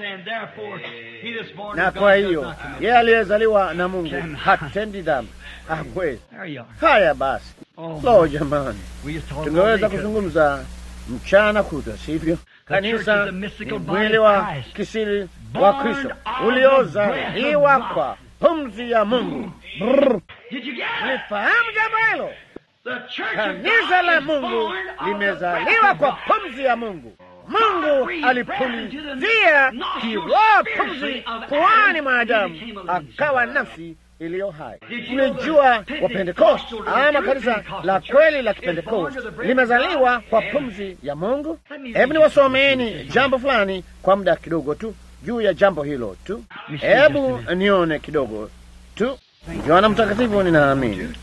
[SPEAKER 2] Na kwa hiyo yeye aliyezaliwa na Mungu hatendi dhambi, hawezi. Haya basi, lo, jamani, tungeweza kuzungumza mchana kutwa, sivyo? Kanisa ni mwili wa kisiri wa Kristo uliozaliwa kwa pumzi ya Mungu. Nifahamu jambo hilo. Kanisa la Mungu limezaliwa kwa pumzi ya Mungu. Mungu alipulizia kiroho pumzi puani mwa Adamu, akawa nafsi iliyo hai. Mlijua wa Pentekosti ama kanisa la kweli la Kipentekosti limezaliwa kwa pumzi ya Mungu. Hebu niwasomeeni jambo fulani kwa muda kidogo tu juu ya jambo hilo tu. Hebu nione kidogo tu. Yohana Mtakatifu, ninaamini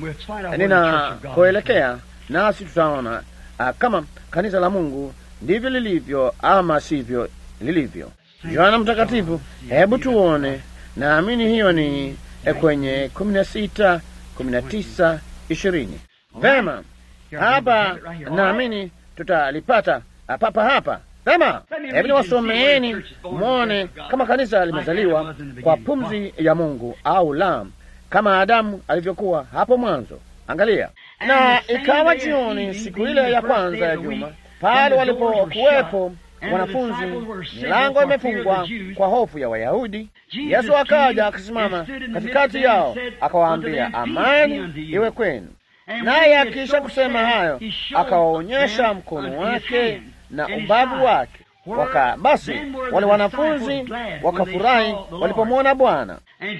[SPEAKER 2] ninakoelekea nasi tutaona uh, kama kanisa la Mungu ndivyo lilivyo ama sivyo lilivyo. Yohana Mtakatifu, hebu tuone. Naamini hiyo ni kwenye kumi na sita, kumi na tisa, ishirini. Vema, hapa naamini tutalipata papa hapa. Vema, hebu niwasomeeni mwone kama kanisa limezaliwa kwa pumzi ya Mungu au la, kama Adamu alivyokuwa hapo mwanzo. Angalia, na ikawa jioni siku ile ya kwanza ya juma, pale walipokuwepo wanafunzi, milango imefungwa kwa hofu ya Wayahudi. Yesu akaja akasimama katikati yao, akawaambia, amani iwe kwenu. Naye akiisha kusema hayo, akawaonyesha mkono wake na ubavu wake. Waka basi wale wanafunzi wakafurahi walipomwona Bwana.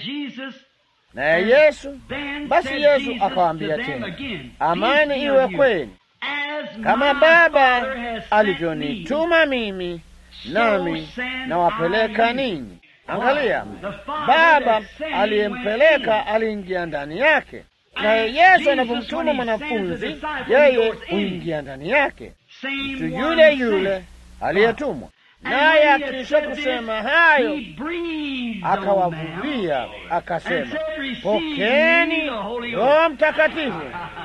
[SPEAKER 2] Naye Yesu basi, Yesu akawaambia tena, amani iwe kwenu. Kama Baba alivyonituma mimi, nami nawapeleka ninyi. Angalia, Baba aliyempeleka aliingia ndani yake, naye Yesu anavyomtuma mwanafunzi, yeye huingia ndani yake, mtu yule yule aliyetumwa. Naye akisha kusema hayo, akawavuvia akasema, pokeni Roho Mtakatifu.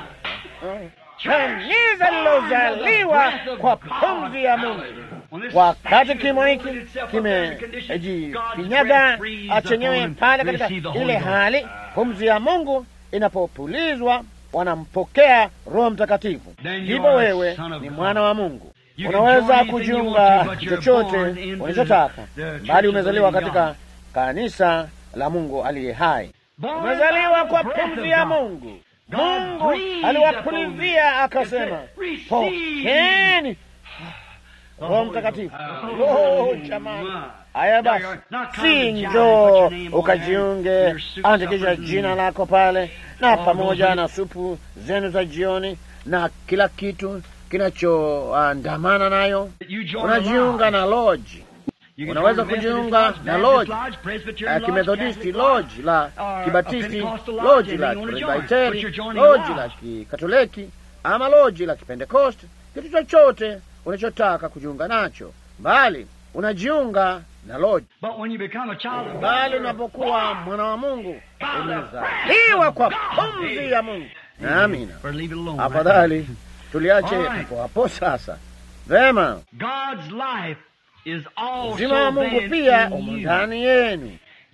[SPEAKER 2] Kanisa lilozaliwa kwa pumzi ya Mungu. Wakati kimo hiki kimejifinyaga chenyewe pale katika ile hali, pumzi ya Mungu inapopulizwa, wanampokea Roho Mtakatifu, ndipo wewe ni mwana wa Mungu. Unaweza kujiunga chochote unachotaka, bali umezaliwa katika kanisa la Mungu aliye hai. Umezaliwa kwa pumzi ya Mungu. Mungu aliwapulizia akasema, pokeni Roho Mtakatifu. Oh, jamani! Haya basi, si njoo ukajiunge, andikisha jina lako pale na pamoja na supu zenu za jioni na kila kitu kinachoandamana nayo. Unajiunga na lodge, unaweza kujiunga na lodge ya Kimethodisti, lodge la Kibatisti, lodge la Presbiteri, lodge la Kikatoliki ama lodge la Kipentekoste, kitu chochote unachotaka kujiunga nacho, bali unajiunga na lodge. Bali unapokuwa mwana wa Mungu umezaliwa kwa pumzi ya Mungu. Amina. Afadhali tuliache hapo hapo sasa. Vema, uzima wa Mungu pia umo ndani yenu.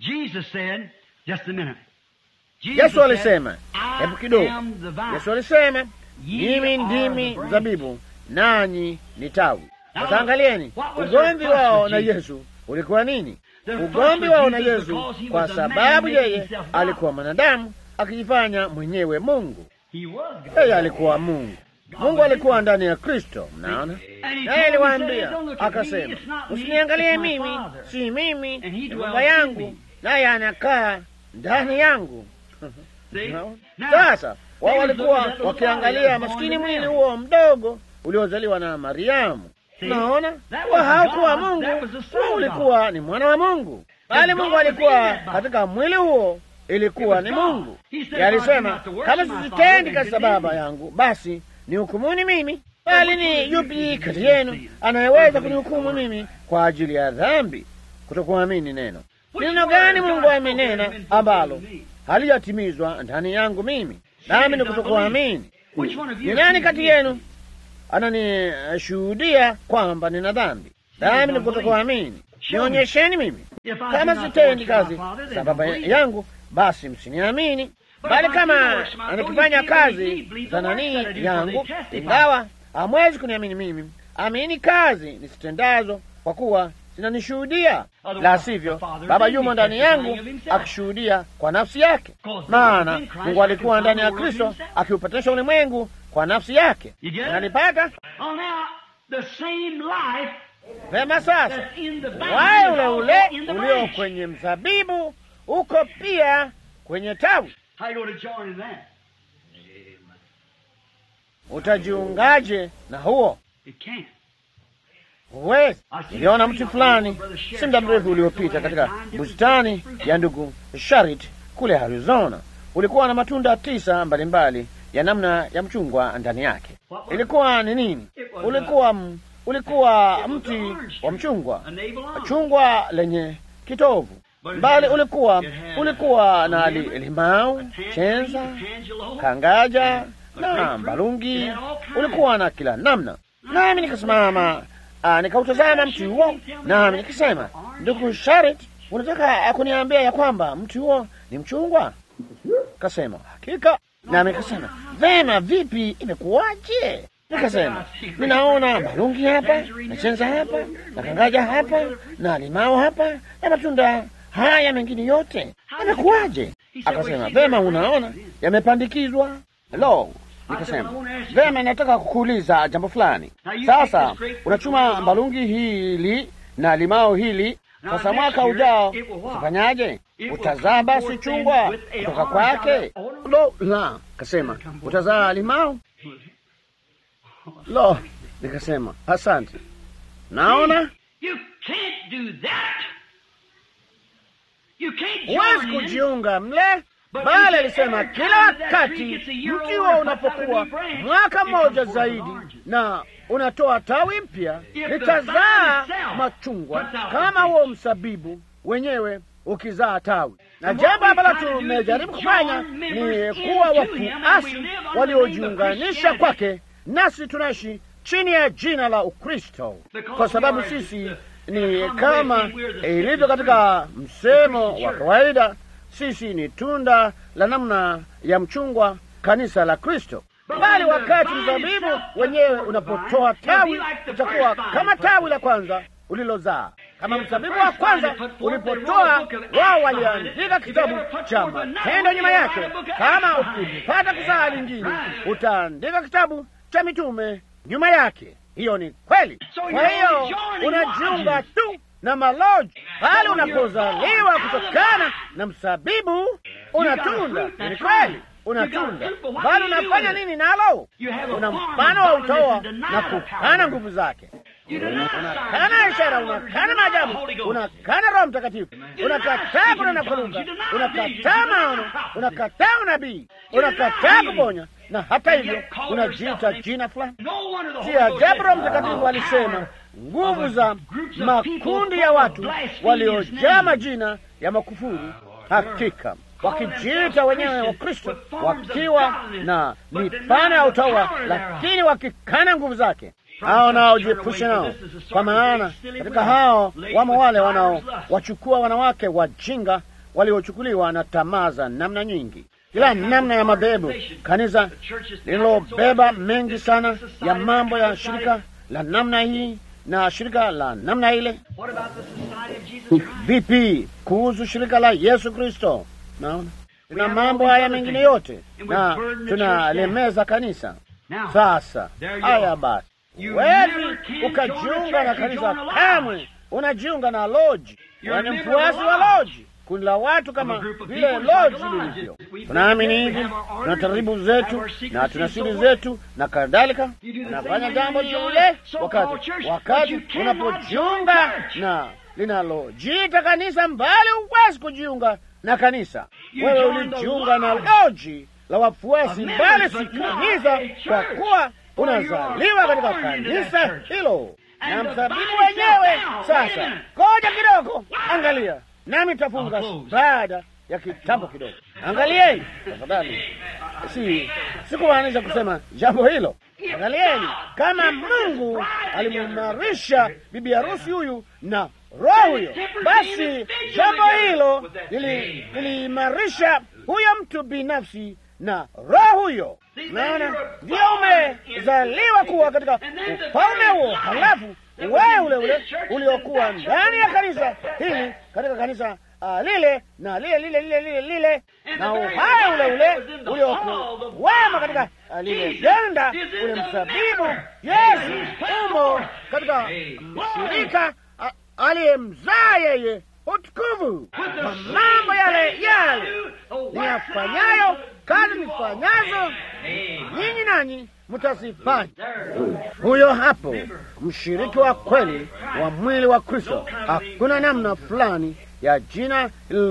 [SPEAKER 2] Yesu alisema, hebu kidogo. Yesu alisema, mimi ndimi mzabibu, nanyi ni tawi. Sasa angalieni, ugomvi wao na Yesu ulikuwa nini? Ugomvi wao na Yesu kwa sababu yeye alikuwa mwanadamu akijifanya mwenyewe Mungu. Yeye alikuwa Mungu. Mungu alikuwa ndani ya Kristo, mnaona. Naye aliwaambia akasema, usiniangalie mimi, si mimi, ni Baba yangu, naye anakaa ndani yangu. Sasa wao walikuwa wakiangalia maskini mwili huo mdogo uliozaliwa na Mariamu. Naona wa haukuwa Mungu, huo ulikuwa ni mwana wa Mungu, bali Mungu alikuwa katika mwili huo, ilikuwa ni Mungu. Alisema, kama sisitendi kazi za Baba yangu, basi ni hukumuni mimi. Bali ni yupi kati yenu anayeweza kunihukumu mimi kwa ajili ya dhambi kutokuamini neno? Ni neno gani Mungu amenena ambalo halijatimizwa ndani yangu mimi, nami ni kutokuamini? Ni nani kati yenu ananishuhudia kwamba nina dhambi, nami ni kutokuamini? Nionyesheni mimi. Kama sitendi kazi za Baba yangu, basi msiniamini. Bali kama nikifanya kazi za nani yangu, ingawa hamwezi kuniamini mimi, amini kazi nisitendazo, kwa kuwa zinanishuhudia. La sivyo, Baba yumo ndani yangu akishuhudia kwa nafsi yake. Maana Mungu alikuwa ndani ya Kristo akiupatanisha ulimwengu kwa nafsi yake. Unalipata vema? Sasa waye ule ule ulio kwenye mzabibu uko pia kwenye tawi. Utajiungaje na huo? Huwezi. Niliona mti fulani si muda mrefu uliopita katika bustani ya ndugu Sharit kule Arizona. Ulikuwa na matunda tisa mbalimbali mbali ya namna ya mchungwa ndani yake. Ilikuwa ni nini? Ulikuwa m, ulikuwa mti wa mchungwa, chungwa lenye kitovu mbali. Ulikuwa ulikuwa na li, limau, chenza, kangaja na mbalungi. Ulikuwa na kila namna, nami nikasimama nikautazama mti huo, nami nikisema, ndugu Sharit, unataka kuniambia ya kwamba mti huo ni mchungwa? Kasema hakika. Nami nikasema vema, vipi, imekuwaje? Nikasema ninaona malungi hapa na chenza hapa na kangaja hapa na limao hapa na matunda haya mengine yote, imekuwaje? Akasema vema, unaona yamepandikizwa. Lo, nikasema vema, nataka kukuuliza jambo fulani. Sasa unachuma mbalungi hili na limao hili, sasa mwaka ujao utafanyaje? Utazaa basi chungwa kutoka kwake? Lo, la, kasema utazaa limao. Lo, nikasema asante. Naona huwezi kujiunga mle bali alisema kila wakati mti huo unapokuwa mwaka mmoja zaidi na unatoa tawi mpya, litazaa machungwa kama huo msabibu wenyewe ukizaa tawi. Na jambo ambalo tumejaribu kufanya ni kuwa wafuasi waliojiunganisha kwake, nasi tunaishi chini ya jina la Ukristo, kwa sababu sisi ni kama ilivyo katika msemo wa kawaida sisi ni tunda la namna ya mchungwa, kanisa la Kristo. Bali wakati mzabibu wenyewe unapotoa tawi, utakuwa kama tawi la kwanza ulilozaa. Kama mzabibu wa kwanza ulipotoa, wao waliandika kitabu cha matendo nyuma yake. Kama ukipata kuzaa lingine, utaandika kitabu cha mitume nyuma yake. Hiyo ni kweli. Kwa hiyo unajiunga tu na maloji pale unapozaliwa kutokana na msabibu unatunda. Ni kweli, una tunda, bali unafanya nini nalo? Una mfano wa utawa na kukana nguvu zake, unakana ishara, unakana maajabu, unakana Roho Mtakatifu, unakataa kunena kwa lugha, unakataa maono, unakataa unabii, unakataa kuponya, na hata hivyo unajiita jina fulani. Si ajabu Roho Mtakatifu alisema nguvu za makundi ya watu waliojaa majina ya makufuru, hakika wakijiita wenyewe wa Kristo, wakiwa na mifano ya utawa, lakini wakikana nguvu zake. Hao naojiepusha nao, kwa maana katika hao wamo wale wanaowachukua wanawake wajinga waliochukuliwa na tamaa za namna nyingi, kila namna ya mabebu, kanisa lililobeba mengi sana ya mambo ya shirika la namna hii na shirika la namna ile. Vipi kuhusu shirika la Yesu Kristo? Naona tuna mambo haya mengine yote na tunalemeza kanisa. Sasa haya basi, huwezi ukajiunga na kanisa kamwe, unajiunga na loji, yaani mfuasi wa loji, kundi la watu kama vile loji lilivyo. Tunaamini hivi, tuna taratibu zetu na tuna siri zetu na kadhalika. Unafanya jambo lile wakati wakati unapojiunga na linalojiita kanisa, mbali huwezi kujiunga na kanisa. Wewe ulijiunga na loji la wafuasi, mbali si kanisa, kwa kuwa unazaliwa katika kanisa hilo na msabibu wenyewe. Sasa ngoja kidogo, angalia nami tafunga baada ya kitambo kidogo. Angalieni tafadhali, si sikumaanisha kusema jambo hilo. Angalieni kama Mungu alimuimarisha bibi harusi huyu na roho huyo, basi jambo hilo liliimarisha huyo mtu binafsi na roho huyo. Naona ndio umezaliwa kuwa katika ufalme huo, halafu wewe ule ule uliokuwa ndani ya kanisa hili katika kanisa uh, lile na lile lile lile lile lile na uhai ule ule uliokuwema katika uh, lile jenda ule msabibu Yesu umo katika shirika uh, aliyemzaa yeye utukufu kwa mambo yale yale niyafanyayo kazi nifanyazo nyinyi nanyi mtazifanya. Huyo hapo mshiriki wa kweli wa mwili wa Kristo. Hakuna namna fulani ya jina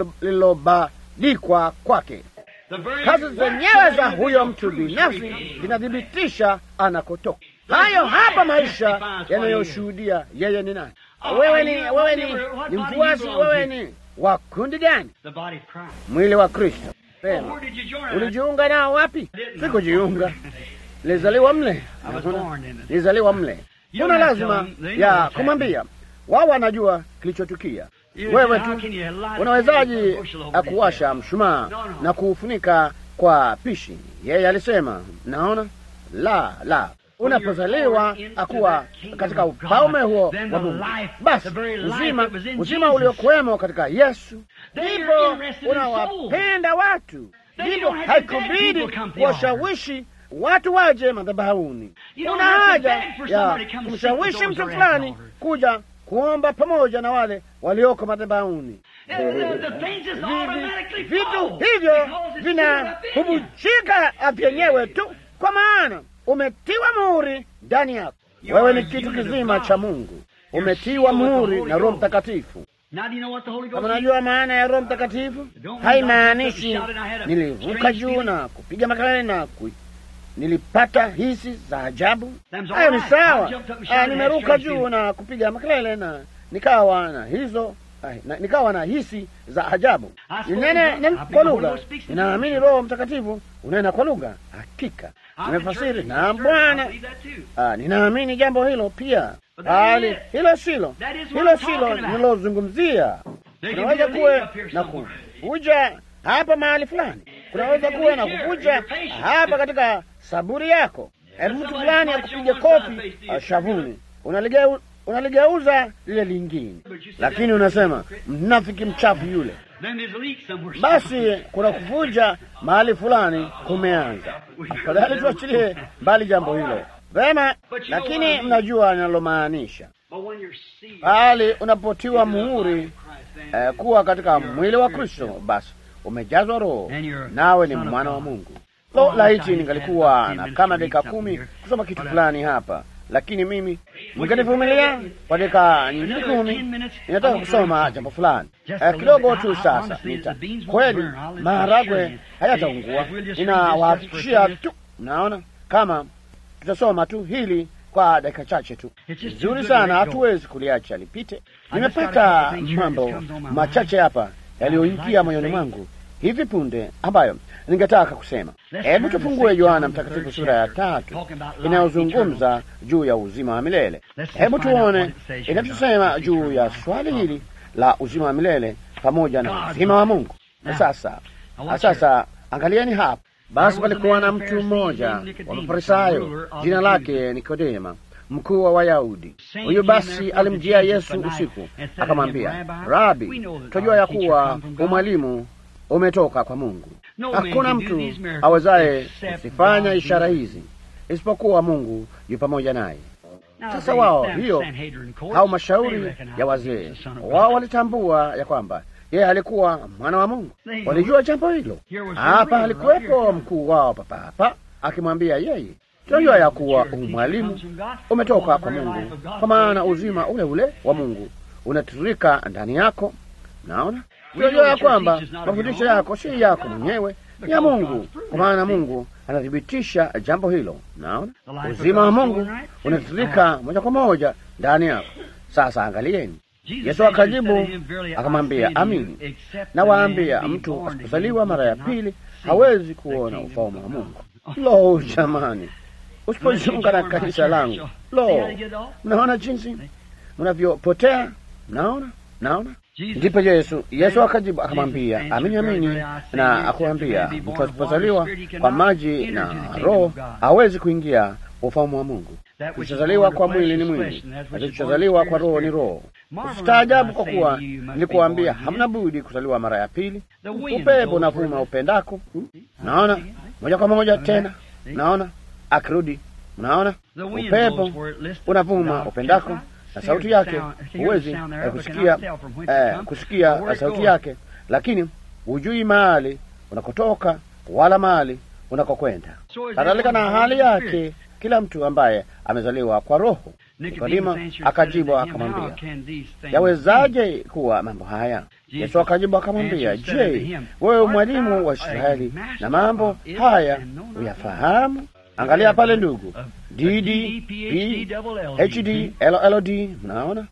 [SPEAKER 2] lililobadikwa kwake. Kazi zenyewe za huyo mtu binafsi zinathibitisha anakotoka. Hayo hapa maisha yanayoshuhudia yeye ni nani. Wewe ni wewe ni, ni mfuasi, wewe ni wa kundi gani? Mwili wa Kristo. Pema, ulijiunga nao wapi? Sikujiunga, nilizaliwa mle, nilizaliwa mle. Kuna lazima ya kumwambia wao, wanajua kilichotukia. Wewe tu unawezaji kuwasha mshumaa na kuufunika kwa pishi? Yeye alisema, naona la la Unapozaliwa akuwa katika ufalme huo wa Mungu, basi uzima uzima uliokuwemo katika Yesu, ndipo unawapenda watu, ndipo haikubidi kuwashawishi watu waje madhabahuni. Una haja ya kumshawishi mtu fulani kuja kuomba pamoja na wale walioko madhabahuni. Vitu hivyo vinahubujika vyenyewe tu, kwa maana umetiwa muhuri ndani yako. Wewe ni kitu kizima cha Mungu, umetiwa muhuri na Roho Mtakatifu. Kama unajua maana ya Roho Mtakatifu, haimaanishi nilivuka juu na kupiga makelele na ku... nilipata hisi za ajabu. Hayo ni sawa. Nimeruka juu na kupiga makelele na nikawa na hizo na, nikawa na hisi za ajabu. Ninene kwa lugha, ninaamini Roho Mtakatifu unena kwa lugha. Hakika nimefasiri na Bwana, ninaamini jambo hilo pia, bali hilo silo hilo silo ninalozungumzia. Kunaweza kuwe na kuvuja hapa mahali fulani, kunaweza kuwe na kuvuja hapa katika saburi yako, mtu fulani akupiga kofi shavuni, unaligeu unaligeuza lile lingine, lakini unasema mnafiki mchafu yule. Basi kuna kuvuja mahali fulani kumeanza. Afadhali tuachilie mbali jambo hilo vema, lakini mnajua ninalomaanisha. Bali unapotiwa muhuri eh, kuwa katika mwili wa Kristo, basi
[SPEAKER 1] umejazwa Roho, nawe ni mwana wa Mungu. Lo, laiti ningalikuwa na kama dakika kumi kusoma kitu fulani hapa, lakini mimi mkanivumilia kwa dakika nyingine kumi. Ninataka kusoma jambo fulani eh, kidogo tu. Sasa nita kweli, maharagwe hayataungua, ninawahakikishia tu. Naona kama tutasoma tu hili kwa dakika chache tu, vizuri sana, hatuwezi kuliacha lipite. Nimepata mambo machache hapa yaliyoingia moyoni mwangu hivi punde ambayo ningetaka kusema. Hebu tufungue Yohana Mtakatifu sura ya tatu inayozungumza juu ya uzima wa milele. Hebu tuone inavyosema juu ya swali hili la uzima wa milele pamoja na uzima wa Mungu. Sasa sasa, angalieni hapa. Basi palikuwa na mtu mmoja wa Mafarisayo, jina lake Nikodema, mkuu wa Wayahudi. Huyu basi alimjia Yesu usiku, akamwambia, Rabi, tunajua ya kuwa umwalimu umetoka kwa Mungu. Hakuna mtu awezaye kuzifanya ishara hizi isipokuwa Mungu yu pamoja naye. Sasa wao hiyo au mashauri ya wazee wao walitambua ya kwamba yeye alikuwa mwana wa Mungu, walijua jambo hilo. Hapa alikuwepo mkuu wao papa hapa akimwambia yeye, tunajua ya kuwa umwalimu umetoka kwa Mungu, kwa maana uzima ule ule wa Mungu unatiririka ndani yako. Naona tunajua ya kwamba mafundisho yako si yako mwenyewe, ni ya Mungu, kwa maana Mungu anathibitisha jambo hilo. Naona uzima wa Mungu unatiririka moja kwa moja ndani yako. Sasa angalieni, Yesu akajibu akamwambia, amini nawaambia, mtu asipozaliwa mara ya pili hawezi kuona ufalme wa Mungu. Lo, jamani, usipojiunga na kanisa langu, lo, mnaona jinsi mnavyopotea. Naona, naona Ndipo Yesu Yesu akajibu akamwambia, amini amini na akuambia, mtu asipozaliwa kwa maji na Roho hawezi kuingia ufalme wa Mungu. Kilichozaliwa kwa mwili ni mwili, na kilichozaliwa kwa Roho ni roho. Usitaajabu kwa kuwa nilikuambia, hamna budi kuzaliwa mara ya pili. Upepo unavuma upendako, naona moja kwa moja tena, naona akirudi, naona upepo unavuma upendako na sauti yake huwezi eh, kusikia eh, kusikia sauti yake, lakini hujui mahali unakotoka wala mahali unakokwenda. Kadhalika na hali yake kila mtu ambaye amezaliwa kwa Roho. Nikodima akajibu akamwambia, yawezaje kuwa mambo haya? Yesu akajibu akamwambia, je, wewe mwalimu wa Israeli na mambo haya uyafahamu? Angalia pale ndugu, D D P H D L L D, mnaona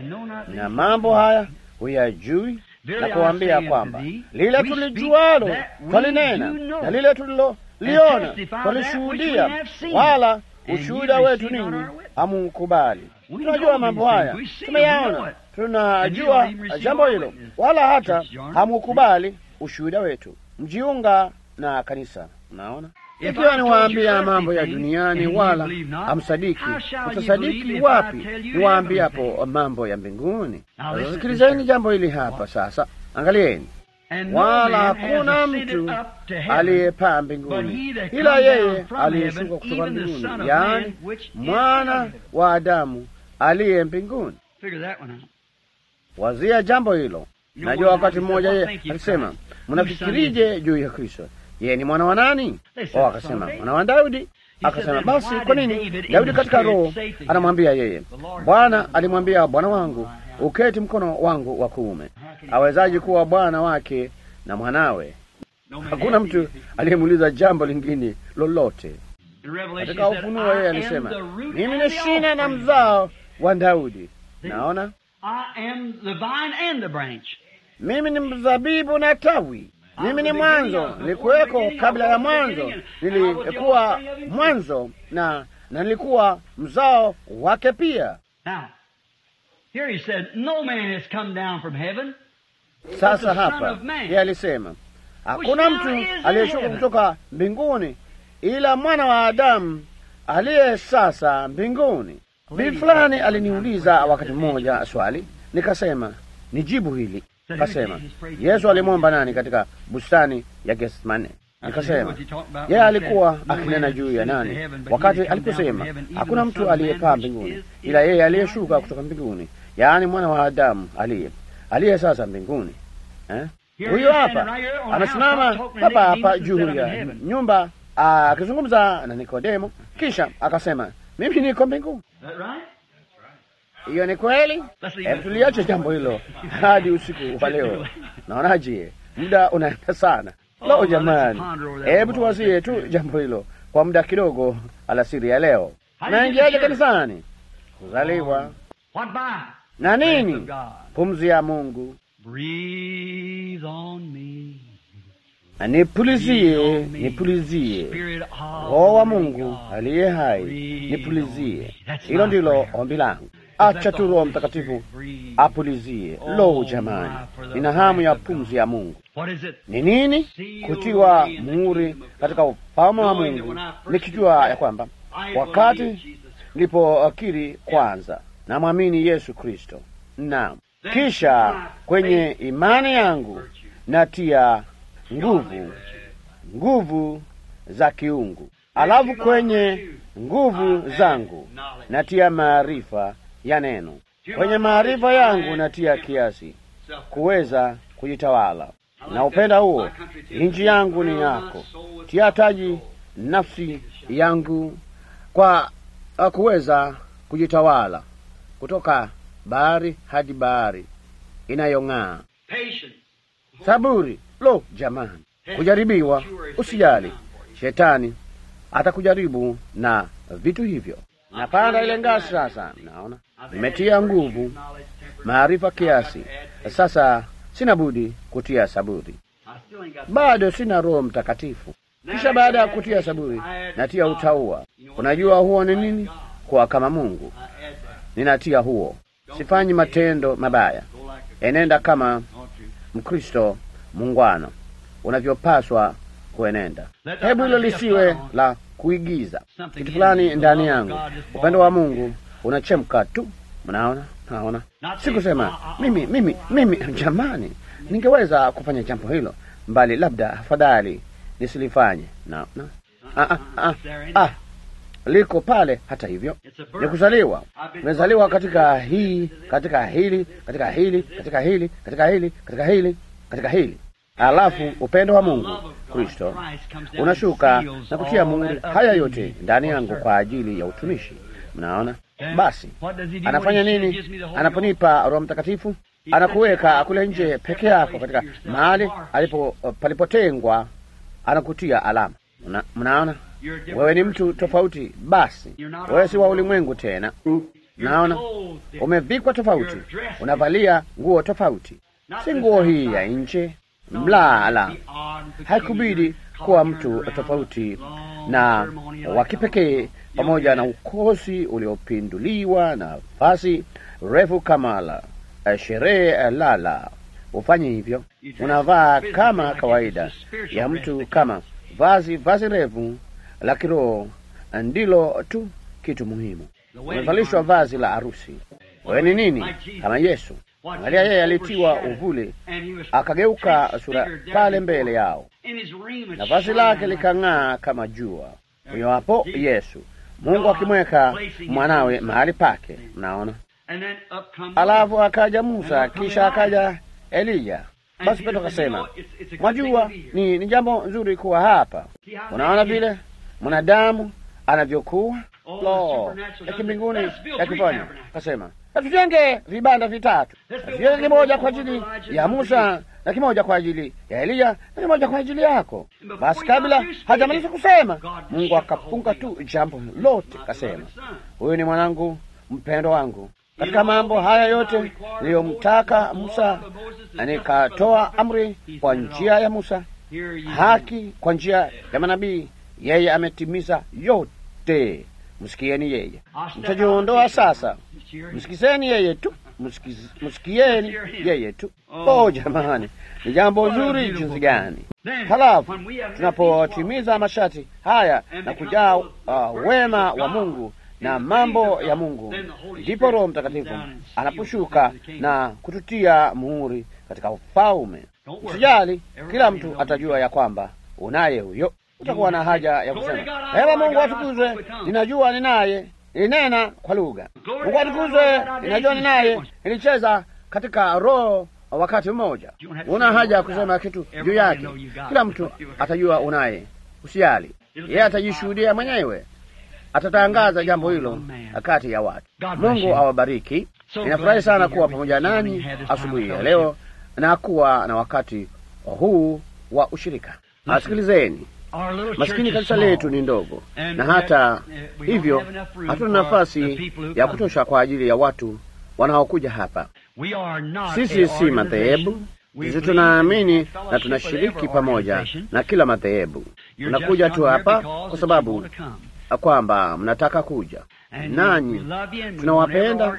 [SPEAKER 1] na mambo haya huyajui, na kuambia kwamba lile tulijualo twalinena na lile tuliloliona twalishuhudia, wala ushuhuda wetu ninyi hamukubali. Tunajua mambo haya, tumeyaona, tunajua jambo hilo, wala hata hamukubali ushuhuda wetu. Mjiunga na kanisa, mnaona ikiwa niwaambia mambo ya duniani wala hamsadiki, utasadiki wapi niwaambiapo mambo ya mbinguni? Sasa sikilizeni jambo hili hapa sasa, angalieni. Wala hakuna mtu aliyepaa mbinguni ila yeye aliyeshuka kutoka mbinguni, yaani mwana wa Adamu aliye mbinguni. Wazia jambo hilo. Najua wakati mmoja yeye alisema, mnafikirije juu ya Kristo? Yeye ni mwana wa nani? O, akasema mwana wa Daudi. Akasema basi, kwa nini Daudi katika roho anamwambia yeye, Bwana alimwambia Bwana wangu uketi mkono wangu wa kuume? Awezaji kuwa bwana wake na mwanawe? Hakuna mtu aliyemuuliza jambo lingine lolote. Katika Ufunuo yeye alisema, mimi ni shina na mzao wa Daudi. Naona mimi ni mzabibu na tawi mimi ni mwanzo, nilikuweko kabla ya mwanzo, nilikuwa mwanzo na na nilikuwa mzao wake pia. Sasa hapa yeye alisema hakuna mtu aliyeshuka kutoka mbinguni ila mwana wa Adamu aliye sasa mbinguni. Bibi fulani aliniuliza wakati mmoja swali, nikasema nijibu hili Kasema Yesu alimwomba nani katika bustani ya Getsemane? Nikasema yeye alikuwa akinena juu ya nani wakati aliposema hakuna mtu aliyepaa mbinguni ila yeye aliyeshuka kutoka mbinguni, yaani mwana wa Adamu aliye aliye sasa mbinguni eh? Huyo hapa amesimama hapa hapa juu ya nyumba akizungumza na Nikodemo, kisha akasema mimi niko mbinguni. Hiyo ni kweli. Hebu tuliache jambo hilo hadi usiku wa leo. Naonaje? Muda unaenda sana. Lo, jamani, hebu tuwazie tu jambo hilo kwa muda kidogo alasiri ya leo. Naingiaje kanisani? Kuzaliwa na nini? Pumzi ya Mungu. Nipulizie, nipulizie Roho wa Mungu aliye hai, nipulizie. Hilo ndilo ombi langu. Acha tu Roho Mtakatifu apulizie. Lo, jamani, nina hamu ya pumzi ya Mungu. Ni nini? Kutiwa muhuri katika ufalme wa Mungu, nikijua ya kwamba wakati nilipokiri kwanza namwamini Yesu Kristo, naam, kisha kwenye imani yangu natia nguvu nguvu za kiungu, alafu kwenye nguvu zangu natia maarifa ya neno, kwenye maarifa yangu natia kiasi kuweza kujitawala na upenda huo. Nchi yangu ni yako, tia taji nafsi yangu kwa kuweza kujitawala kutoka bahari hadi bahari inayong'aa. Saburi. Lo, jamani, kujaribiwa, usijali, shetani atakujaribu na vitu hivyo. Napanda ile ngazi sasa, naona nimetia nguvu, maarifa kiasi. Sasa sina budi kutia saburi, bado sina Roho Mtakatifu. Kisha baada ya kutia saburi natia utaua. Unajua huo ni nini? Kuwa kama Mungu. Ninatia huo, sifanyi matendo mabaya, enenda kama Mkristo mungwana unavyopaswa kuenenda. Hebu hilo lisiwe la kuigiza. Kitu fulani ndani yangu, upendo wa Mungu unachemka tu. Mnaona, naona sikusema mimi mimi mimi, jamani, ningeweza kufanya jambo hilo, mbali labda afadhali nisilifanye. na, na. Ah, ah, ah, ah. Liko pale. Hata hivyo ni kuzaliwa. Nimezaliwa katika hii katika hili katika hili katika hili katika hili katika hili katika hili Alafu upendo wa Mungu Kristo unashuka na kutia muhuri haya yote ndani yangu kwa ajili ya utumishi. Mnaona, basi anafanya nini? Anaponipa Roho Mtakatifu, anakuweka kule nje peke yako katika mahali alipo palipotengwa, anakutia alama. Mna, mnaona, wewe ni mtu tofauti. Basi wewe si wa ulimwengu tena. Naona umevikwa tofauti, unavalia nguo tofauti, si nguo hii ya nje Mla la haikubidi kuwa mtu tofauti na wa kipekee, pamoja na ukosi uliopinduliwa na vazi refu kama la sherehe. La, la, ufanye hivyo. Unavaa kama kawaida ya mtu, kama vazi vazi refu la kiroho ndilo tu kitu muhimu. Umevalishwa vazi la harusi. Wewe ni nini? Kama Yesu. Angalia, yeye alitiwa uvuli akageuka sura pale mbele yao, na vazi lake likang'aa kama jua. Huyo hapo Yesu, Mungu akimweka mwanawe mahali pake. Mnaona, alafu akaja Musa, kisha akaja Eliya. Basi Petro akasema, mwajua, ni, ni jambo nzuri kuwa hapa. Unaona vile mwanadamu anavyokuwa lo ya kimbinguni yakifanya. Akasema natujenge vibanda vitatu, natujenge kimoja kwa ajili ya Musa na kimoja kwa ajili ya Eliya na kimoja kwa ajili yako. Basi kabla hajamaliza kusema, Mungu akafunga tu jambo lote, kasema, huyu ni mwanangu mpendo wangu. Katika mambo haya yote niliyomtaka Musa, na nikatoa amri kwa njia ya Musa, haki kwa njia ya manabii, yeye ametimiza yote. Msikieni yeye, mtajiondoa sasa. Msikizeni yeye tu, msikieni yeye tu. Oh jamani, ni jambo zuri jinsi gani! Halafu tunapotimiza masharti haya na kujaa uh, wema wa Mungu na mambo ya Mungu, ndipo Roho Mtakatifu anaposhuka na kututia muhuri katika ufalme. Usijali, kila mtu atajua ya kwamba unaye huyo. Utakuwa na haja ya kusema ewe Mungu atukuzwe, ninajua ninaye, nilinena kwa lugha. Mungu atukuzwe, ninajua ninaye, nilicheza katika roho wakati mmoja. Una haja ya kusema kitu juu yake, kila mtu atajua unaye. Usijali, yeye atajishuhudia mwenyewe, atatangaza jambo hilo kati ya watu. Mungu awabariki. Ninafurahi sana kuwa pamoja nanyi asubuhi ya leo na kuwa na wakati huu wa ushirika. Asikilizeni, maskini kanisa letu ni ndogo, na hata hivyo hatuna nafasi ya kutosha kwa ajili ya watu wanaokuja hapa. Sisi si madhehebu, sisi tunaamini na tunashiriki pamoja na kila madhehebu. Tunakuja tu hapa kwa sababu kwamba mnataka kuja, nanyi tunawapenda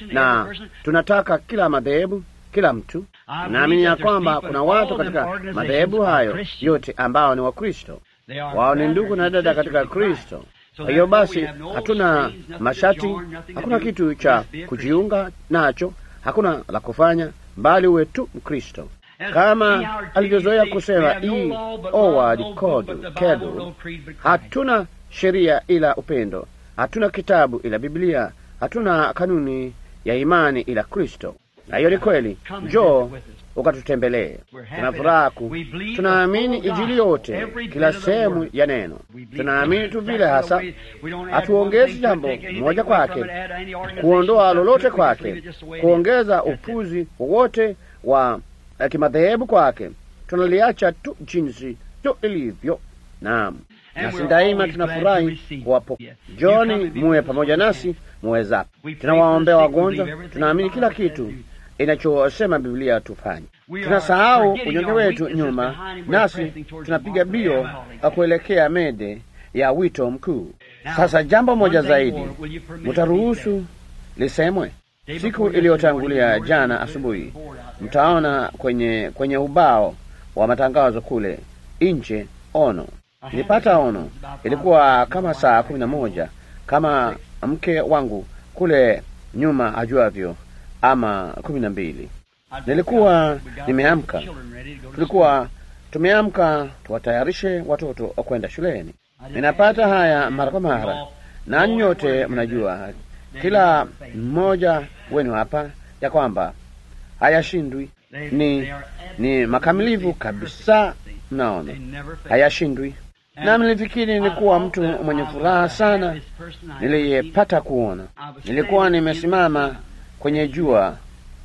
[SPEAKER 1] na tunataka kila madhehebu, kila mtu. Naamini ya kwamba kuna watu katika madhehebu hayo yote ambao ni Wakristo, wao ni ndugu na dada katika Kristo. Kwa hiyo basi, hatuna mashati, hakuna kitu cha kujiunga nacho, hakuna la kufanya, bali uwe tu Mkristo kama alivyozoea kusema E. Howard Kedu, hatuna sheria ila upendo, hatuna kitabu ila Biblia, hatuna kanuni ya imani ila Kristo. Na hiyo ni kweli. Njoo ukatutembelee. Tuna furaha ku, tunaamini Injili yote, kila sehemu ya neno. Tunaamini tu vile hasa, hatuongezi jambo moja kwake, kuondoa lolote kwake, kuongeza upuzi wowote wa kimadhehebu kwake. Tunaliacha tu jinsi tu ilivyo. Naam, nasi daima tunafurahi kuwapo. Njoni muwe pamoja nasi muwezapo. Tunawaombea wagonjwa, tunaamini kila kitu inachosema Biblia tufanye. Tunasahau unyonge wetu nyuma, nasi tunapiga bio kuelekea mede ya wito mkuu. Sasa jambo moja zaidi, mutaruhusu lisemwe. Siku iliyotangulia jana asubuhi, mtaona kwenye kwenye ubao wa matangazo kule nje ono. Nilipata ono, ilikuwa kama saa kumi na moja kama mke wangu kule nyuma ajuavyo ama kumi na mbili. Nilikuwa nimeamka, tulikuwa tumeamka tuwatayarishe watoto kwenda shuleni. Ninapata haya mara kwa mara, na nyote mnajua, kila mmoja wenu hapa, ya kwamba hayashindwi, ni ni makamilivu kabisa. Mnaona, hayashindwi. Nami nilifikiri nilikuwa mtu mwenye furaha sana niliyepata kuona. Nilikuwa nimesimama kwenye jua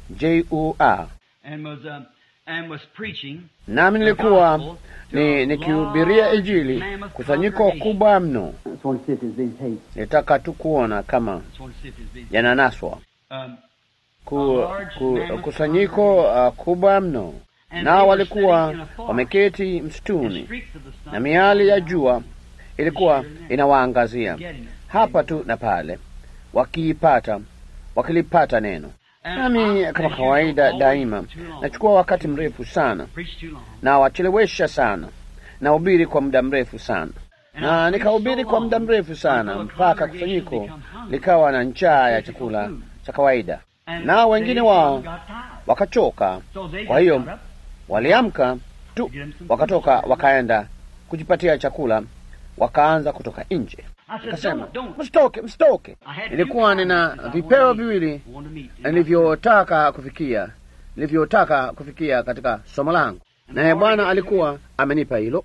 [SPEAKER 1] jua, nami nilikuwa ni nikihubiria Injili, kusanyiko kubwa mno. Nilitaka tu kuona kama yananaswa ku, ku, kusanyiko uh, kubwa mno, nao walikuwa wameketi msituni na miali ya jua ilikuwa inawaangazia hapa tu na pale, wakiipata wakilipata neno. Nami kama kawaida daima nachukua wakati mrefu sana na wachelewesha sana, na ubiri kwa muda mrefu sana, na nikahubiri kwa muda mrefu sana mpaka kusanyiko likawa na njaa ya chakula cha kawaida, nao wengine wao wakachoka. Kwa hiyo waliamka tu wakatoka wakaenda kujipatia chakula, wakaanza kutoka nje. Nikasema, msitoke, msitoke. Nilikuwa nina vipeo viwili nilivyotaka kufikia, nilivyotaka kufikia katika somo langu, naye Bwana alikuwa amenipa hilo,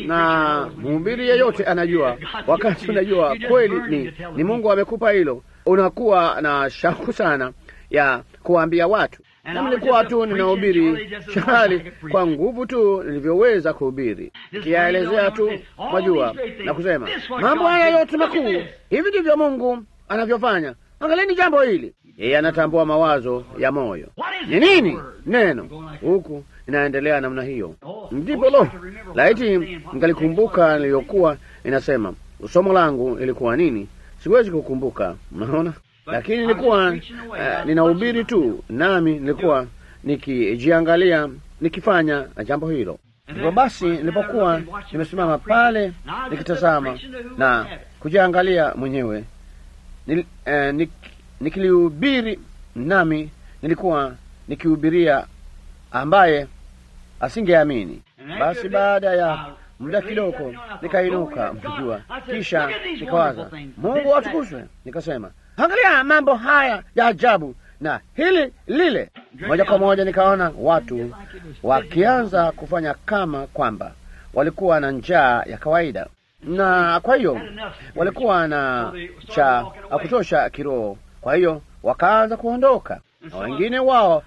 [SPEAKER 1] na mhubiri yeyote anajua, wakati unajua kweli ni, ni Mungu amekupa hilo, unakuwa na shauku sana ya kuwaambia watu na nilikuwa tu ninahubiri shahali kwa nguvu tu nilivyoweza kuhubiri, kiyaelezea tu mwajua, na kusema mambo haya yote makuu. Hivi ndivyo Mungu anavyofanya. Angalieni jambo hili. Yeye anatambua mawazo ya moyo. Ni nini neno? Huku inaendelea namna hiyo, ndipo lo, laiti ngalikumbuka niliyokuwa inasema. Somo langu ilikuwa nini? Siwezi kukumbuka, mnaona lakini nilikuwa uh, ninahubiri tu, nami nilikuwa nikijiangalia nikifanya jambo hilo. Hivyo basi, nilipokuwa nimesimama pale nikitazama na kujiangalia mwenyewe nil, uh, nik, nikilihubiri, nami nilikuwa nikihubiria ambaye asingeamini. Basi baada ya muda kidogo nikainuka, mkijua, kisha nikawaza, Mungu atukuzwe. Nikasema, angalia mambo haya ya ajabu na hili lile. Moja kwa moja nikaona watu wakianza kufanya kama kwamba walikuwa na njaa ya kawaida, na kwa hiyo walikuwa na cha kutosha kiroho. Kwa hiyo wakaanza kuondoka, na wengine wao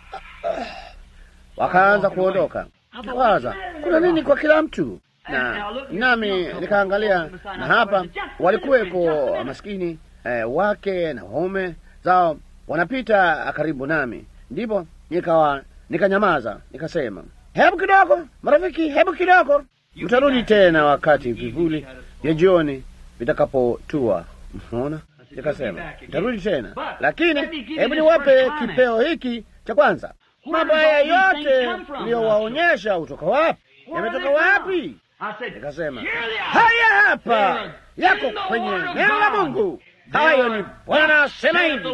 [SPEAKER 1] wakaanza kuondoka. Kawaza, kuna nini kwa kila mtu? Na nami nikaangalia, na hapa walikuweko maskini eh, wake na waume zao wanapita karibu nami, ndipo nikawa nikanyamaza, nikasema, hebu kidogo marafiki, hebu kidogo, mtarudi tena wakati vivuli vya jioni vitakapotua. Mnaona, nikasema mtarudi tena, lakini hebu niwape kipeo hiki cha kwanza. Mambo haya yote iliyowaonyesha utoka wapi? Yametoka wapi? Nikasema haya hapa yako kwenye neno la Mungu. Hayo ni Bwana asema hivi,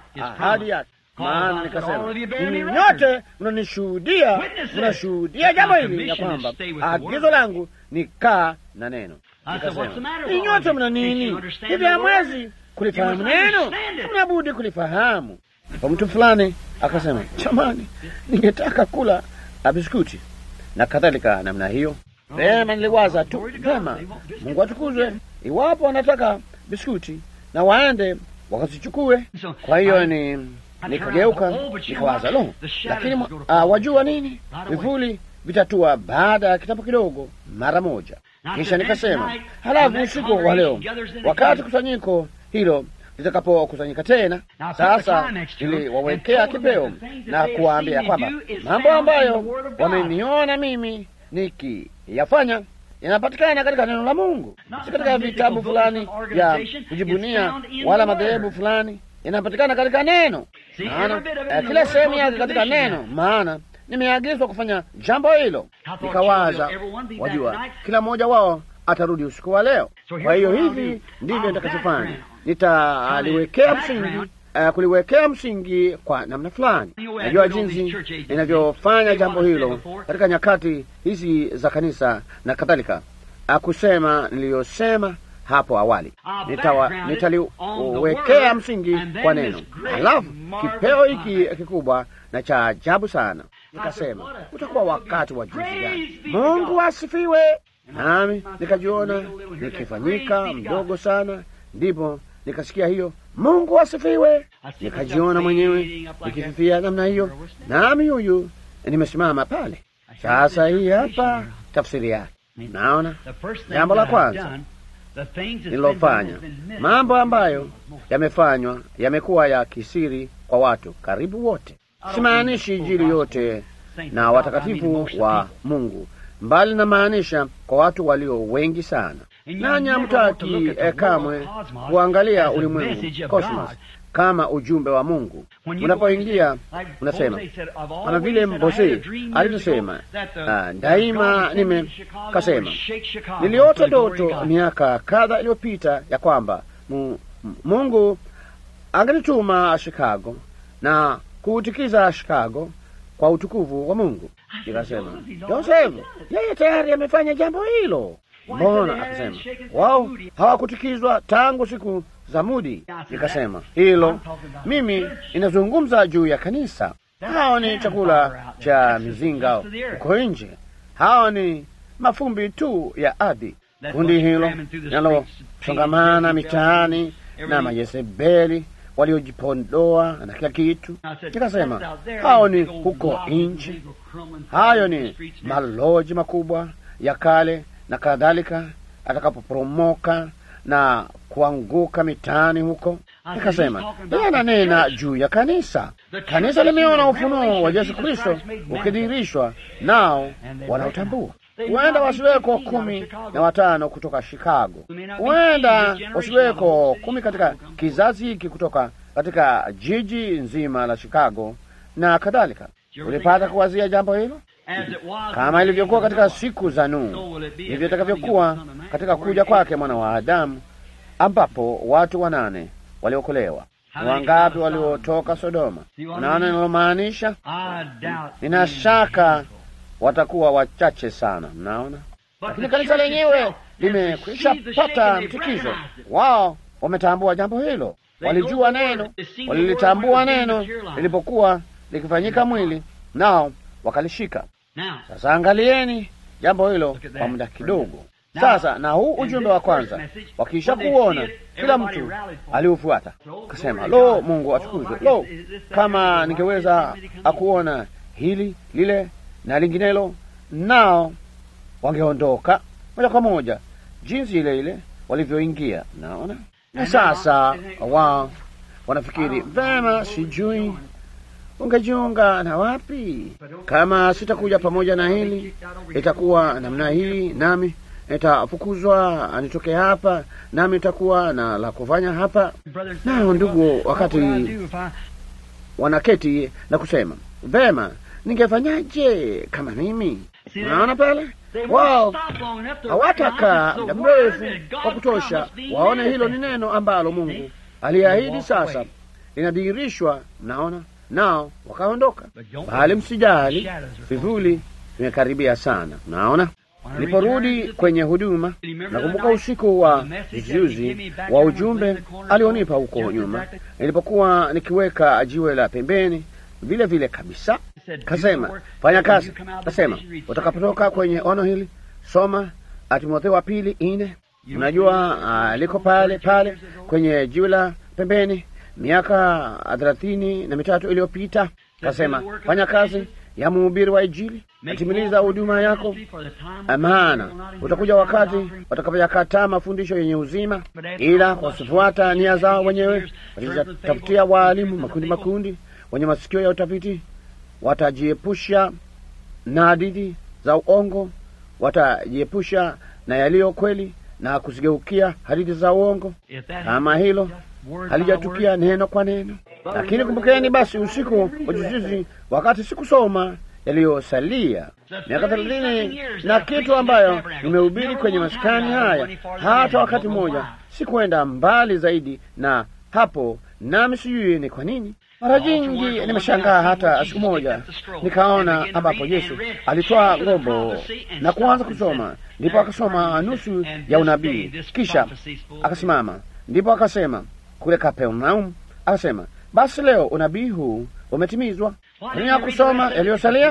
[SPEAKER 1] ahadi yake. Maana nikasema ninyi nyote mnanishuhudia, mnashuhudia jambo hili ya kwamba agizo langu ni kaa na neno. Nikasema ninyi nyote mna nini hivi? Hamwezi kulifahamu neno? Mnabudi kulifahamu. Kwa mtu fulani akasema, jamani, ningetaka kula biskuti na kadhalika namna hiyo. Vema, niliwaza tu vema, Mungu atukuzwe, iwapo wanataka biskuti na waende wakazichukue. Kwa hiyo ni nikageuka nikawaza, lo, lakini uh, wajua nini, vivuli vitatua baada ya kitabu kidogo mara moja. Kisha nikasema, halafu usiku wa leo, wakati kusanyiko hilo litakapokusanyika tena, sasa niliwawekea kipeo na kuwaambia kwamba mambo ambayo wameniona mimi nikiyafanya yanapatikana katika neno la Mungu, si katika vitabu fulani vya kujibunia wala madhehebu fulani. Yanapatikana katika neno, maana kila sehemu yake katika neno, maana nimeagizwa kufanya jambo hilo. Nikawaza, wajua, kila mmoja wao atarudi usiku wa leo. Kwa hiyo hivi ndivyo nitakachofanya, nitaliwekea msingi Uh, kuliwekea msingi kwa namna fulani. Najua jinsi ninavyofanya jambo hilo katika nyakati hizi za kanisa na kadhalika, uh, kusema niliyosema hapo awali, nitaliwekea msingi kwa neno, halafu kipeo hiki kikubwa na cha ajabu sana, nikasema utakuwa wakati wa jinsi gani! Mungu asifiwe! Nami nikajiona nikifanyika mdogo sana, ndipo nikasikia hiyo Mungu asifiwe. Nikajiona mwenyewe nikififia namna hiyo, nami huyu nimesimama pale. Sasa hii hapa tafsiri yake. Naona jambo la kwanza nililofanya, mambo ambayo yamefanywa yamekuwa ya kisiri kwa watu karibu wote. Simaanishi Injili yote na watakatifu wa Mungu, mbali na maanisha kwa watu walio wengi sana nanyi hamtaki eh, kamwe kuangalia ulimwengu cosmos kama ujumbe wa Mungu. Unapoingia unasema kama vile Mbose alivyosema, uh, daima nime kasema, niliota ndoto miaka kadha iliyopita ya kwamba mu, Mungu angenituma Chicago na kuutikiza Chicago kwa utukufu wa Mungu. Nikasema Josefu, yeye tayari amefanya jambo hilo. Mbona? Akasema wao hawakutikizwa tangu siku za Mudi. Nikasema hilo, mimi inazungumza juu ya kanisa. Hao ni chakula cha mizinga huko nje, hao ni mafumbi tu ya ardhi. Kundi hilo linalosongamana mitaani na Majezebeli waliojipondoa na kila kitu. Nikasema hao ni huko nje, hayo ni maloji makubwa ya kale na kadhalika, atakapoporomoka na kuanguka mitaani huko. Nikasema yeye ananena juu ya kanisa. Kanisa limeona ufunuo wa Yesu Kristo ukidhihirishwa, nao wanautambua. Huenda wasiweko kumi na watano kutoka Chicago, huenda wasiweko kumi katika kizazi hiki kutoka katika jiji nzima la Chicago na kadhalika. Ulipata kuwazia jambo hilo? Kama ilivyokuwa katika siku za Nuhu, ndivyo itakavyokuwa katika kuja kwake mwana wa Adamu, ambapo watu wanane waliokolewa. Ni wangapi waliotoka Sodoma? Unaona ninalomaanisha? Nina shaka watakuwa wachache sana. Mnaona, lakini kanisa lenyewe limekwisha pata mtikizo. Wao wametambua jambo hilo.
[SPEAKER 2] walijua neno, walilitambua neno lilipokuwa likifanyika mwili, nao wakalishika. Sasa angalieni jambo hilo kwa muda kidogo. Sasa na huu ujumbe wa kwanza wakiisha kuona, kila mtu aliufuata akasema, lo, Mungu atukuzwe! Lo, kama ningeweza akuona hili lile na linginelo, nao wangeondoka moja kwa moja jinsi ile ile walivyoingia. Naona na sasa wao wanafikiri vema, sijui ungejiunga na wapi? Kama sitakuja pamoja na hili, itakuwa namna hii, nami nitafukuzwa nitoke hapa, nami nitakuwa na la kufanya hapa. Nao ndugu, wakati wanaketi na kusema vema, ningefanyaje kama mimi? Unaona pale wao hawatakaa muda mrefu wa kutosha waone hilo ni neno ambalo Mungu aliahidi sasa linadhihirishwa. Mnaona, nao wakaondoka. Bali msijali, vivuli vimekaribia sana. Mnaona, niliporudi kwenye huduma, nakumbuka usiku wa juzijuzi wa ujumbe alionipa huko nyuma, nilipokuwa nikiweka jiwe la pembeni vile vile kabisa Kasema fanya kazi. Kasema utakapotoka kwenye ono hili, soma Timotheo wa pili ine. Unajua uh, liko pale pale kwenye jiwe la pembeni, miaka thelathini na mitatu iliyopita. Kasema fanya kazi ya mhubiri wa Injili, atimiliza huduma yako, maana utakuja wakati watakapoyakataa mafundisho yenye uzima, ila kwa kufuata nia zao wenyewe watatafutia waalimu makundi makundi, wenye masikio ya utafiti watajiepusha na hadithi za uongo, watajiepusha na yaliyo kweli na kuzigeukia hadithi za uongo. Kama hilo halijatukia neno kwa neno. Lakini kumbukeni basi, usiku wa juzijuzi, wakati sikusoma yaliyosalia miaka thelathini na kitu ambayo nimehubiri kwenye maskani haya, hata wakati mmoja sikwenda mbali zaidi na hapo, nami sijui ni kwa nini. Mara nyingi nimeshangaa, hata siku moja nikaona ambapo Yesu alitoa ngombo na kuanza kusoma, ndipo akasoma nusu ya unabii, kisha akasimama, ndipo akasema kule Kapernaum, akasema basi leo unabii huu umetimizwa. Nia kusoma yaliyosalia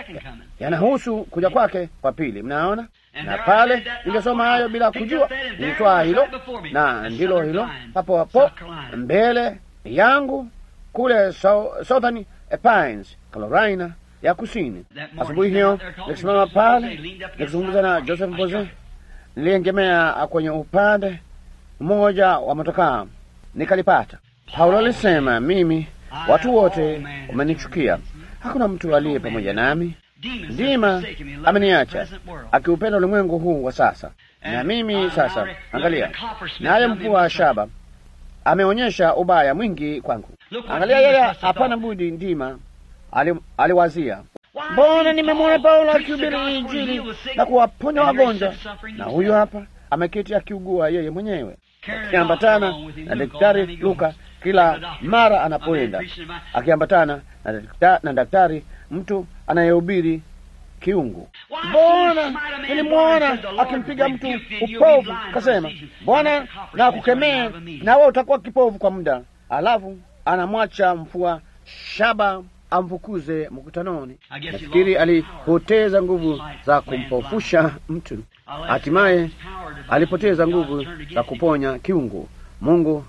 [SPEAKER 2] yanahusu kuja kwake kwa pili. Mnaona, na pale ningesoma hayo bila kujua, nilitoa hilo na ndilo hilo papo hapo mbele yangu kule Southern Pines, Carolina ya Kusini. Asubuhi hiyo nikisimama pale nikizungumza na Joseph Boze, niliengemea kwenye upande mmoja wa motokaa nikalipata. Paulo alisema, mimi watu wote wamenichukia, hakuna mtu aliye pamoja nami. Ndima ameniacha akiupenda ulimwengu huu wa sasa, na mimi sasa, angalia, naye mkuu wa shaba ameonyesha ubaya mwingi kwangu. Angalia, yeye hapana budi. Ndima ali, aliwazia mbona nimemwona Paulo akihubiri Injili na kuwaponya wagonjwa, na huyu hapa ameketi akiugua yeye mwenyewe, akiambatana na daktari Luka kila mara anapoenda, akiambatana na, na daktari mtu anayehubiri kiungu. Mbona nilimwona akimpiga mtu upovu, kasema Bwana na kukemee, na wewe utakuwa kipovu kwa muda, alafu anamwacha mfua shaba amfukuze mkutanoni. Nafikiri alipoteza nguvu za kumpofusha mtu, hatimaye alipoteza nguvu za kuponya kiungu. Mungu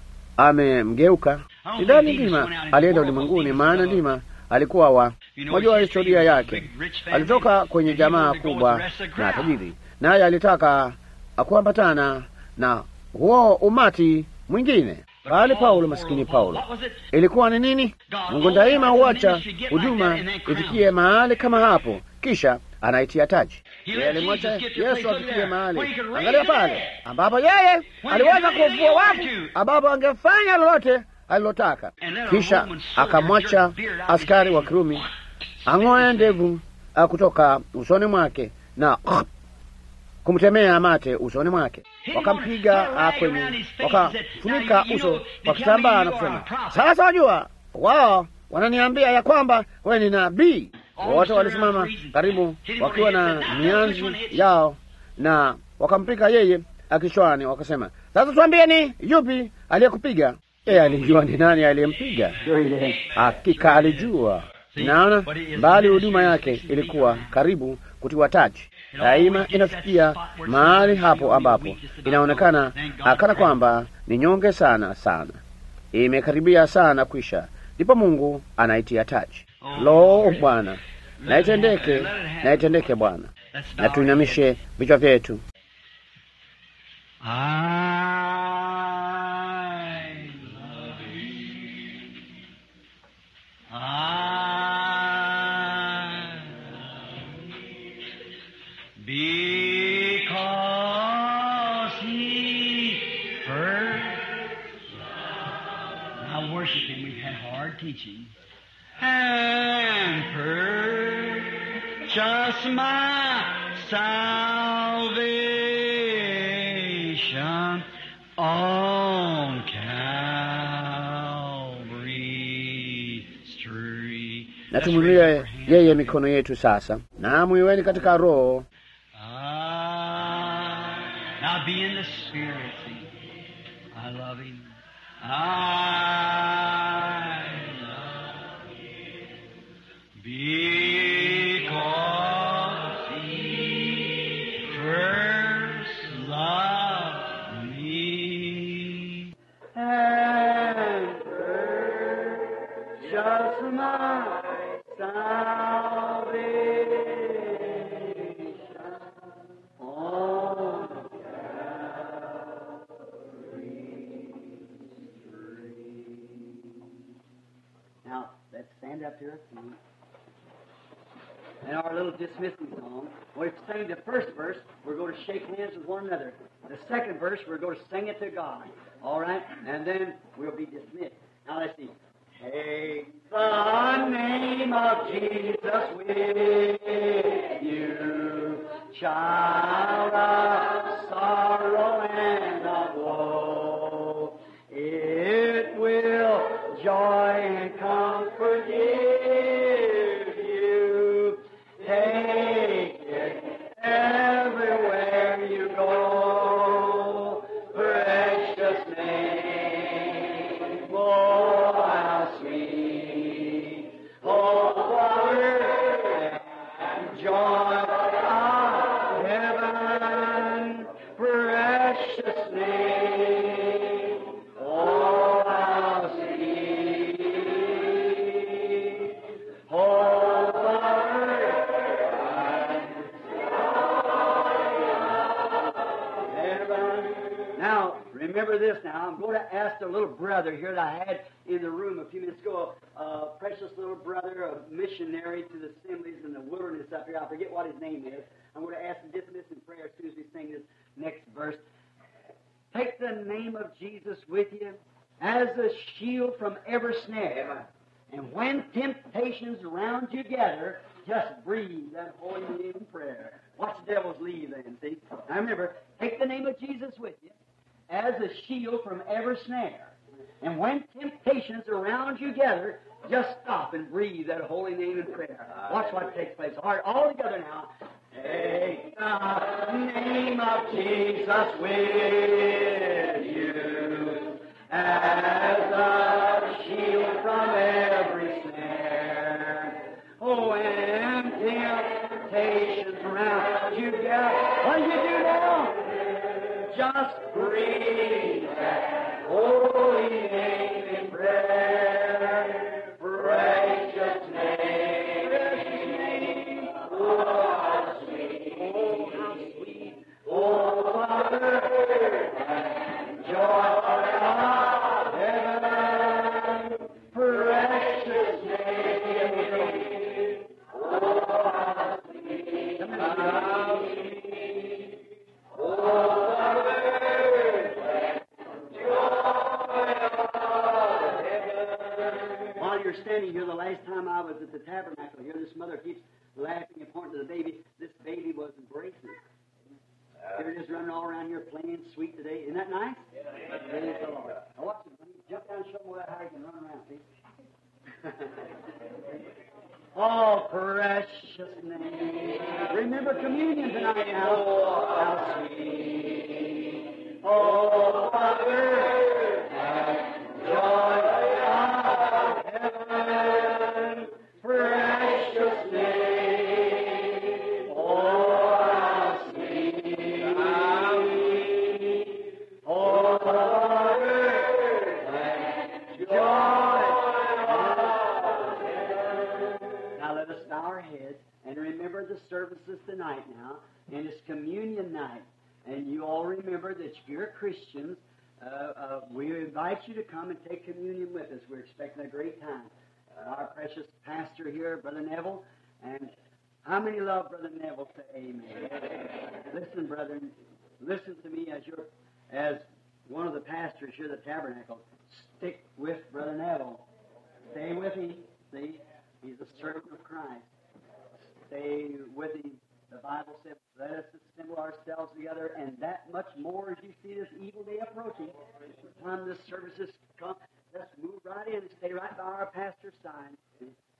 [SPEAKER 2] amemgeuka. Sidhani Ndima alienda ulimwenguni, maana Ndima alikuwa wa mwajua historia yake. Alitoka kwenye jamaa kubwa na tajiri, naye alitaka kuambatana na huo umati mwingine. Bali Paulo, masikini Paulo, ilikuwa ni nini? Mungu daima huacha huduma ifikie mahali kama hapo, kisha anaitia taji. Yeye alimwacha Yesu afikie mahali, angalia pale ambapo yeye aliweza kufua wafu, ambapo angefanya lolote alilotaka, kisha akamwacha askari wa Kirumi ang'oe ndevu kutoka usoni mwake na kumtemea mate usoni mwake, wakampiga kwenye, wakafunika uso kwa kitambaa na kusema, sasa wajua, wao wananiambia ya kwamba wewe ni nabii. Wote walisimama karibu wakiwa na mianzi yao na wakampiga yeye kichwani, wakasema, sasa tuambie, ni yupi aliyekupiga?
[SPEAKER 1] Yeye alijua ni nani aliyempiga,
[SPEAKER 3] Sure he did.
[SPEAKER 1] hakika alijua. Naona bali huduma yake ilikuwa karibu kutiwa taji. Daima inafikia mahali hapo ambapo inaonekana kana kwamba ni nyonge sana sana, imekaribia sana kwisha, ndipo Mungu anaitia taji. Lo, Bwana, na itendeke, na itendeke Bwana. Na tuinamishe vichwa vyetu.
[SPEAKER 3] I love you. I love you. Because he first loved. Now worship him. We've had hard teaching. And purchase my salvation on Calvary Street.
[SPEAKER 1] Na tumwinulie yeye mikono yetu sasa, na mwiweni katika Roho.
[SPEAKER 3] Ah, now be in the spirit. See, I love him. I love him because he first loved me and purchased my salvation on Now, let's stand up to our feet. And our little dismissing song, we're singing the first verse, we're going to shake hands with one another. The second verse, we're going to sing it to God. All right? And then we'll be dismissed. Now, let's see. Take the name of Jesus with you, child of sorrow and of woe. It will joy and comfort give you. Take it everywhere you go. Precious name, oh how sweet, oh power and joy of heaven. Precious name, oh how sweet, oh power Now, remember this now. I'm going to ask the little brother here that I had in the room a few minutes ago, a precious little brother, a missionary to the assemblies in the wilderness up here. I forget what his name is. I'm going to ask him to dismiss in prayer as soon as we sing this next verse. Take the name of Jesus with you as a shield from every snare. And when temptations around you gather, just breathe that holy name in prayer. Watch the devil's leave then, see? Now remember, take the name of Jesus with you as a shield from every snare. And when temptations around you gather, just stop and breathe that holy name in prayer. Watch what takes place. All right, all together now. Take the name of Jesus with you as a shield from every snare. Oh, when temptations around you gather, what do you do now? Just breathe that holy name in prayer. Precious name, precious name. Oh, how sweet, oh, how sweet. Oh, Father, and joy of heaven. Precious name. Oh, how sweet, how sweet. Oh, While you're standing here, the last time I was at the tabernacle here, this mother keeps laughing and pointing to the baby. This baby was embracing. They're just running all around here playing sweet today. Isn't that nice? Praise the Lord. Now watch it. Jump down and show them how you can run around. See? Oh, precious name. Remember communion tonight now. Oh, how sweet. Oh, Father, and joy bow our heads and remember the services tonight now, and it's communion night. And you all remember that if you're Christians, uh, uh, we invite you to come and take communion with us. We're expecting a great time. Uh, our precious pastor here, Brother Neville, and how many love Brother Neville? Say amen. listen, brethren, listen to me as your as one of the pastors here at the tabernacle. Stick with Brother Neville. Stay with him. See, he's a servant of Christ. Stay with him. The Bible said, "Let us assemble ourselves together," and that much more as you see this evil day approaching. By the time this services come, let's move right in and stay right by our pastor's side.